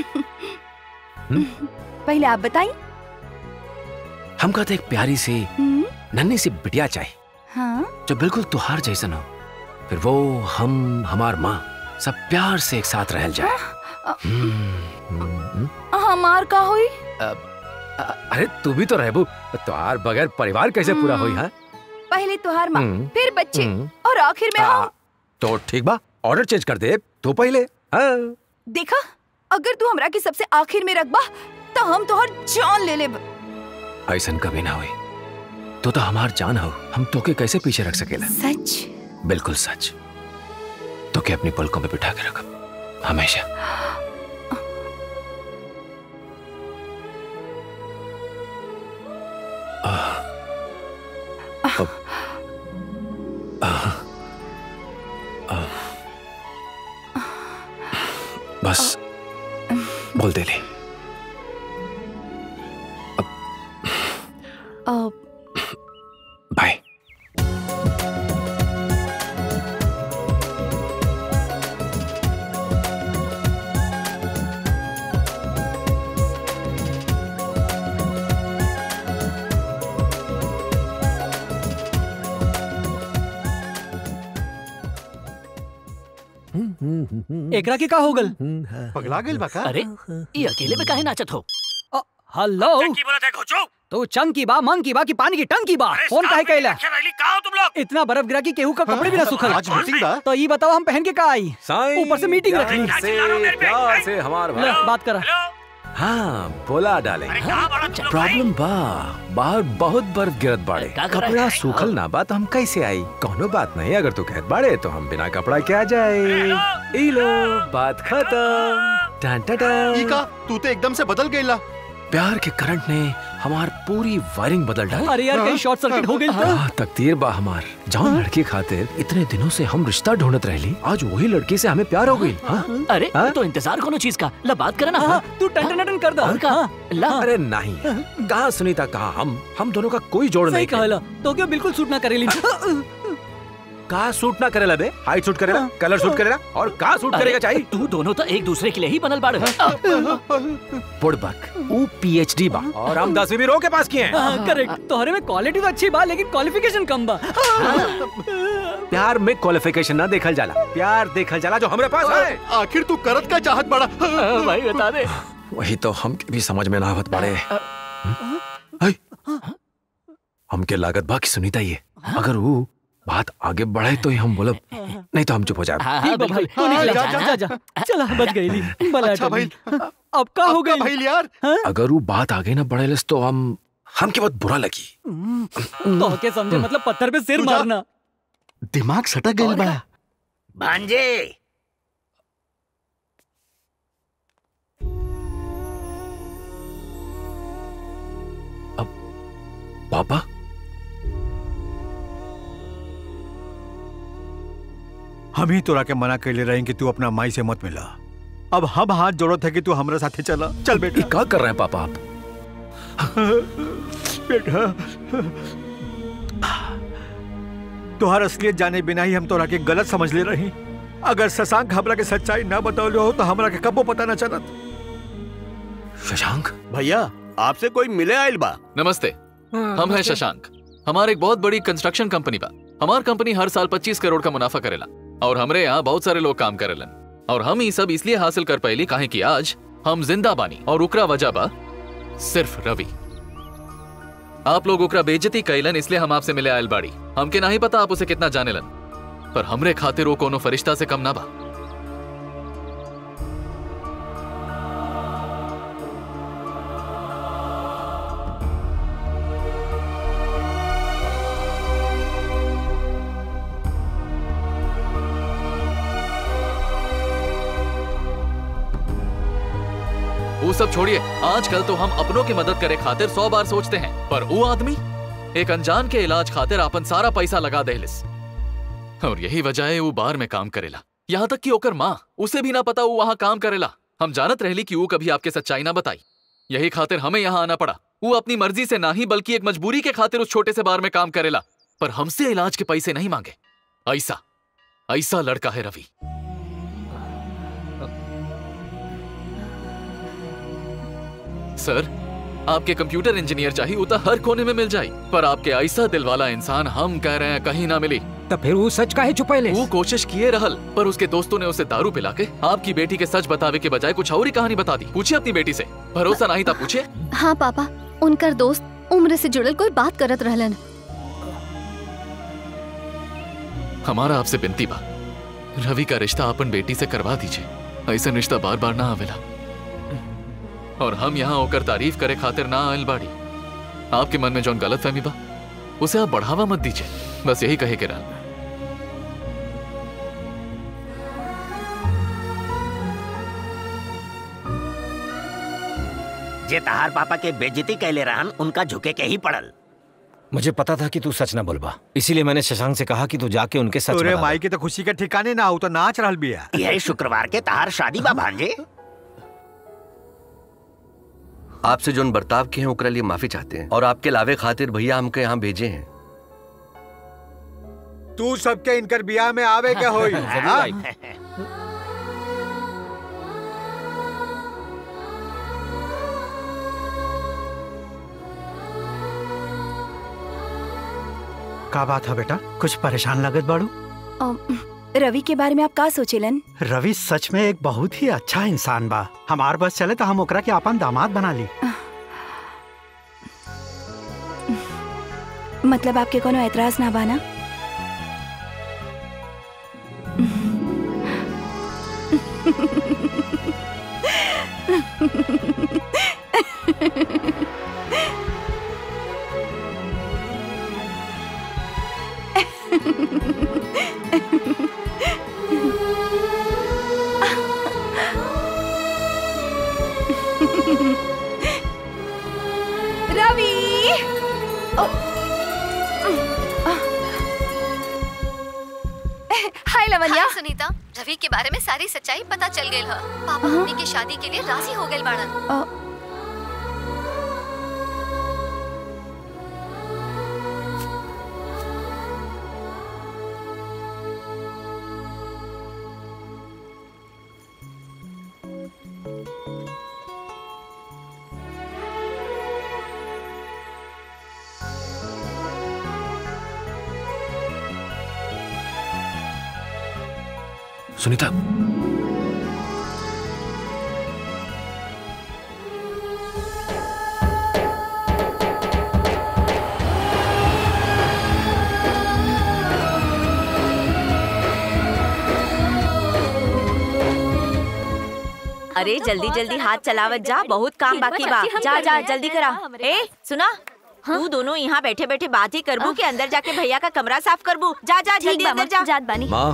पहले आप बताइए हम कहते एक प्यारी सी नन्ही सी बिटिया चाहिए हाँ जो बिल्कुल तुहार जैसन हो फिर वो हम हमार माँ सब प्यार से एक साथ रह जाए हम्म, हमार का हुई अरे तू भी तो रहबू तुहार बगैर परिवार कैसे पूरा होई हाँ पहले तुहार माँ हम्म। फिर बच्चे हम्म। और आखिर में हम तो ठीक बा ऑर्डर चेंज कर दे तो पहले हाँ देखा अगर तू हमरा के सबसे आखिर में रखबा तो हम तोहर जान ले लेब ऐसन कभी ना हुई तो तो हमार जान हो हम तोके कैसे पीछे रख सकेला सच बिल्कुल सच तोके अपनी पलकों में बिठा के रखब हमेशा आह, अब, आह, आह, बस बोल दे ले अब बाय एकरा के का हो गल पगला गेल बा का अरे ये अकेले में काहे नाचत हो हेलो तो चंकी बा मंकी बा की पानी की टंकी बा फोन काहे कैला इतना बर्फ गिरा कि केहू का कपड़े भी ना सूखल आज मीटिंग बा? तो ये बताओ हम पहन के का आई साईं, ऊपर से मीटिंग रख ली प्यार से प्यार से हमार ले, भाई बात करा हाँ बोला डाले प्रॉब्लम बा बाहर बहुत बर्फ गिरत बाड़े का कर रहा कपड़ा है? सूखल ना बा तो हम कैसे आई कोनो बात नहीं अगर तू कहत बाड़े तो हम बिना कपड़ा के आ जाए ई लो बात खत्म टन टन टन। ई का तू तो एकदम से बदल गईला प्यार के करंट ने हमार पूरी वायरिंग बदल डाली अरे यार कहीं शॉर्ट सर्किट हो गई तो आह, तकदीर बा हमार जौन लड़की खातिर इतने दिनों से हम रिश्ता ढूंढत रहली आज वही लड़की से हमें प्यार हो गई हाँ? अरे हाँ? तो इंतजार कोनो चीज का ला बात करे ना हाँ, तू टन टन टन कर दो और का ला अरे नहीं कहा सुनीता कहा हम हम दोनों का कोई जोड़ सही नहीं कहला तो क्यों बिल्कुल सूट ना करेली कहा सूट ना करेला बे हाइट सूट करेला कलर सूट करेला और कहा सूट करेगा चाहिए तू दोनों तो एक दूसरे के लिए ही बनल बाड़ पुड़बक वो पीएचडी बा और हम दसवीं भी रो के पास किए हैं करेक्ट तोहरे में क्वालिटी तो अच्छी बा लेकिन क्वालिफिकेशन कम बा प्यार में क्वालिफिकेशन ना देखल जाला प्यार देखल जाला जो हमरे पास है आखिर तू करत का चाहत बड़ा भाई बता दे वही तो हम भी समझ में ना आवत बाड़े है? हमके लागत बा कि सुनीता ये अगर वो बात आगे बढ़े तो ही हम बोलब नहीं तो हम चुप हो जाए हाँ, ठीक बा भाई तू निकल जा जा जा चला बच गई ली भला अच्छा भाई अब का हो गई भाई यार अगर वो बात आगे ना बढ़े तो हम हमके बहुत बुरा लगी तो के समझे मतलब पत्थर पे सिर मारना दिमाग सटक गई बा भांजे पापा हम ही तोरा के मना कैले रहे कि तू अपना माई से मत मिला अब हम हाथ जोड़त है कि तू हमरा साथे चला चल बेटा ये क्या कर रहे हैं पापा आप बेटा तोहर असलियत जाने बिना ही हम तोरा के गलत समझ ले रही अगर शशांक हमरा के सच्चाई ना बतौले हो तो हमरा के कबो पता ना चलत शशांक भैया आपसे कोई मिले आयल बा नमस्ते हम हैं शशांक हमारे एक बहुत बड़ी कंस्ट्रक्शन कंपनी बा हमार कंपनी हर साल 25 करोड़ का मुनाफा करेला और हमरे यहाँ बहुत सारे लोग काम करेलन और हम ये सब इसलिए हासिल कर पाइली काहे कि आज हम जिंदा बानी और उकरा वजह बा सिर्फ रवि आप लोग ओकरा बेइज्जती कैलन इसलिए हम आपसे मिले आयल बाड़ी हमके नहीं पता आप उसे कितना जानेलन पर हमरे खातिर वो कोनो फरिश्ता से कम ना बा वो सब छोड़िए आजकल तो हम अपनों की मदद करे खातिर सौ बार सोचते हैं पर वो आदमी एक अनजान के इलाज खातिर अपन सारा पैसा लगा देहलिस और यही वजह है वो बार में काम करेला यहाँ तक कि ओकर माँ उसे भी ना पता वो वहाँ काम करेला हम जानत रहली कि वो कभी आपके सच्चाई ना बताई यही खातिर हमें यहाँ आना पड़ा वो अपनी मर्जी से ना ही बल्कि एक मजबूरी के खातिर उस छोटे से बार में काम करेला पर हमसे इलाज के पैसे नहीं मांगे ऐसा ऐसा लड़का है रवि सर आपके कंप्यूटर इंजीनियर चाहिए वो तो हर कोने में मिल जाए पर आपके ऐसा दिल वाला इंसान हम कह रहे हैं कहीं ना मिली तो फिर वो सच का है छुपैले वो कोशिश किए रहल पर उसके दोस्तों ने उसे दारू पिला के आपकी बेटी के सच बतावे के बजाय कुछ और ही कहानी बता दी पूछिए अपनी बेटी से भरोसा नहीं था पूछिए हाँ पापा उनकर दोस्त उम्र से जुड़ल कोई बात करत रहलन हमारा आपसे विनती बा रवि का रिश्ता अपन बेटी से करवा दीजिए ऐसा रिश्ता बार बार ना आवेला और हम यहाँ होकर तारीफ करे खातिर ना आयल बाड़ी आपके मन में जौन गलत फहमी बा उसे आप बढ़ावा मत दीजिए बस यही कहे के रहल जे तहार पापा के बेजती कहले रहन उनका झुके के ही पड़ल मुझे पता था कि तू सच ना बोलबा इसीलिए मैंने शशांक से कहा कि तू जाके उनके सच तोरे बता दे। माई के तो खुशी के ठिकाने ना हो तो नाच रहल बिया यह शुक्रवार के तहार शादी बा भांजे आपसे जोन बर्ताव किए हैं ओकरा लिए माफी चाहते हैं और आपके लावे खातिर भैया हमके यहाँ भेजे हैं तू सबके इनकर बियाह में आवे क्या होई जरूर हाँ? आई। का बात है बेटा कुछ परेशान लगत बाड़ू अम, रवि के बारे में आप का सोचेलन रवि सच में एक बहुत ही अच्छा इंसान बा हमार बस चले तो हम ओकरा के अपन दामाद बना ली मतलब आपके कोनो एतराज ना बाना रवि ओ, हाय लवन्या हाय सुनीता रवि के बारे में सारी सच्चाई पता चल गई है पापा मम्मी की शादी के लिए राजी हो गए बाड़न सुनीता अरे जल्दी जल्दी हाथ चलावत जा बहुत काम बाकी बा जा जा जल्दी करा ए सुना तू दोनों यहाँ बैठे बैठे बात ही करबू कि अंदर जाके भैया का कमरा साफ करबू जा जा ठीक जल्दी बा, अंदर माँ, जा जात बानी माँ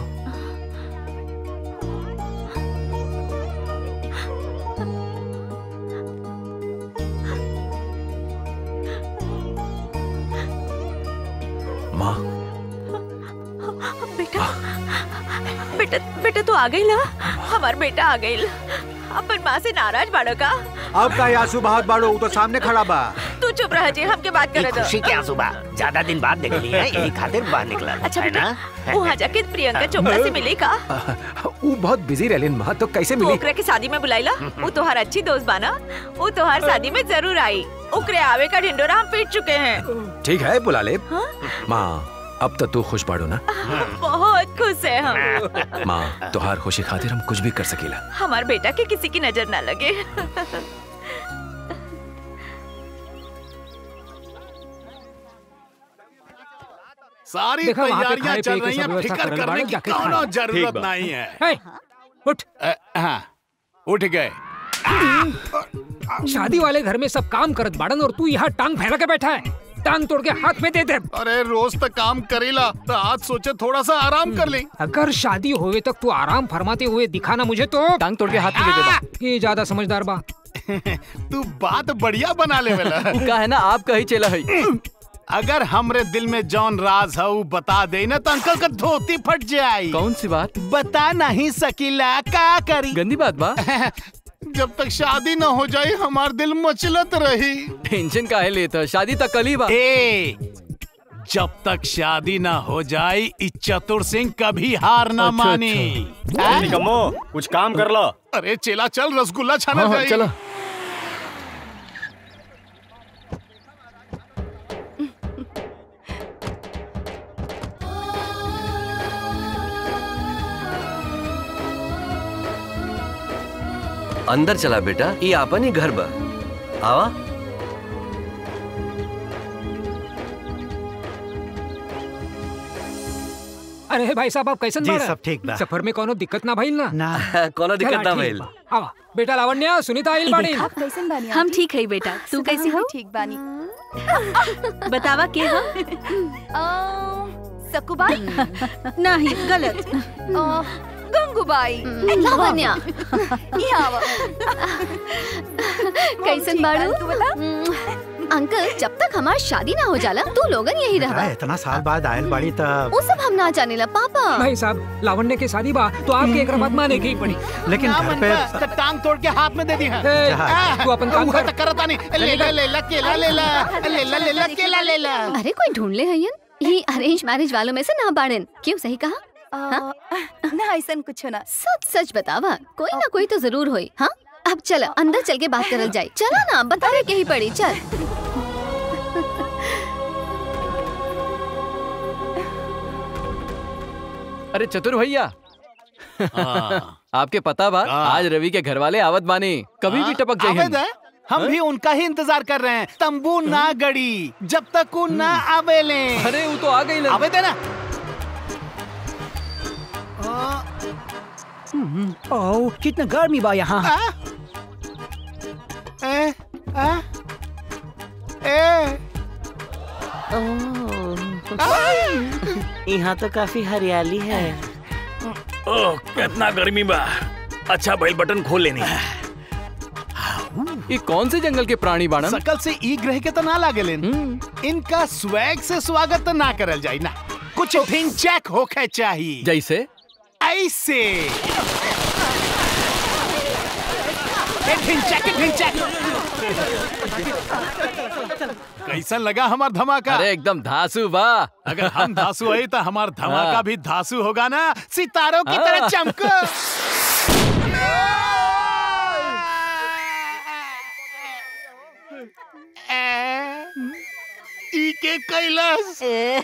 माँ बेटा बेटा बेटा तू आ गई ला हमार बेटा आ गई अपन माँ से नाराज बाड़ो का अब का आंसू बहात बाड़ो उ तो सामने खड़ा बा तू चुप रह जी हमके बात करे दो खुशी के आंसू बा ज्यादा दिन बाद देखली है यही खातिर बाहर निकला अच्छा है बेटा ना वहाँ जाके प्रियंका चोपड़ा से मिले का वो बहुत बिजी रहलिन माँ तो कैसे तू मिली ओकरा के शादी में बुलाईला वो तोहार अच्छी दोस्त बाना वो तोहार शादी में जरूर आई ओकरे आवे का ढिंडोरा हम पीट चुके हैं ठीक है बुला ले माँ अब तो तू खुश बाड़ो ना बहुत खुश है हम माँ तुहार खुशी खातिर हम कुछ भी कर सकेला हमार बेटा के किसी की नजर ना लगे सारी देखा, वहाँ पे तैयारियां खाए चल पिए रही की सब हैं व्यवस्था फिकर करल करने बाड़े, की जाके कोनो खाए। जरूरत ठीक बा। नहीं है हे, उठ अ, हाँ उठ गए शादी वाले घर में सब काम करत बाड़न और तू यहाँ टांग फैला के बैठा है टांग तोड़ के हाथ में दे दे अरे रोज तक काम करेला तो आज सोचे थोड़ा सा आराम कर ले अगर शादी होवे तक तू आराम फरमाते हुए दिखाना मुझे तो टांग तोड़ के हाथ में दे दे ये ज्यादा समझदार बा तू बात बढ़िया बना ले वाला का है ना आप कही चला है अगर हमरे दिल में जौन राज है वो बता दे ना तो अंकल का धोती फट जाए कौन सी बात बता नहीं सकीला का करी गंदी बात बा जब तक शादी न हो जाए हमार दिल मचलत रही टेंशन का है लेता शादी तक कल ही बा ए जब तक शादी ना हो जाए इस चतुर सिंह कभी हार ना अच्छा, मानी अच्छा। हैं? निकम्मो कुछ काम कर लो अरे चेला चल रसगुल्ला छाना हाँ, हाँ, चाहिए चलो। अंदर चला बेटा ये आपन ही घर बा आवा अरे भाई साहब आप कैसन जी, बाड़ा? सब ठीक बा। सफर में कोनो दिक्कत ना भइल ना ना कोनो दिक्कत चला, ना ठीक भइल। बा। आवा बेटा लावण्या सुनीता आइल बाड़ी आप कैसन बानी हम आंटी? ठीक है बेटा तू कैसी हो ठीक बानी बतावा के हो सकुबाई नहीं गलत गंगूबाई लावण्या यहाँ आवा। कैसन बाड़ू तू बता अंकल जब तक हमार शादी ना हो जाला तू लोगन यही अरे, रहा इतना साल बाद आयल बाड़ी तब वो सब हम ना जाने ला पापा भाई साहब लावण्य के शादी बा तो आपके एक बात माने की पड़ी लेकिन ना घर मन पे बा, तो टांग तोड़ के हाथ में दे दी है ए, आ, तू अपन काम उहा कर। तक करता नहीं ले ला ले ला केला ले ला ले ला ले ला केला ले ला अरे कोई ढूंढ ले हयन ये अरेंज मैरिज वालों में से ना बाड़न क्यों सही कहा हाँ? ना ऐसा कुछ ना सच सच बतावा कोई ना कोई तो जरूर होई हाँ अब चल अंदर चल के बात करल जाए चला ना बता रहे कहीं पड़ी चल अरे चतुर भैया आपके पता बा आज रवि के घर वाले आवत बानी कभी भी टपक आवे जाए दे, हम भी उनका ही इंतजार कर रहे हैं तंबू ना गड़ी जब तक वो ना आवेले अरे वो तो आ गई आवे दे ना ओह कितना गर्मी बा यहाँ ए, आ, ए, यहाँ तो काफी हरियाली है ओह कितना गर्मी बा अच्छा भाई बटन खोल लेनी ये कौन से जंगल के प्राणी बाणन सकल से ई ग्रह के तो ना लागे लेन इनका स्वैग से स्वागत तो ना करल जाई ना कुछ ढिंचैक होके चाहिए जैसे ऐसे ए, ढिंचैक ढिंचैक कैसा लगा हमार धमाका अरे एकदम धासु बा अगर हम धासु है तो हमार धमाका हाँ। भी धासु होगा ना सितारों की तरह हाँ। चमको ई के कैलाश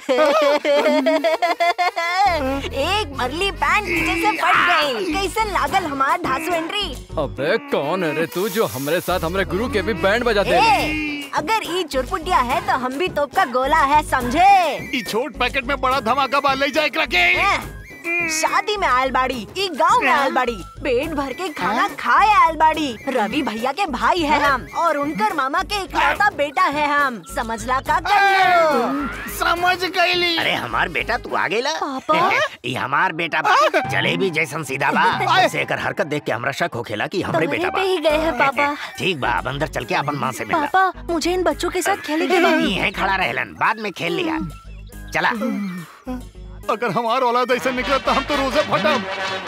एक मरली पैंट पीछे से फट गई कैसे लागल हमार ढासू एंट्री अबे कौन है रे तू जो हमरे साथ हमरे गुरु के भी बैंड बजाते हैं ए, अगर ई चुरपुटिया है तो हम भी तोप का गोला है समझे ई छोट पैकेट में बड़ा धमाका बा ले जाए रखे शादी में आयल बाड़ी ई गांव में आयल बाड़ी पेट भर के खाना खाए आयल बाड़ी रवि भैया के भाई है हम और उनकर मामा के इकलौता बेटा है हम समझला का कर लो समझ गईली अरे हमार बेटा तू आ गेला पापा? ये हमार बेटा बा जलेबी जैसन सीधा बा ऐसे एकर हरकत देख के हमरा शक होखेला कि हमरे बेटा बा पे ही गए हैं पापा ठीक बा अब अंदर चल के अपन माँ से मिला पापा मुझे इन बच्चों के साथ खेले के यही है खड़ा रहलन बाद में खेल लिया चला अगर हमार औलाद ऐसे निकले तो हम तो रोजे फटम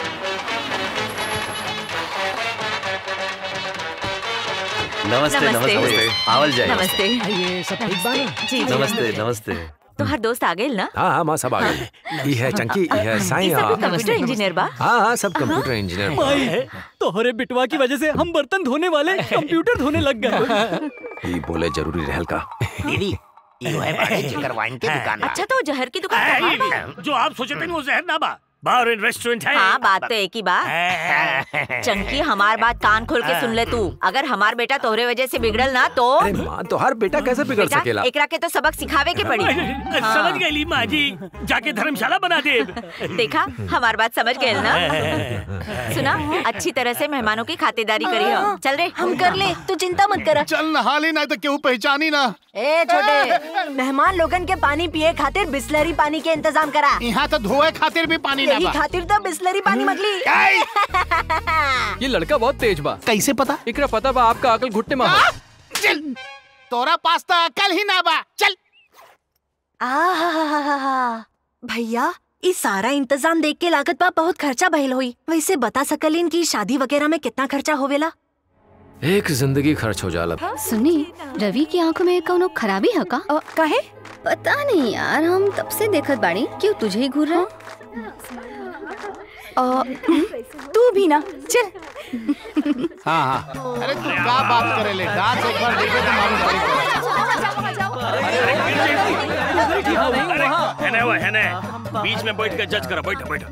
नमस्ते नमस्ते। नमस्ते आवल जाए नमस्ते ये सब ठीक बा ना जी जी नमस्ते नमस्ते तो हर दोस्त आ गए ना हाँ हाँ माँ सब आ गए ये है चंकी ये है साईं ये सब हाँ कंप्यूटर इंजीनियर बा हाँ हाँ सब कंप्यूटर इंजीनियर माई तोहरे बिटवा की वजह से हम बर्तन धोने वाले कंप्यूटर धोने लग गए ये बोले जरूरी रहल का दीदी यो है बाड़े जेकर वाइन के दुकान बा अच्छा तो जहर की दुकान कहाँ बा? जो आप सोचे थे वो जहर ना बा बार रेस्टोरेंट है हाँ बात तो एक ही बात चंकी हमार बात कान खोल के सुन ले तू अगर हमार बेटा तोहरे वजह से बिगड़ल ना तो अरे माँ तो हर बेटा कैसे बिगड़ बेटा, सकेला एकरा के तो सबक सिखावे के पड़ी हाँ। समझ गई ली माँ जी जाके धर्मशाला बना दे देखा हमार बात समझ गए ना सुना अच्छी तरह से मेहमानों की खातिरदारी करी हो चल रे हम कर ले तू चिंता मत कर चल नहा ली नहीं तो केहू पहचानी ना ए छोटे मेहमान लोगन के पानी पिए खातिर बिस्लरी पानी के इंतजाम करा यहाँ तो धोए खातिर भी पानी ना यही बा खातिर तो बिस्लरी पानी मगली ये लड़का बहुत तेज बा कैसे पता इकरा पता बा आपका अकल घुटने में हो। चल तोरा पास तो अकल ही ना बा चल आहा भैया ई सारा इंतजाम देख के लागत बा बहुत खर्चा भइल होई वैसे बता सकलिन की शादी वगैरह में कितना खर्चा होवेला एक जिंदगी खर्च हो जाला सुनी रवि की आंखों में कोनो खराबी है का काहे पता नहीं यार हम तब से देखत बाड़ी क्यों तुझे ही घूर रहा तू भी ना चल हाँ हाँ अरे तू क्या बात करे ले डांस एक बार देखे तो मालूम है ना वो है ना बीच में बैठ के जज करो बैठो बैठो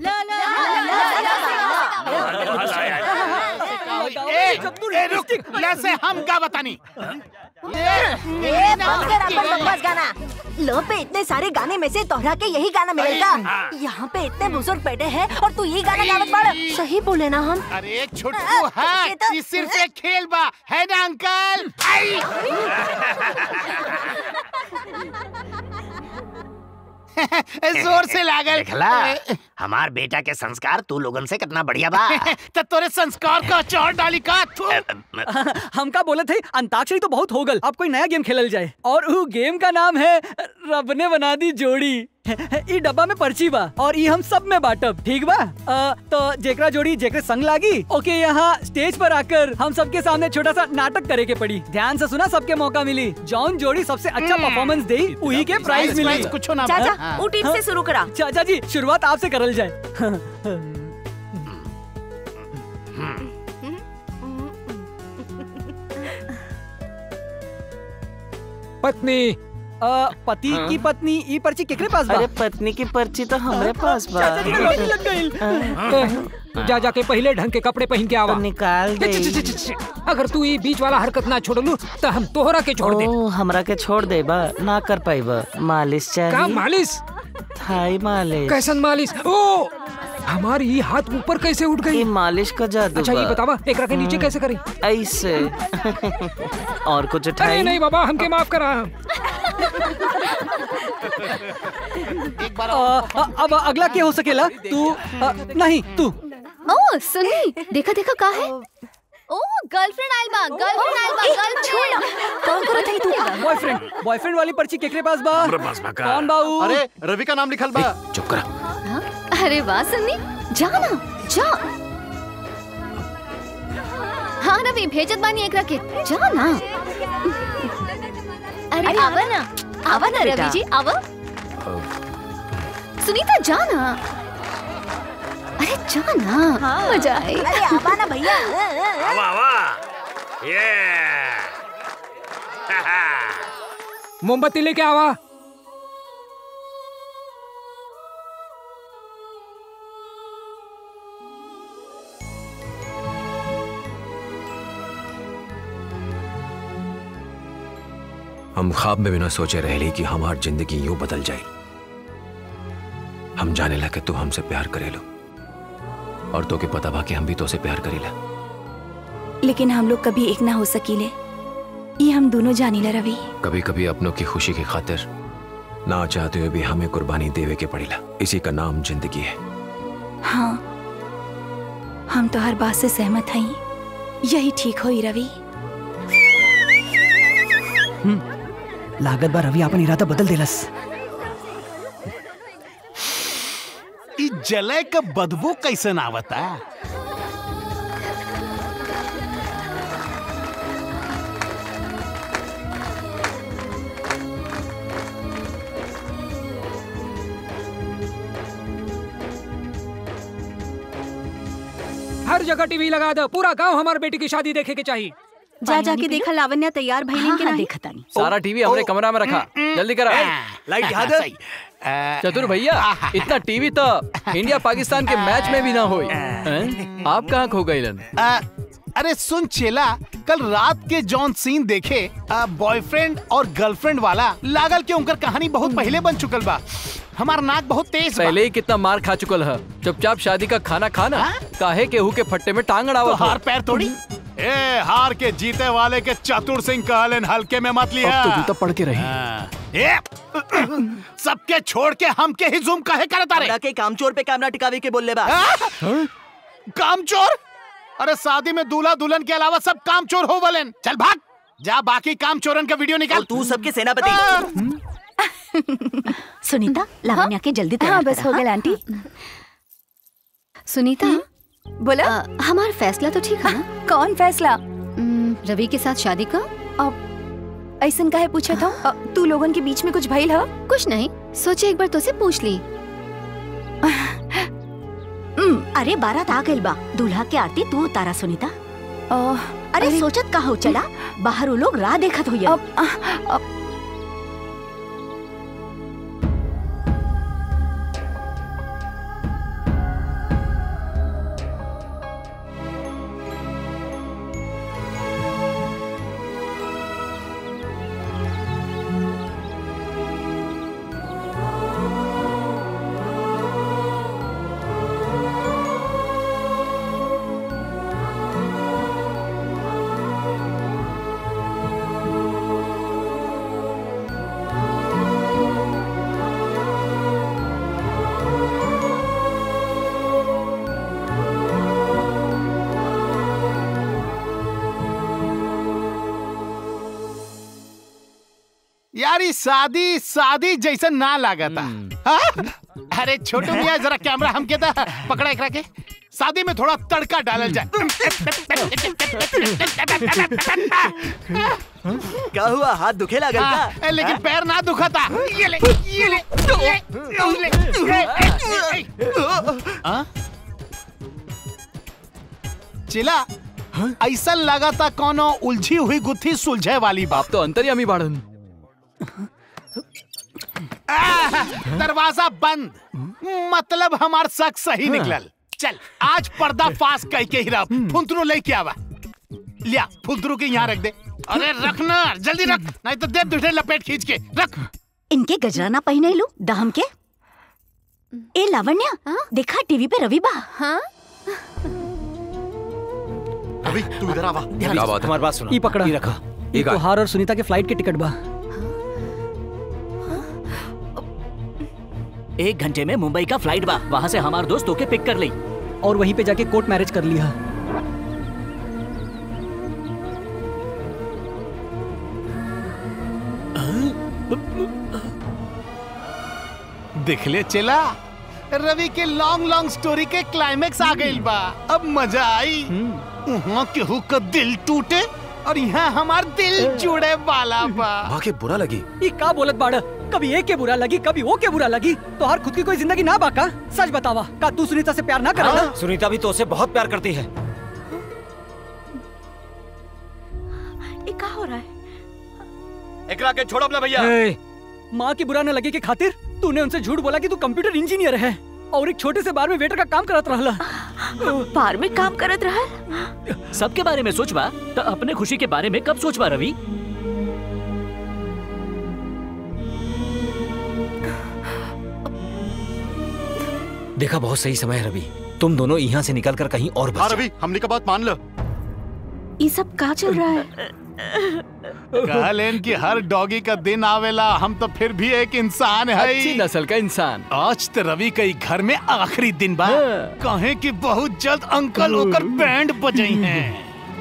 ए, ए, रुक लैसे हम क्या बतानी ए, बंद कर अपन बकवास गाना लो पे इतने सारे गाने में से तोहरा के यही गाना मिलेगा यहाँ पे इतने बुजुर्ग बैठे हैं और तू यही गाना गावत बाड़ सही बोले ना हम अरे छुटकू है ये सिर्फ एक खेल बा है ना अंकल आई जोर से लागल देखला हमार बेटा के संस्कार तू लोगन से कितना बढ़िया बा तो तोरे संस्कार का चौड़ डाली का तू हम का बोले थे अंताक्षरी तो बहुत हो गल अब कोई नया गेम खेलल जाए और वो गेम का नाम है रब ने बना दी जोड़ी ई डब्बा में पर्ची बा और ई हम सब में बांटब ठीक बा अ, तो जेकरा जोड़ी जेकरे संग लागी ओके यहाँ स्टेज पर आकर हम सबके सामने छोटा सा नाटक करे के पड़ी ध्यान से सुना सबके मौका मिली जौन जोड़ी सबसे अच्छा परफॉर्मेंस दे वही के प्राइज प्राइज- मिली प्राइज कुछो ना चाचा हाँ? वो टीम से शुरू करा चाचा जी शुरुआत आपसे करल जाए पत्नी अ, पति की पत्नी ई पर्ची केकरे पास बा अरे पत्नी की पर्ची तो हमरे पास बा चाचा जी के लॉटरी लग गई तू जा जाके पहले ढंग के कपड़े पहन के आवा निकाल दे छ, छ, छ, छ, छ। अगर तू ये बीच वाला हरकत ना छोड़लू तो हम तोहरा के छोड़ दे ओ हमरा के छोड़ दे बा ना कर पाइबा मालिश चाहिए का मालिश थाई मालिश कैसन मालिश ओ हमारी ये हाथ ऊपर कैसे उठ गई मालिश का जादू अच्छा ये बा। बतावा एकरा के नीचे हम्म। कैसे करी ऐसे और कुछ अरे उठाई नहीं बाबा हमके माफ करा अ, अ, अब अगला क्या हो सकेला तू अ, नहीं तू ओ सुनी देखा देखा का है ओ गर्लफ्रेंड आइल बा गर्लफ्रेंड आइल बा गर्लफ्रेंड कौन करत है तू बॉयफ्रेंड बॉयफ्रेंड वाली पर्ची केकरे पास बा हमरे पास बा का? कौन बाऊ अरे रवि का नाम लिखल बा चुप करा अरे वाह सन्नी जा ना जा हाँ रवि भेजत बानी एकरा के जा ना अरे आवा ना आवा ना रवि जी आवा सुनीता जा ना अरे जा ना मजा आए अरे आवा ना भैया आवा आवा ये मोमबत्ती लेके आवा हम ख्वाब में बिना सोचे रह ली कि हमार जिंदगी यूं बदल जाए हम जाने लगे तू हमसे प्यार करे लो और तो के पता बा कि हम भी तो से प्यार करेला लेकिन हम लोग कभी एक ना हो सकीले ये हम दोनों जानीला रवि कभी कभी अपनों की खुशी की खातिर ना चाहते हुए भी हमें कुर्बानी देवे के पड़ेला इसी का नाम जिंदगी है हाँ हम तो हर बात से सहमत हई यही ठीक होई रवि लागत बा रवि अपन इरादा बदल देलस ई जलय का बदबू कैसन आवता हर जगह टीवी लगा दो पूरा गांव हमारे बेटी की शादी देखे के चाहिए जा जाके देखा लावण्या तैयार भइलिन के नहीं देखता नहीं सारा टीवी हमरे कमरा में रखा जल्दी करा लाइट याद है चतुर भैया इतना टीवी तो इंडिया पाकिस्तान के मैच में भी ना हुई हैं? आप कहाँ खो गए लन आ, अरे सुन चेला कल रात के जॉन सीन देखे बॉयफ्रेंड और गर्लफ्रेंड वाला लागल के उनकर कहानी बहुत पहले बन चुकल बा हमार नाक बहुत तेज बा पहले ही कितना मार खा चुकल है चुपचाप शादी का खाना खाना काहे केहू के फट्टे में टांग तो अड़ावत हार पैर तोड़ी ए हार के जीते वाले के चतुर सिंह कहलन हल्के में मत लिया अब तो जूता पड़ के रही ए सबके छोड़ के हम के ही जूम काहे करत रे के कामचोर पे कैमरा टिकावे के बोलले बा कामचोर अरे शादी में दूल्हा दुल्हन के अलावा सब काम चोर हो वलन चल भाग जा बाकी काम चोरन का वीडियो निकाल तू सबके सेनापति सुनीता लावण्या के जल्दी हाँ बस हो गया आंटी सुनीता बोला हमारा फैसला तो ठीक है ना कौन फैसला हम्म, रवि के साथ शादी का अब ऐसन काहे पूछा था अ, तू लोगन के बीच में कुछ भइल ह कुछ नहीं सोचे एक बार तुझसे पूछ ली अरे बारात आ गइल बा दूल्हा के आरती तू उतारा सुनीता अरे, सोचत का हो चला बाहर वो लोग राह देखत होइया यार ये शादी शादी जैसा ना लागता हाँ? अरे छोटू भैया जरा कैमरा हम के पकड़ा एकरा के शादी में थोड़ा तड़का डालल जाए क्या हुआ हाथ दुखे लगा हाँ, ए, लेकिन पैर ना दुखा था ये ले ये ले ये, ये ले ए, ए, ए, ए। हाँ? चिला ऐसा लगा था कोनो उलझी हुई गुत्थी सुलझे वाली बात तो अंतर्यामी बाड़न आह, दरवाजा बंद मतलब हमार शक सही निकलल चल आज पर्दा फास कह के ही रह फुंतरू लेके आवा लिया फुंतरू के यहाँ रख दे अरे रखना जल्दी रख नहीं तो दे दूसरे लपेट खींच के रख इनके गजराना पहने लू दाम के ए लावण्या देखा टीवी पे रवि बा हाँ अभी तू इधर आवा क्या बात है? हमारी बात सुनो ई पकड़ा ई रखा ई ई गाय। तोहार और सुनीता के फ्लाइट के टिकट बा एक घंटे में मुंबई का फ्लाइट बा वहाँ से हमार दोस्त होके पिक कर ली और वहीं पे जाके कोर्ट मैरिज कर लिया दिखले चला रवि के लॉन्ग लॉन्ग स्टोरी के क्लाइमेक्स आ गइल बा अब मजा आई वहाँ केहू का दिल टूटे और यहाँ हमार दिल जुड़े वाला बा माँ के बुरा लगी ई का बोलत बाड़ कभी एक के बुरा लगी कभी वो के बुरा लगी तोहार खुद की कोई जिंदगी ना बाका सच बतावा का तू सुनीता से प्यार ना करला सुनीता भी तो उसे बहुत प्यार करती है ये का हो रहा है एकरा के छोड़ो अपना भैया ए, माँ की बुरा न लगे के खातिर तूने उनसे झूठ बोला कि तू कंप्यूटर इंजीनियर है और एक छोटे से बार में वेटर का काम करत रहला बार में काम करत रहा सबके बारे में सोचबा तो अपने खुशी के बारे में कब सोचबा रवि देखा बहुत सही समय है रवि तुम दोनों यहाँ से निकल कर कहीं और हाँ बच रवि हमने का बात मान लो ये सब का चल रहा है कहलेन कि हर डॉगी का दिन आवेला हम तो फिर भी एक इंसान है अच्छी नस्ल का इंसान आज तो रवि का ई घर में आखिरी दिन बा कहे कि बहुत जल्द अंकल होकर बैंड बजई हैं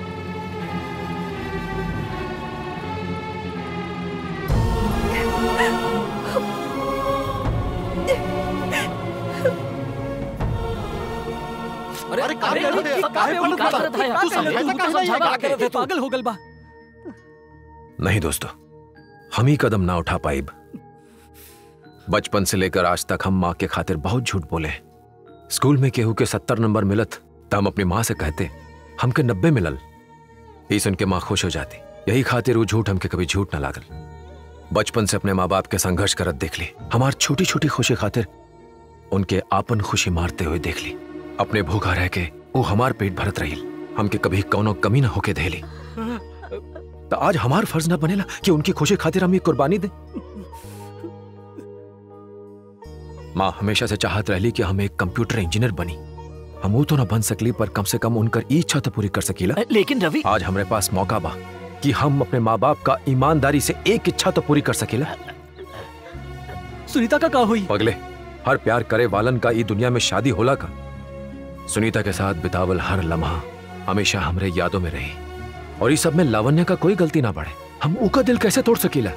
अरे अरे काहे करत है? काहे पलट का रहा है? करत है? तू समझाता तू कैसे नहीं समझाता है? करत है? पागल हो गल बा नहीं दोस्तों हम ही कदम ना उठा पाइब बचपन से लेकर आज तक हम माँ के खातिर बहुत झूठ बोले स्कूल में केहू के सत्तर नंबर मिलत तो हम अपनी माँ से कहते हमके नब्बे मिलल ई सुन के माँ खुश हो जाती यही खातिर वो झूठ हमके कभी झूठ ना लागल बचपन से अपने माँ बाप के संघर्ष करत देख ली हमार छोटी छोटी खुशी खातिर उनके आपन खुशी मारते हुए देख ली अपने भूखा रह के वो हमार पेट भरत रही हमके कभी कौनो कमी ना होके देली तो आज हमार फर्ज ना बनेला कि उनकी खुशी खातिर हम ये कुर्बानी दे माँ हमेशा से चाहत रहली कि हम एक कंप्यूटर इंजीनियर बनी हम वो तो ना बन सकली पर कम से कम उनकर ई इच्छा तो पूरी कर सकीला लेकिन रवि आज हमारे पास मौका बा कि हम अपने माँ बाप का ईमानदारी से एक इच्छा तो पूरी कर सकीला सुनीता का का हुई पगले हर प्यार करे वालन का ई दुनिया में शादी होला का सुनीता के साथ बितावल हर लम्हा हमेशा हमरे यादों में रही और इस सब में लावण्य का कोई गलती ना पड़े हम उका दिल कैसे तोड़ सकीला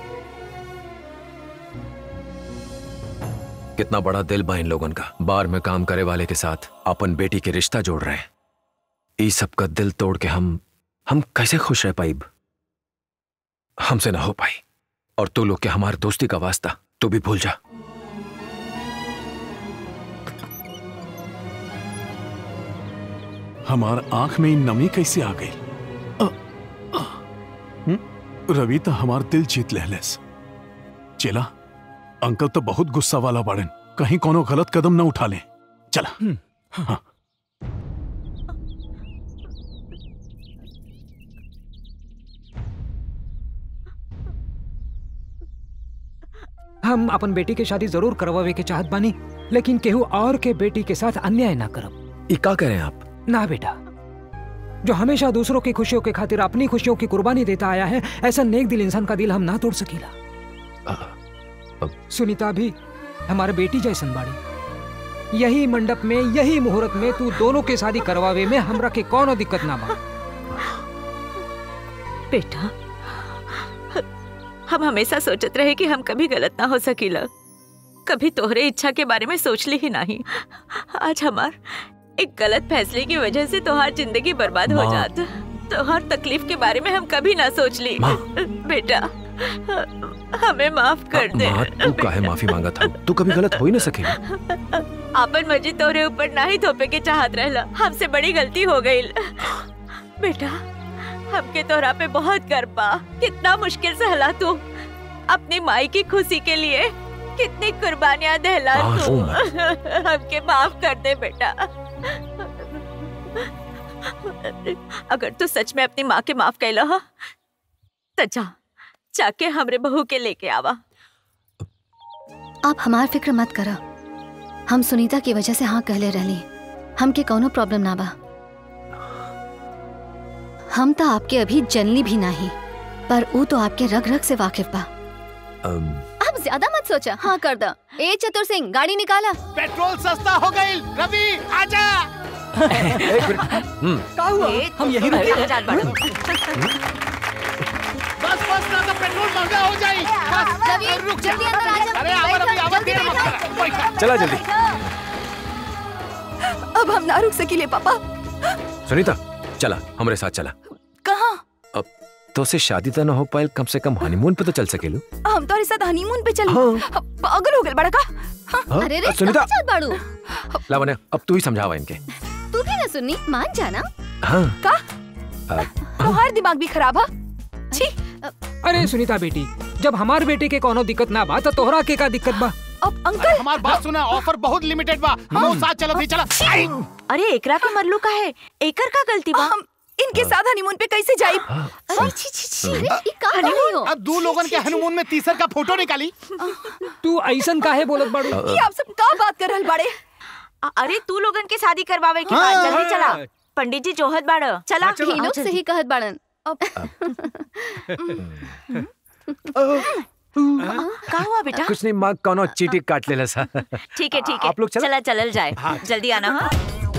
कितना बड़ा दिल बा इन लोगन का बार में काम करे वाले के साथ अपन बेटी के रिश्ता जोड़ रहे हैं इस सब का दिल तोड़ के हम हम कैसे खुश रह पाइब हमसे ना हो पाई और तू लोग के हमारे दोस्ती का वास्ता तू भी भूल जा हमार आंख में इन नमी कैसे आ गई रवि तो हमार दिल जीत लेहलेस चला अंकल तो बहुत गुस्सा वाला बाड़न कहीं कोनो गलत कदम न उठा ले चला हाँ। हम अपन बेटी के शादी जरूर करवावे के चाहत बानी लेकिन केहू और के बेटी के साथ अन्याय ना करब ये का करें आप ना बेटा जो हमेशा दूसरों की खुशियों के खातिर अपनी खुशियों की कुर्बानी देता आया है ऐसा नेक दिल इंसान का दिल हम ना तोड़ सकीला सुनीता भी हमारे बेटी जैसन बाड़ी यही मंडप में यही मुहूर्त में तू दोनों के शादी करवावे में हमरा के कोनो दिक्कत ना बा बेटा हम हमेशा सोचत रहे कि हम कभी गलत ना हो सकीला कभी तोहरे इच्छा के बारे में सोच ली ही नहीं आज हमार एक गलत फैसले की वजह से तोहार जिंदगी बर्बाद हो माँ। जात तोहार तकलीफ के बारे में हम कभी ना सोच ली माँ। बेटा हमें माफ कर दे माँ तू काहे माफी मांगा था तू कभी गलत हो ही ना सकेगी आपन मर्जी तोरे ऊपर ना ही थोपे के चाहत रहला हमसे बड़ी गलती हो गई बेटा हमके तोरा पे बहुत गर्व बा कितना मुश्किल से हला तू अपनी माई की खुशी के लिए कितनी कुर्बानियां दहला माँ, तू रो हमके माफ कर दे बेटा अगर तू सच में अपनी माँ के माफ कैला हो तो जा जाके हमरे बहू के लेके आवा आप हमार फिक्र मत करा हम सुनीता की वजह से हाँ कहले रहली हमके कोनो प्रॉब्लम ना बा हम तो आपके अभी जनली भी नहीं पर ऊ तो आपके रग रग से वाकिफ बा अब ज्यादा मत सोचा हाँ कर दो ए चतुर सिंह गाड़ी निकाला पेट्रोल सस्ता हो गई रवि आजा का हुआ हम यही रुके बस बस ना तो पेट्रोल महंगा हो जाए बस रवि, रुक जा जल्दी अंदर आ जा। अरे आवा रवि आवा जल्दी देर मत बैठो। कर बैठ चला जल्दी अब हम ना रुक सकीले पापा सुनीता चला हमारे साथ चला कहाँ अब तो से शादी तो ना हो पाए कम से कम हनीमून पे तो चल सकेलू हम तुम्हारे साथ हनीमून पे चल हाँ। पागल हो गए बड़ा का हाँ? अरे रे सुनीता कहाँ चल बाड़ू लावण्य अब तू ही समझावा इनके तू भी ना सुननी मान जाना हाँ का अ, तुम्हार दिमाग भी खराब है छी अरे सुनीता बेटी जब हमार बेटे के कोनो दिक्कत ना बा तो तोहरा के का दिक्कत बा अब अंकल हमार बात सुना ऑफर बहुत लिमिटेड बा हम साथ चलत ही चला आई। अरे एकरा के मरलू का है एकर का गलती बा हम इनके साथ हनीमून पे कैसे जाई अरे छी छी छी अरे ये का कर रही हो अब दो लोगन के हनुमान में तीसर का फोटो निकाली तू ऐसन काहे बोलत बाड़ू ये आप सब का बात कर रहल बाड़े अ- अरे तू लोगन के शादी करवावे की हाँ, बात जल्दी चला हाँ। पंडित जी जोहत बाड़ चला ही लोग सही कहत बाड़न का हुआ बेटा कुछ नहीं माँ कोनो चीटी काट लेला सा ठीक है ठीक है आप लोग चला? चला चलल जाए जल्दी आना हाँ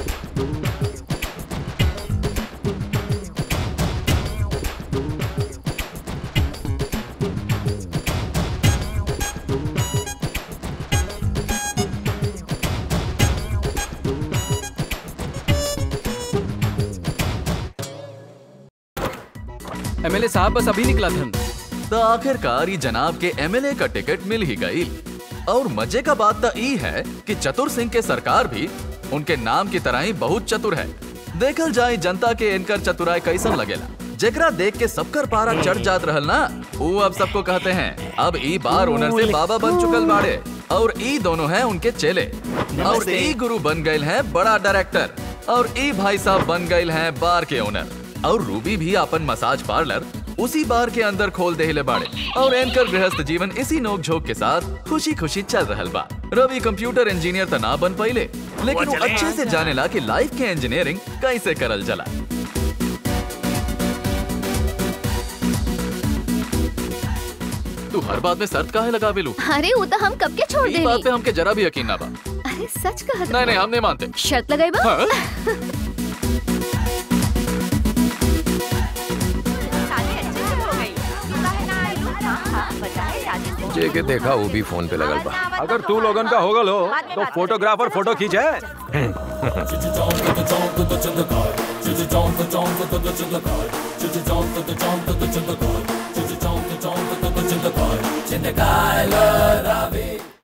एमएलए साहब बस अभी निकला था तो आखिरकार ये जनाब के एमएलए का टिकट मिल ही गई और मजे का बात तो ई है कि चतुर सिंह के सरकार भी उनके नाम की तरह ही बहुत चतुर है देखल जाए जनता के इनकर चतुराई कैसन लगेला जेकरा देख के सबकर पारा चढ़ जात रहल ना वो अब सबको कहते हैं अब ई बार ओनर से बाबा बन चुकल बाड़े और ई दोनों हैं उनके चेले और ई गुरु बन गए हैं बड़ा डायरेक्टर और ई भाई साहब बन गए हैं बार के ओनर और रूबी भी अपन मसाज पार्लर उसी बार के अंदर खोल देहले बाड़े और एंकर गृहस्थ जीवन इसी नोक झोंक के साथ खुशी खुशी चल रहल बा रवि कंप्यूटर इंजीनियर तो ना बन पाइले लेकिन वो अच्छे से जाने ला कि लाइफ के इंजीनियरिंग कैसे करल जला तू हर बात में शर्त काहे लगा बेलू अरे वो तो हम कब के छोड़ ई बात पे देनी हमके जरा भी यकीन ना बा अरे सच कहत नहीं नहीं हम नहीं मानते शर्त लगाई बा हाँ? जे के देखा वो भी फोन पे लगल बा अगर तू लोगन का होगल हो तो फोटोग्राफर फोटो खींचे చింతకాయ చింతకాయల రావే